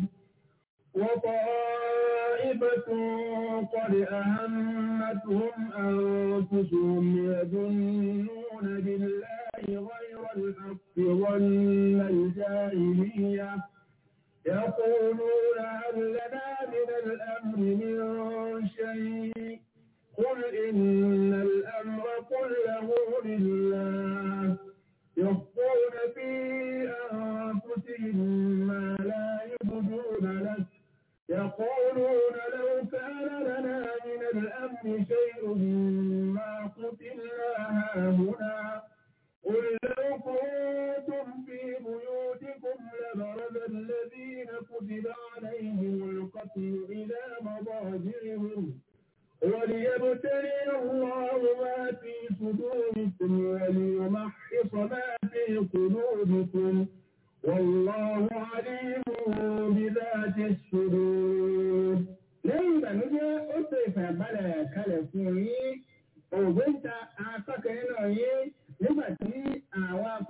وطائفة قد أهمتهم أنفسهم يظنون بالله غير الحق ظن الجاهلية يقولون هل لنا من الأمر من شيء قل إن الأمر كله لله يخفون في أنفسهم ما لا يبدون لك يقولون لو كان لنا من الأمر شيء ما قتلنا هاهنا قل لو كنتم في بيوتكم لبرز الذين كتب عليهم القتل إلى مضاجعهم وليبتلي الله ما في صدوركم وليمحص ما في قلوبكم والله عليم بذات الصدور lẹ́yìn ìbànújẹ́ ó tó ìfàbalẹ̀ kalẹ̀ fún yín ògbé ń ta akọ́kẹ́ nínú yín nígbà tí àwọn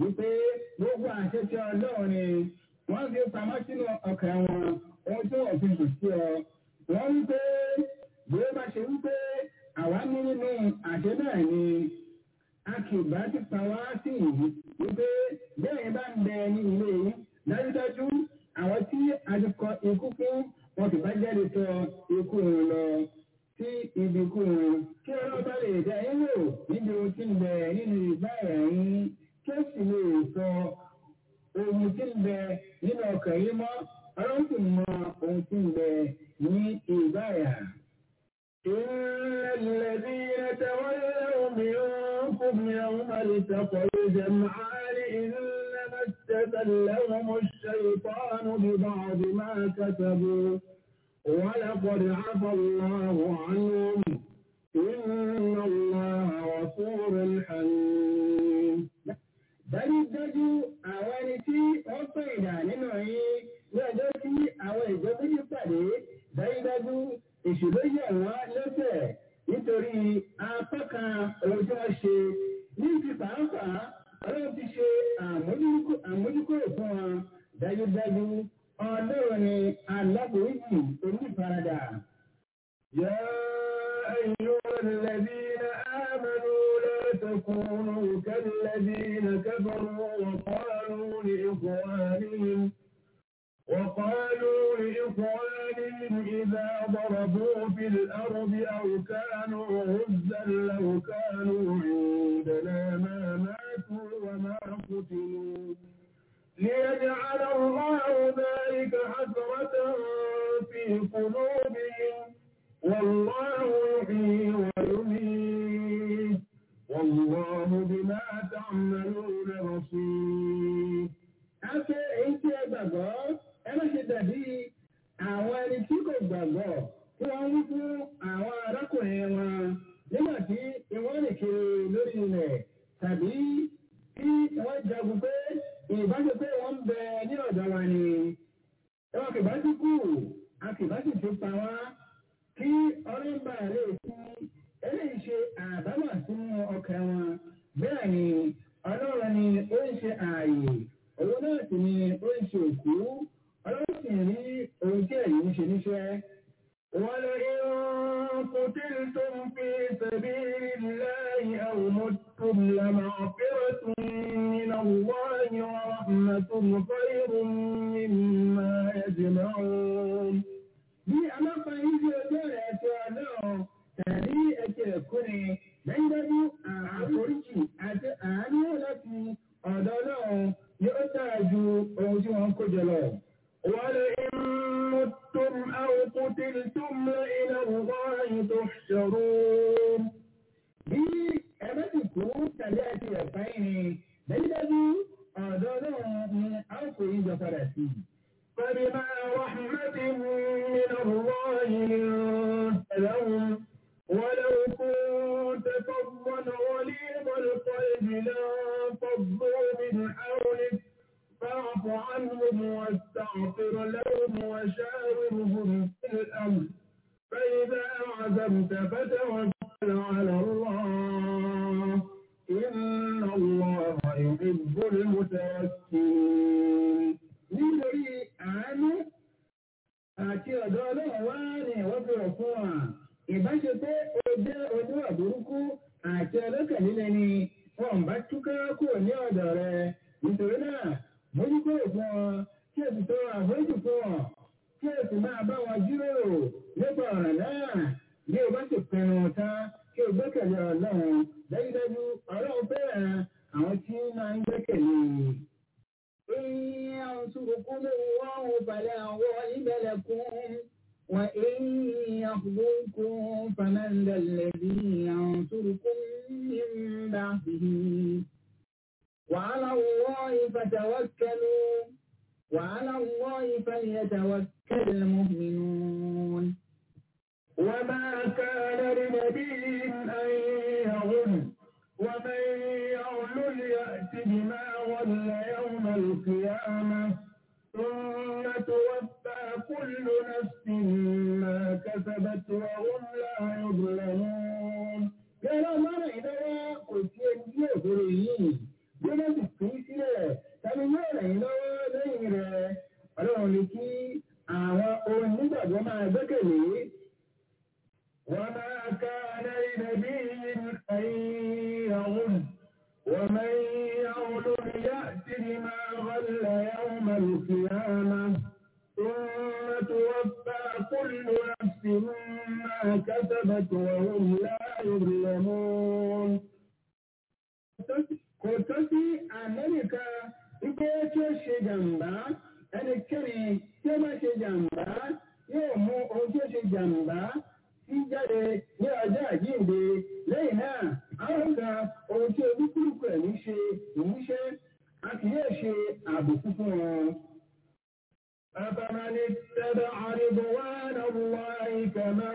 wípé gbogbo àṣetì ọlọ́run ni wọ́n fi pamọ́ sínú ọkàn wọn ohun tí wọ́n fi hàn sí ọ. wọ́n wípé bí ó bá ṣe wípé àwa ní nínú àṣẹ náà ni a kì bá ti pa wá sí ìlú wípé bẹ́ẹ̀ bá ń bẹ ní ilé yìí dájúdájú àwọn tí a ti kọ ikú fún wọn kì bá jáde tọ ikú wọn lọ sí ibi ikú wọn kí ọlọ́pàá lè dá yín wò níbi ohun tí ń bẹ nínú ìgbà ẹ̀rín kí ó sì lè sọ ohun tí ń bẹ nínú ọkàn yìí mọ́ ọlọ́run sì mọ ohun tí ń bẹ ní ìgbà ẹ̀yà. إن الذين تولوا منكم يوم التقى الجمعان إنما استزلهم الشيطان ببعض ما كسبوا ولقد عفى الله عنهم إن الله غفور حليم dájúdájú àwọn ẹni tí wọ́n pè ìdá nínú yín ní ọjọ́ tí àwọn ìjọ méjì pàdé dájúdájú èṣù ló yẹ wọ́n lẹ́sẹ̀ nítorí apá kan ohun tí wọ́n ṣe ní ti pàápàá ọlọ́run ti ṣe àmójúkúrò fún wọn dájúdájú ọlọ́run ni aláboríjì onífaradà. يا أيها الذين آمنوا لا تكونوا كالذين كفروا وقالوا لإخوانهم وقالوا لإخوانهم إذا ضربوا في الأرض أو كانوا غزا لو كانوا عندنا ما ماتوا وما قتلوا ليجعل الله ذلك حسرة في قلوبهم والله يحيي ويميت والله بما تعملون بصير Afẹ́ èyí tí ẹ gbàgbọ́, ẹ má ṣe dàbí àwọn ẹni tí kò gbàgbọ́ tí wọ́n wí fún àwọn arákùnrin wọn nígbà tí wọ́n lè kiri lórí ilẹ̀ tàbí tí wọ́n jagun pé ìbáṣe pé wọ́n ń bẹ ní ọ̀dọ̀ wa ni. Ẹwọ́n kìbá ti kú, a kìbá sì ti pa wá kí ọlọ́mbà lè fi eléyìí ṣe àbámọ̀ sínú ọkàn wọn. Bẹ́ẹ̀ ni ọlọ́run ni ó ń ṣe ààyè òun náà sì ni ó ń ṣe òkú ọlọ́run sì rí ohun tí ẹ̀yìn ń ṣe níṣẹ́. ولئن قتلتم في سبيل الله أو متم لمغفرة من الله ورحمة خير مما يجمعون Bí a máa fa yín sí ọjọ́ rẹ̀ ẹ̀tọ́ ọlọ́run tàbí ẹ̀tọ́ ẹ̀kúnni dájúdájú àforíjì àti àánú láti ọ̀dọ̀ ọlọ́run yóò dára ju ohun tí wọ́n ń kó jọ lọ. ولئن متم أو قتلتم لإلى الله تحشرون Bí ẹ bá sì kú tàbí àti ẹ̀fá yìí ni dájúdájú ọ̀dọ̀ ọlọ́run ni a ó kó yín jọ padà sí. فبما رحمة من الله لنت لهم ولو كنت فظا غليظ القلب لانفضوا من حولك فاعف عنهم واستغفر لهم وشاورهم في الأمر فإذا عزمت فتوكل على الله إن الله يحب المتوكلين Nítorí àánú àti ọ̀dọ̀ ọlọ́run wá ní ìwọ́n fi rọ̀ fún wa. Ìbáṣe pé o jẹ́ oníwà burúkú àti ọlọ́kànlélẹ̀ ni wọn bá túká kúrò ní ọ̀dọ̀ rẹ. Nítorí náà, mójú kúrò fún ọ, kí o sì tọrọ àforíjì fún ọ, kí o sì máa bá wọn jíròrò nípa ọ̀ràn náà. Bí o bá sì pinnu tán, kí o gbẹ́kẹ̀lé ọlọ́run. Dájúdájú, ọlọ́run fẹ́ràn àwọn tí máa ń gbẹ́kẹ̀lé. إن ينصركم الله فلا غالب لكم وإن يخذلكم فمن ذا الذي ينصركم من بعده وعلى الله فتوكلوا وعلى الله فليتوكل المؤمنون وما كان لنبي أن يغل ومن يغل يأت بما غل يوم القيامة ثم توفى كل نفس ما كسبت وهم لا يظلمون Yọ́rọ̀ mọ́rọ̀ ìdáwọ́ kò sí ẹni tí òfin yìí. Bí wọ́n sì pín sí وتولى يوم القيامة ثم توفى كل نفس ما كسبت وهم لا يظلمون kò tó sí amẹ́ríkà wípé tí ó ṣe jàǹbá ẹnikẹ́ni tí ó bá ṣe jàǹbá yóò mú ohun tí ó ṣe jàǹbá sí jáde ní ọjọ́ àjíǹde lẹ́yìn náà àwọn ọ̀gá ohun tí olúkúlùkù ẹ̀mí ṣe ìmúṣẹ́ a kì yóò ṣe àbùkù fún wọn. أفمن اتبع رضوان الله كمن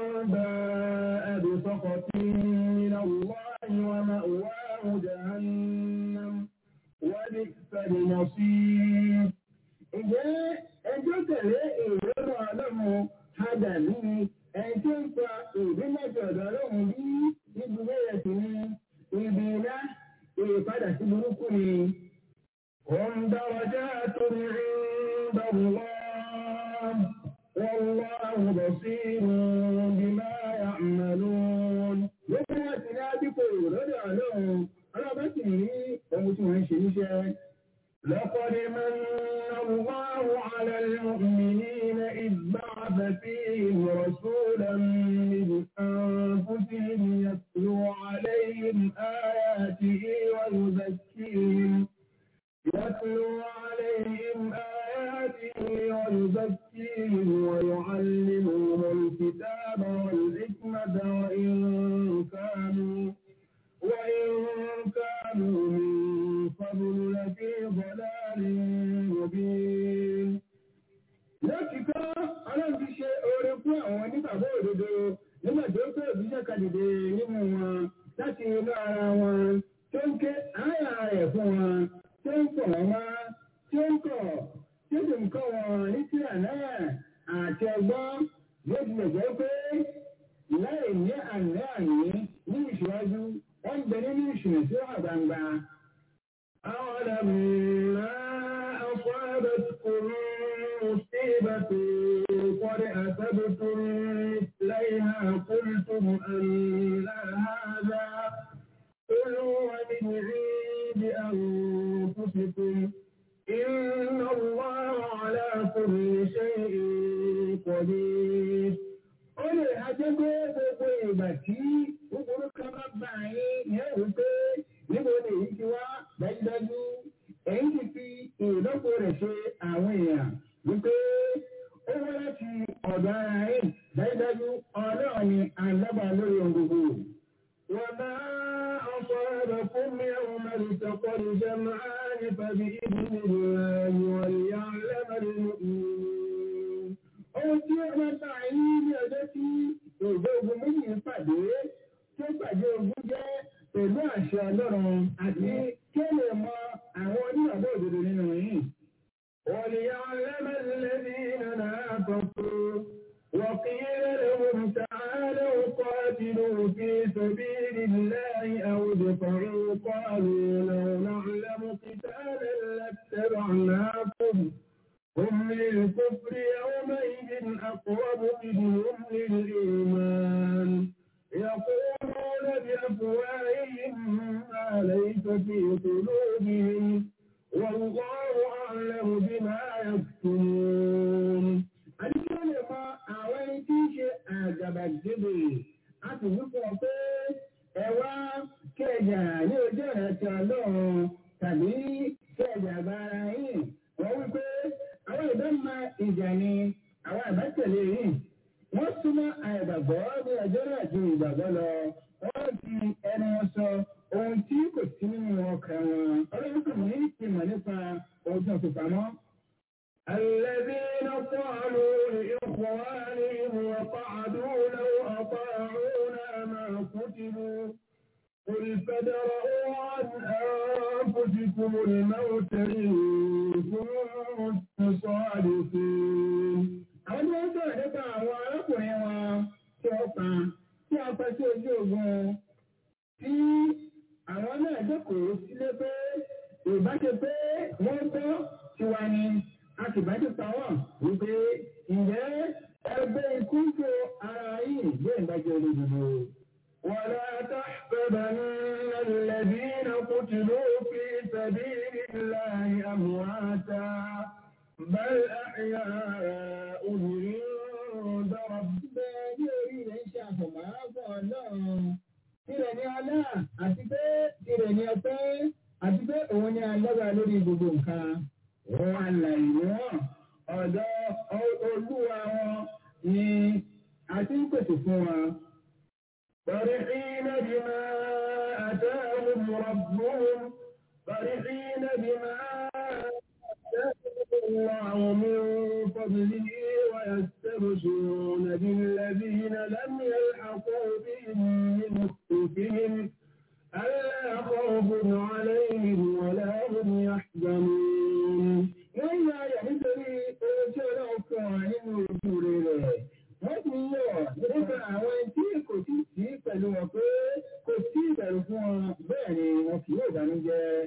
باء بسخط من الله ومأواه جهنم وبئس المصير ǹjẹ́ ẹjọ́ tẹ̀lé ìrọ́rùn ọlọ́run hadà ní ẹjọ́ ń pa ìdí mẹ́jọ ọ̀dọ̀ ọlọ́run bí ibùdó rẹ̀ sì ní ibi iná ìpadà sí burúkú ni. wọ́n dáwọ́já tó ní عند الله والله بصير بما يعملون lókè láti ní àdínkù lọ́dọ̀ ọlọ́run ọlọ́bẹ̀sì ní ohun tí wọ́n ń ṣe níṣẹ́. لقد من الله على المؤمنين إذ بعث فيهم رسولا من أنفسهم يتلو عليهم آياته ويزكيهم يتلو عليهم آياته ويزكيهم ويعلمهم الكتاب والحكمة وإن كانوا وإن كانوا من قبل لفي ضلال مبين. Lọ́kìkọ́ ọlọ́run ti ṣe oore fún àwọn onígbàgbọ́ òdodo nígbà tó pé òbíṣẹ́ kan dìde nínú wọn láti inú ara wọn tó ń ké àyà rẹ̀ fún wọn tó ń pọ̀ wọ́n mọ́ tí ó ń kọ̀ tí ó sì ń kọ́ wọn ní tíra náà àti ọgbọ́n bí ó tilẹ̀ jẹ́ pé láì ní àná àní ní ìṣíwájú wọ́n ń bẹ nínú ìṣìnà tí ó wà gbangba. àwọn ọ̀dàmù máa ọkọ̀ ẹ̀bẹ̀tùkùn مصيبة قد أصبتم مثليها قلتم أن هذا قل هو من عند أنفسكم إن الله على كل شيء قدير ó lè ajẹ́ pé gbogbo ìgbà tí gbogbo kan bá bá yín yẹn wò pé níbo ni èyí ti wá dájúdájú èyí ti fi ìlọ́po rẹ̀ ṣe àwọn èèyàn wípé ó wá láti ọ̀dọ̀ ara yín dájúdájú ọlọ́run ni alábà lórí ohun gbogbo. وما أصابكم يوم التقى الجمعان فبإذن الله وليعلم المؤمنين. Ohun tí ó máa bá yín ní ọjọ́ tí òjò ogun méjì ń pàdé tó pàdé ogun jẹ́ pẹ̀lú àṣẹ ọlọ́run àti kí ó lè mọ àwọn onígbàgbọ́ òdodo nínú yìí. وليعلم الذين نافقوا وقيل لهم تعالوا قاتلوا في سبيل الله أو ادفعوا قالوا لو نعلم قتالا لاتبعناكم هم للكفر يومئذ أقرب منهم للإيمان يقولون بأفواههم ما ليس في قلوبهم والله أعلم بما يكتمون àdìsẹ́ lè mọ àwọn ẹni tí ń ṣe àgàbàgebè a sì wí fún ọ pé ẹ wá kẹjà ní ojú ọ̀nà ti ọlọ́run tàbí kẹjà gbára yìí wọ́n wí pé àwọn ìbámu ìjà ni àwọn àbátẹ̀lé yìí wọ́n súnmọ́ àìgbàgbọ́ ní ọjọ́ náà ju ìgbàgbọ́ lọ wọ́n fi ẹnu wọn sọ ohun tí kò sí nínú ọkàn wọn ọlọ́run kò ní ìmọ̀ nípa ohun tó ń fi pamọ́. الذين قالوا لإخوانهم وقعدوا لو أطاعونا ما قتلوا قل فادرءوا عن أنفسكم الموت إن كنتم صادقين. àwọn tí wọ́n sọ̀rọ̀ nípa àwọn arákùnrin wọn tí wọ́n pa tí wọ́n pa sí ojú ogun tí àwọn náà jókòó sílé pé ìbáṣe pé wọ́n gbọ́ tiwa ni a sì bá ti pa wọ́n wípé ǹjẹ́ ẹgbẹ́ ikú tó ara yìí gbé ìdájọ́ olódodo. ولا تحسبن الذين قتلوا في سبيل الله أمواتا بل أحياء عند ربهم شافما فالله tirẹ̀ ní alá àti pé tirẹ̀ ní ọpẹ́ àti pé òun ní alágbára lórí gbogbo nǹkan òun àlàyé wọn ọ̀dọ̀ olúwa wọn ni a ti ń pèsè fún wọn. فرحين بما أتاهم ربهم فرحين بما آتاهم الله من فضله ويستبشرون بالذين لم يلحقوا بهم من خلفهم ألا خوف عليهم ولا هم يحزنون وإذا يحزني أوجه كائن رسول wọ́n ti yọ̀ nípa àwọn tí kò tí sí pẹ̀lú wọn pé kò sí ìbẹ̀rù fún wọn bẹ́ẹ̀ ni wọn kì yóò dánújẹ́.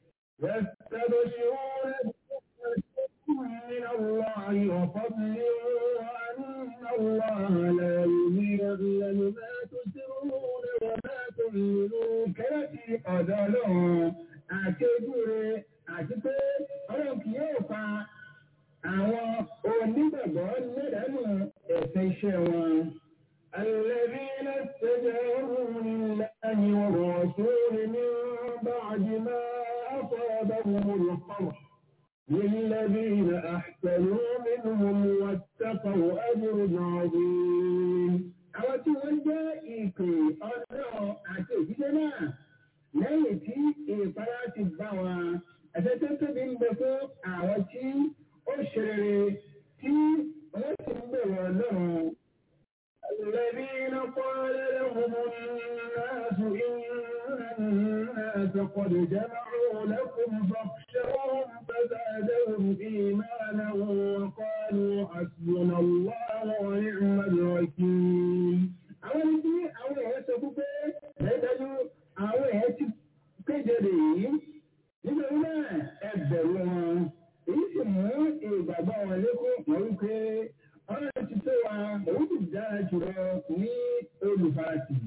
يستبشرون من الله وفضل وأن الله لا يضيع ما تسرون وما تعلنون كلتي أدلون àṣejúre àti pé ọlọ́run kì yóò pa àwọn onígbàgbọ́ lẹ́dàánù ẹ̀sẹ̀ iṣẹ́ wọn. الذين استجابوا لله والرسول من بعد ما أصابهم القرح للذين أحسنوا منهم واتقوا أجر عظيم àwọn tí wọ́n jẹ́ ìpè ọlọ́run àti òjíṣẹ́ náà lẹ́yìn tí ìpara ti bá wọn ẹ̀sẹ̀ tó tóbi ń bẹ fún àwọn tí ó ṣe rere tí wọ́n ti ń bẹ̀rẹ̀ ọlọ́run. الذين قال لهم الناس إن الناس قد جمعوا لكم فاخشوهم فزادهم إيمانا وقالوا حسبنا الله ونعم الوكيل. àwọn tí àwọn èèyàn sọ fún pé lẹ́dájú àwọn èèyàn ti kéde rèé nítorí náà ẹ bẹ̀rù wọn èyí sì mú ìgbàgbọ́ wọn lékún wọ́n wípé ọ̀rọ̀ ti tó wa òun ti dára jùlọ ní olùfarasì.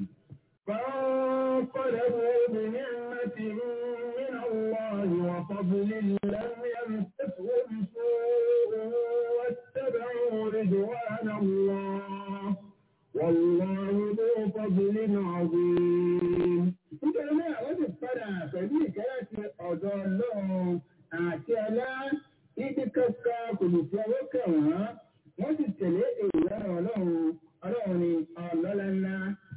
فانقلبوا بنعمة من الله وفضل لم يمسسهم سوء واتبعوا رضوان الله والله ذو فضل عظيم. nítorí náà wọ́n ti padà pẹ̀lú ìkẹ́rẹ́ ti ọ̀dọ̀ ọlọ́run àti ọlá ibi kankan kò lè fi ọwọ́ kẹ̀ wọ́n wọ́n sì tẹ̀lé èèyàn ọlọ́run ọlọ́run ni ọlọ́lá ńlá.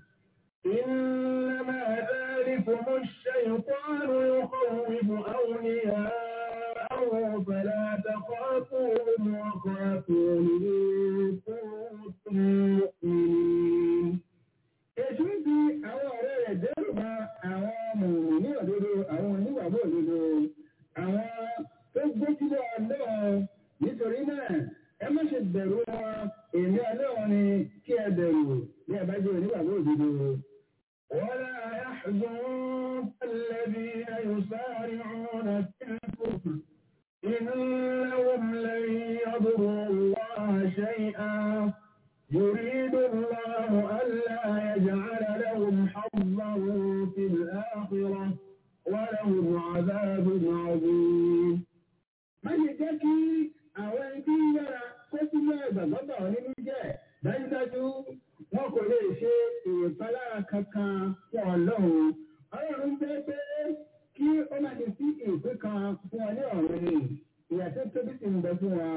إنما ذلكم الشيطان يخوف أولياءه فلا تخافوهم وخافون إن كنتم مؤمنين. Èṣù ń fi àwọn ọ̀rẹ́ rẹ̀ dẹ́rù ba àwọn mòmò ní òdodo àwọn onígbàgbọ́ òdodo. Àwọn tó gbójúlé ọlọ́run nítorí náà ẹ má ṣe bẹ̀rù wọn èmi ọlọ́run ni kí ẹ bẹ̀rù ní ẹ bá jẹ́ onígbàgbọ́ òdodo. ولا يحزنك الذين يسارعون في الكفر إنهم لن يضروا الله شيئا يريد الله ألا يجعل لهم حظا في الآخرة ولهم عذاب عظيم من يتكي àwọn ẹni tí ń yára kó sínú ẹgbàgbọ́gbà nínú jẹ́ dájúdájú wọn kò lè ṣe ìpalára kankan fún ọlọ́run ọlọ́run fẹ́ pé kí ó má ti sí ìpín kan fún ọ ní ọ̀run ni ìyà tó tóbi sì ń bẹ fún wa.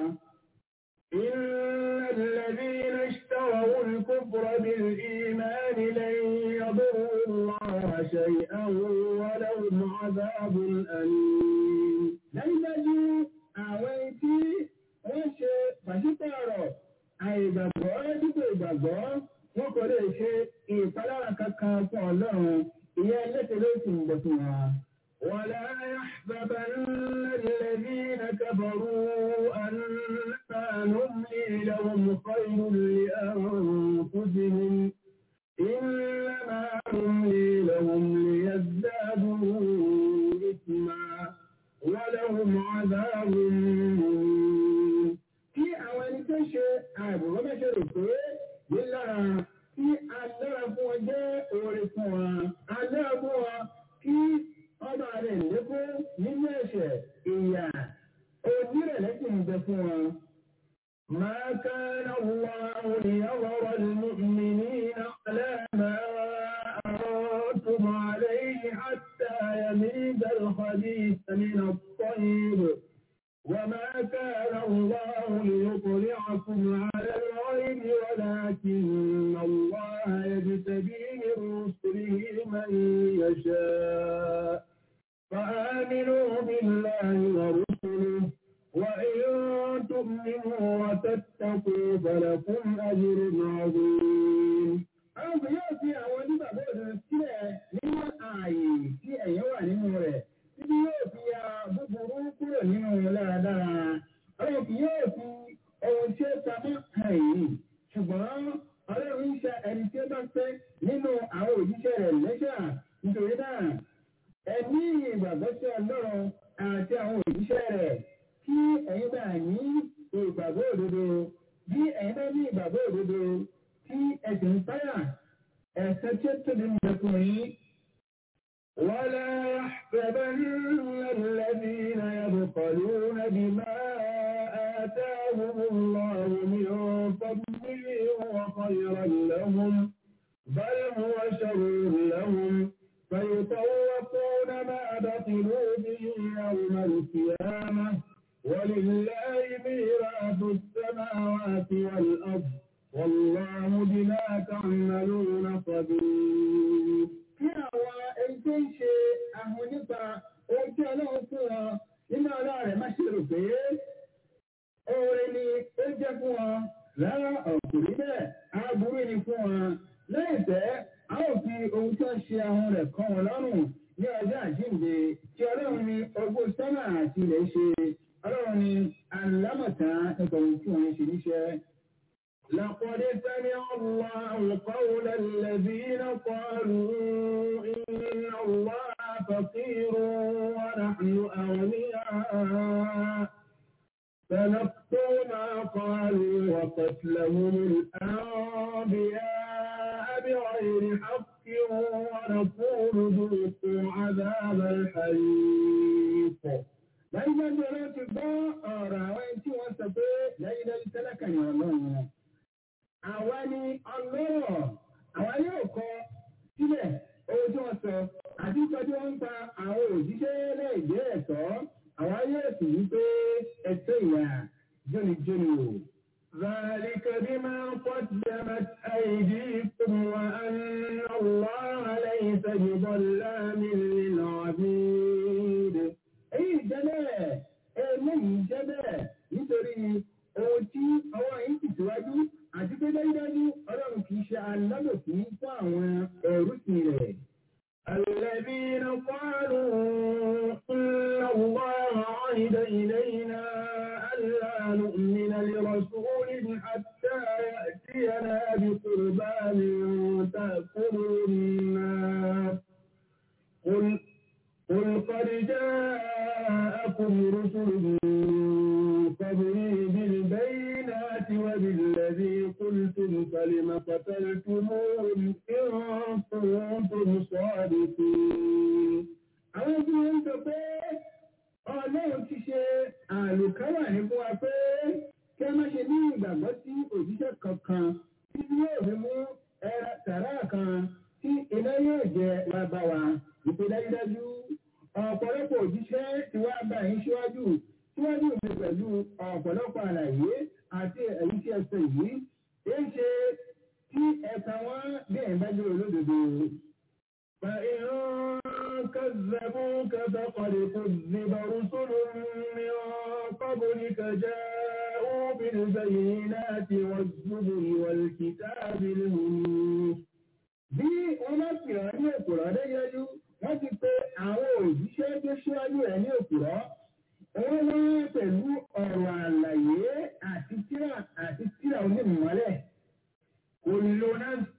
إن الذين اشتروا الكفر بالإيمان لن يضروا الله شيئا ولهم عذاب أليم. dájúdájú àwọn tí wọ́n ṣe pàṣípààrọ̀ àìgbàgbọ́ dípò ìgbàgbọ́ wọn kò lè ṣe ìpalára kankan fún ọlọ́run ìyẹn ẹlẹ́sẹ̀ ló sì ń bọ̀ fún wa. ولا يحسبن الذين كفروا أنما نملي لهم خير لأنفسهم إنما نملي لهم ليزدادوا إثما ولهم عذاب مهين kí àwọn ẹni tó ṣe àìbùrọ̀ mẹ́ṣẹ̀ rò pé nílára tí alára fún wọn jẹ́ oore fún wa alára fún wa kí ọba rẹ̀ lékún nínú ẹ̀ṣẹ̀ ìyà fún wọn. ما كان الله ليظهر المؤمنين على ما أنتم عليه حتى يميز الخبيث من الطيب وما كان الله ليطلعكم على الغيب ولكن الله يجتبي من رسله من يشاء فآمنوا بالله ورسله وإن تؤمنوا وتتقوا فلكم أجر عظيم. Àwọn kò yóò fi àwọn onígbàgbọ́ òdodo sílẹ̀ nínú ààyè tí ẹ̀yẹ́ wà nínú rẹ̀ títí yóò fi ya búburú kúrò nínú dáradára. Àwọn kì yóò fi ohun tí ó pamọ́ hàn yìí. Ṣùgbọ́n Ọlọ́run ń ṣe ẹni tí ó bá fẹ́ nínú àwọn òjíṣẹ́ rẹ̀ lẹ́ṣà nítorí náà. Ẹ̀mí ìgbàgbọ́ sí Ọlọ́run àti àwọn òjíṣẹ́ rẹ̀ kí ẹ̀yin bá ní ìgbàgbọ́ òdodo bí ẹ̀yin bá ní ìgbàgbọ́ òdodo tí ẹ̀sìn ń táyà ẹ̀sẹ̀ tí ó tóbi ń bẹ fún yín. ولا يحسبن الذين يبخلون بما آتاهم الله من فضله هو خيرا لهم بل هو شر لهم فيطوقون ما بخلوا به يوم القيامة ولله ميراث السماوات والأرض والله بما تعملون خبير. Kí àwọn ẹni tó ń ṣe àwọn nípa ohun tí Ọlọ́run fún wọn nínú ọlá rẹ̀ má ṣe rò pé oore ni ó jẹ́ fún wọn rárá ọ̀kùnrin bẹ́ẹ̀ aburú ni fún wọn. Lẹ́yìn tẹ́, a ó fi ohun tí wọ́n ṣe àwọn rẹ̀ kọ́ wọn lọ́rùn ní ọjọ́ àjíǹde tí Ọlọ́run ní ọgbọ́n sọ́nà àti ilẹ̀ ṣe. Ọlọ́run ni alámọ̀tá nípa ohun tí wọ́n ń ṣe níṣẹ́. لقد سمع الله قول الذين قالوا إن الله فقير ونحن أغنياء فنكتب ما قالوا وقتلهم الأنبياء بغير حق ونقول ذوقوا عذاب الحريق dájúdájú ọlọ́run ti gbọ́ ọ̀rọ̀ àwọn ẹni tí wọ́n sọ pé dájúdájú tẹ́lẹ̀kà ní ọlọ́run wọn. àwa ni ọlọ́rọ̀ àwa yóò kọ sílẹ̀ ohun tí wọ́n sọ àti ìtọ́jú wọn ń pa àwọn òjíṣẹ́ lẹ́ẹ̀dẹ́ ẹ̀tọ́ àwa yóò sì wí pé ẹ̀tọ́ ìyá jónijóni o. ذلك بما قدمت أيديكم وأن الله ليس بظلام للعبيد èyí jẹ́ bẹ́ẹ̀ eléyìí jẹ́ bẹ́ẹ̀ nítorí ohun tí ọwọ́ yìí ti síwájú àti pé dájúdájú ọlọ́run kì í ṣe alábòsí fún àwọn ẹrúsìn rẹ̀. الذين قالوا إن الله عهد إلينا ألا نؤمن لرسول حتى يأتينا بقربان تأكله النار قل قل قد جاءكم رسل من قبلي بالبينات وبالذي قلتم فلم قتلتموهم إن كنتم صادقين. àwọn tí wọ́n ń sọ pé ọlọ́run ti ṣe àlùkáwà ní fún wa pé kí a má ṣe ní ìgbàgbọ́ sí òjíṣẹ́ kankan tí yóò fi mú ẹra tàrà kan tí iná yóò jẹ wá bá wa ìpè dájúdájú ọ̀pọ̀lọpọ̀ òjíṣẹ́ ti wá bá yín síwájú síwájú mi pẹ̀lú ọ̀pọ̀lọpọ̀ àlàyé àti èyí tí ẹ sọ yìí èyí ṣe tí ẹ̀ka wọn bí ẹ̀ bá jẹ́ olódodo. فإن كذبوك فقد كذب رسل من قبلك جاءوا بالبينات والزبر والكتاب المنير. bí wọ́n bá pè ọ́ ní òpùrọ́ dájúdájú wọ́n ti pe àwọn òjíṣẹ́ tó ṣíwájú rẹ̀ ní òpùrọ́ wọ́n wá pẹ̀lú ọ̀rọ̀ àlàyé àti tíra àti tíra onímọ̀lẹ̀. كل نفس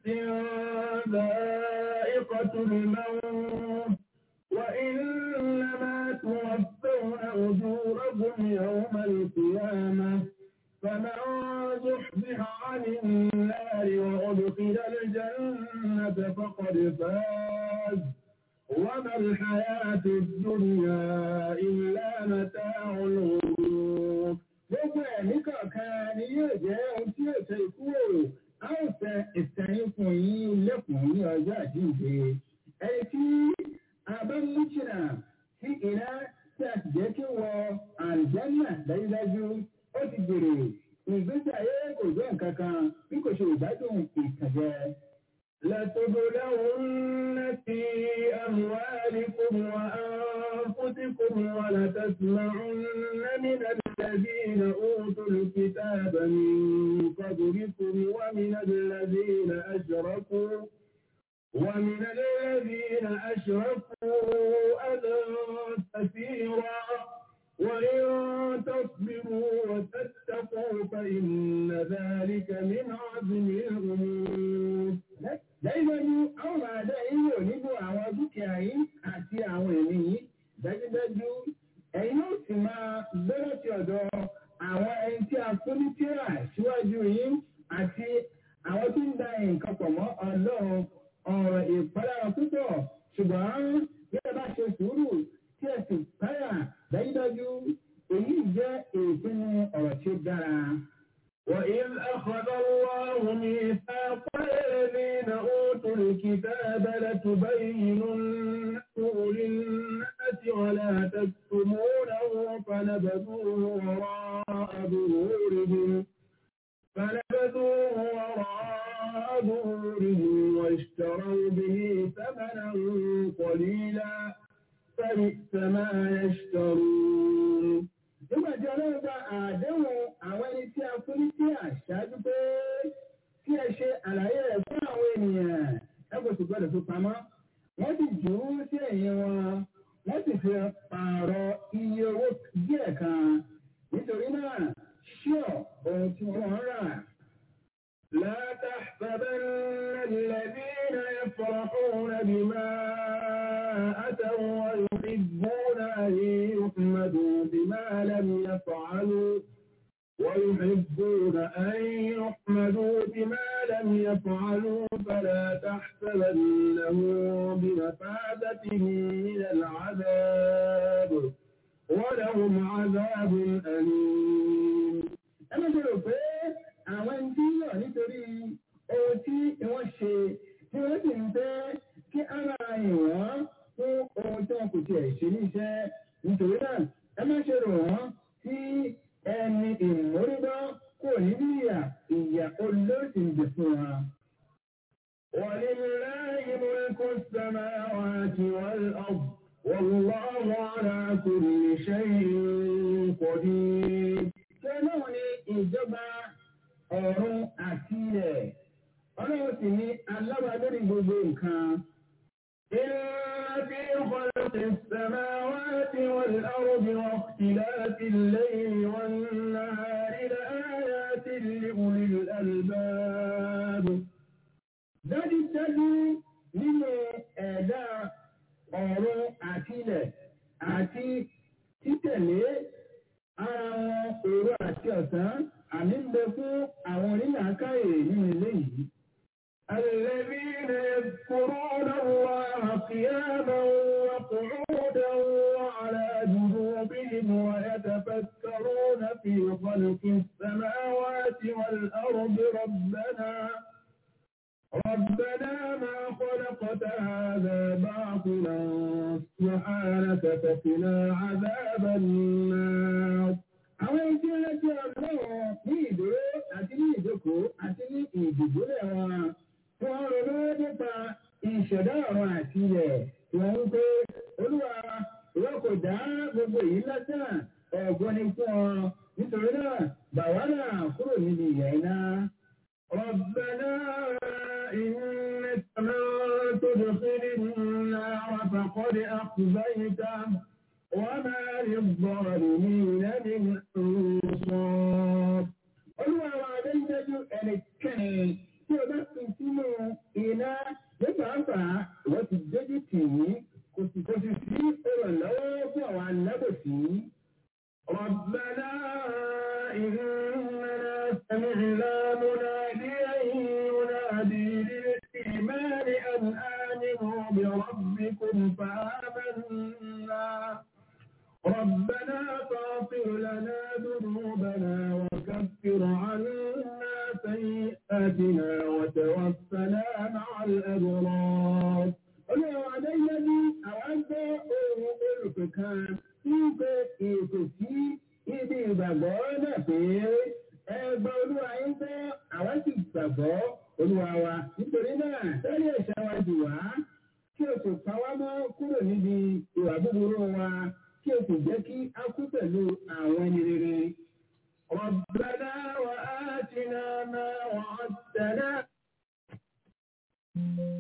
ذائقة الموت وإنما توفون أجوركم يوم القيامة فمن زحزح عن النار وأدخل الجنة فقد فاز وما الحياة الدنيا إلا متاع الغرور gbogbo àjíǹde ẹni tí a bá mú jìnnà sí iná tí a sì jẹ́ kí wọ àlùjànnà dájúdájú ó ti gbèrè ìgbésí ayé kò jẹ́ nǹkan kan bí kò ṣe ìgbádùn ìtànjẹ. لتبلغن في أموالكم وأنفسكم ولتسمعن من الذين أوتوا الكتاب من قبلكم ومن الذين أشركوا ومن الذين أشركوا أذى كثيرا وإن تصبروا وتتقوا فإن ذلك من عزم الأمور. Dájúdájú, àwọn máa dá yín wò nínú àwọn dúkìá yín àti àwọn ẹ̀mí yín. Dájúdájú, ẹ̀yin yóò sì máa gbọ́dọ̀ sí ọ̀dọ̀ àwọn ẹni tí a fún ní tíra síwájú yín àti àwọn tó ń da nǹkan pọ̀ mọ́ ọlọ́run ọ̀rọ̀ ìpalára púpọ̀ ṣùgbọ́n bí ẹ bá ṣe sùúrù tí ẹ sì páyà dájúdájú èyí jẹ́ ìpinnu ọ̀rọ̀ tí ó dára. وإذ أخذ الله ميثاق الذين أوتوا الكتاب لتبيننه للناس ولا تكتمونه فنبذوه وراء ظهورهم فنبذوه وراء ظهورهم واشتروا به ثمنا قليلا فبئس ما يشترون nígbà tí ọlọ́run gba àdéhùn àwọn ẹni tí a fún ní sí àṣáájú pé kí ẹ ṣe àlàyé rẹ̀ fún àwọn ènìyàn ẹ kò sì gbọdọ̀ fi pamọ́ wọ́n sì jù ú sí ẹ̀yìn wọn wọ́n sì fi pààrọ̀ iye owó díẹ̀ kan nítorí náà ṣíọ̀ ohun tí wọ́n rà. لا تحسبن الذين يفرحون بما أتوا ويحبون أن يحمدوا بما لم يفعلوا ويحبون أن يحمدوا بما لم يفعلوا فلا تحسبنهم بمفازة من العذاب ولهم عذاب أليم أنا بقول àwọn ẹni tí yọ̀ nítorí ohun tí wọ́n ṣe tí wọ́n sì ń fẹ́ kí ara ìwọ̀n fún ohun tí wọn kò tiẹ̀ ṣe ní iṣẹ́ nítorí náà ẹ má ṣe rò wọ́n sí ẹni ìmúrídọ́ kò ní bí ìyà ìyà olóòtú ń jẹ fún wa. ولله ملك السماوات والأرض والله على كل شيء قدير. كانوا ìjọba ọ̀run àti ilẹ̀. Ọlọ́run sì ní aláwa lórí gbogbo nǹkan. إن في خلق السماوات والأرض واختلاف الليل والنهار لآيات لأولي الألباب. Dájúdájú nínú ẹ̀dá ọ̀run àti ilẹ̀ àti títẹ̀lé ara wọn òru àti ọ̀sán àmì ń bẹ fún àwọn onílàákàyè nínú ilé yìí. الذين يذكرون الله قياما وقعودا وعلى جنوبهم ويتفكرون في خلق السماوات والأرض ربنا ربنا ما خلقت هذا باطلا سبحانك فقنا عذاب النار àwọn ẹgbẹ́ ẹgbẹ́ ọlọ́run ní ìdúró àti ní ìjókòó àti ní ìdìbòlẹ̀ wọn tí wọ́n ronú nípa ìṣẹ̀dá ọ̀run àti ilẹ̀ tí wọ́n ń pé olúwa ìwọ kò dá gbogbo èyí lásán ọ̀gbọ́n ni fún ọ nítorí náà bàwá náà kúrò níbi ìyà iná. ربنا إنك من تدخل النار فقد أخزيته وما للظالمين من أنصار Olúwa wa dájúdájú ẹnikẹ́ni tí o bá fi sínú iná nígbà àgbà wọ́n ti dójú tì í kò sì kò sì sí ìrànlọ́wọ́ fún àwọn alábòsí. ربنا إننا سمعنا مناديا ينادي للإيمان أن آمنوا بربكم فآمنا ربنا فاغفر لنا ذنوبنا وكفر عنا سيئاتنا وتوفنا مع الأبرار ìgbàgbọ́ náà pé ẹ gba olúwa yín gbọ́ àwa sì gbàgbọ́ olúwa wa nítorí náà sẹ́rí ẹ̀ṣẹ̀ wa jù wá kí o sì pa wá mọ́ kúrò níbi ìwà búburú wa kí o sì jẹ́ kí a kú pẹ̀lú àwọn ẹni rere. ربنا وآتنا ما وعدتنا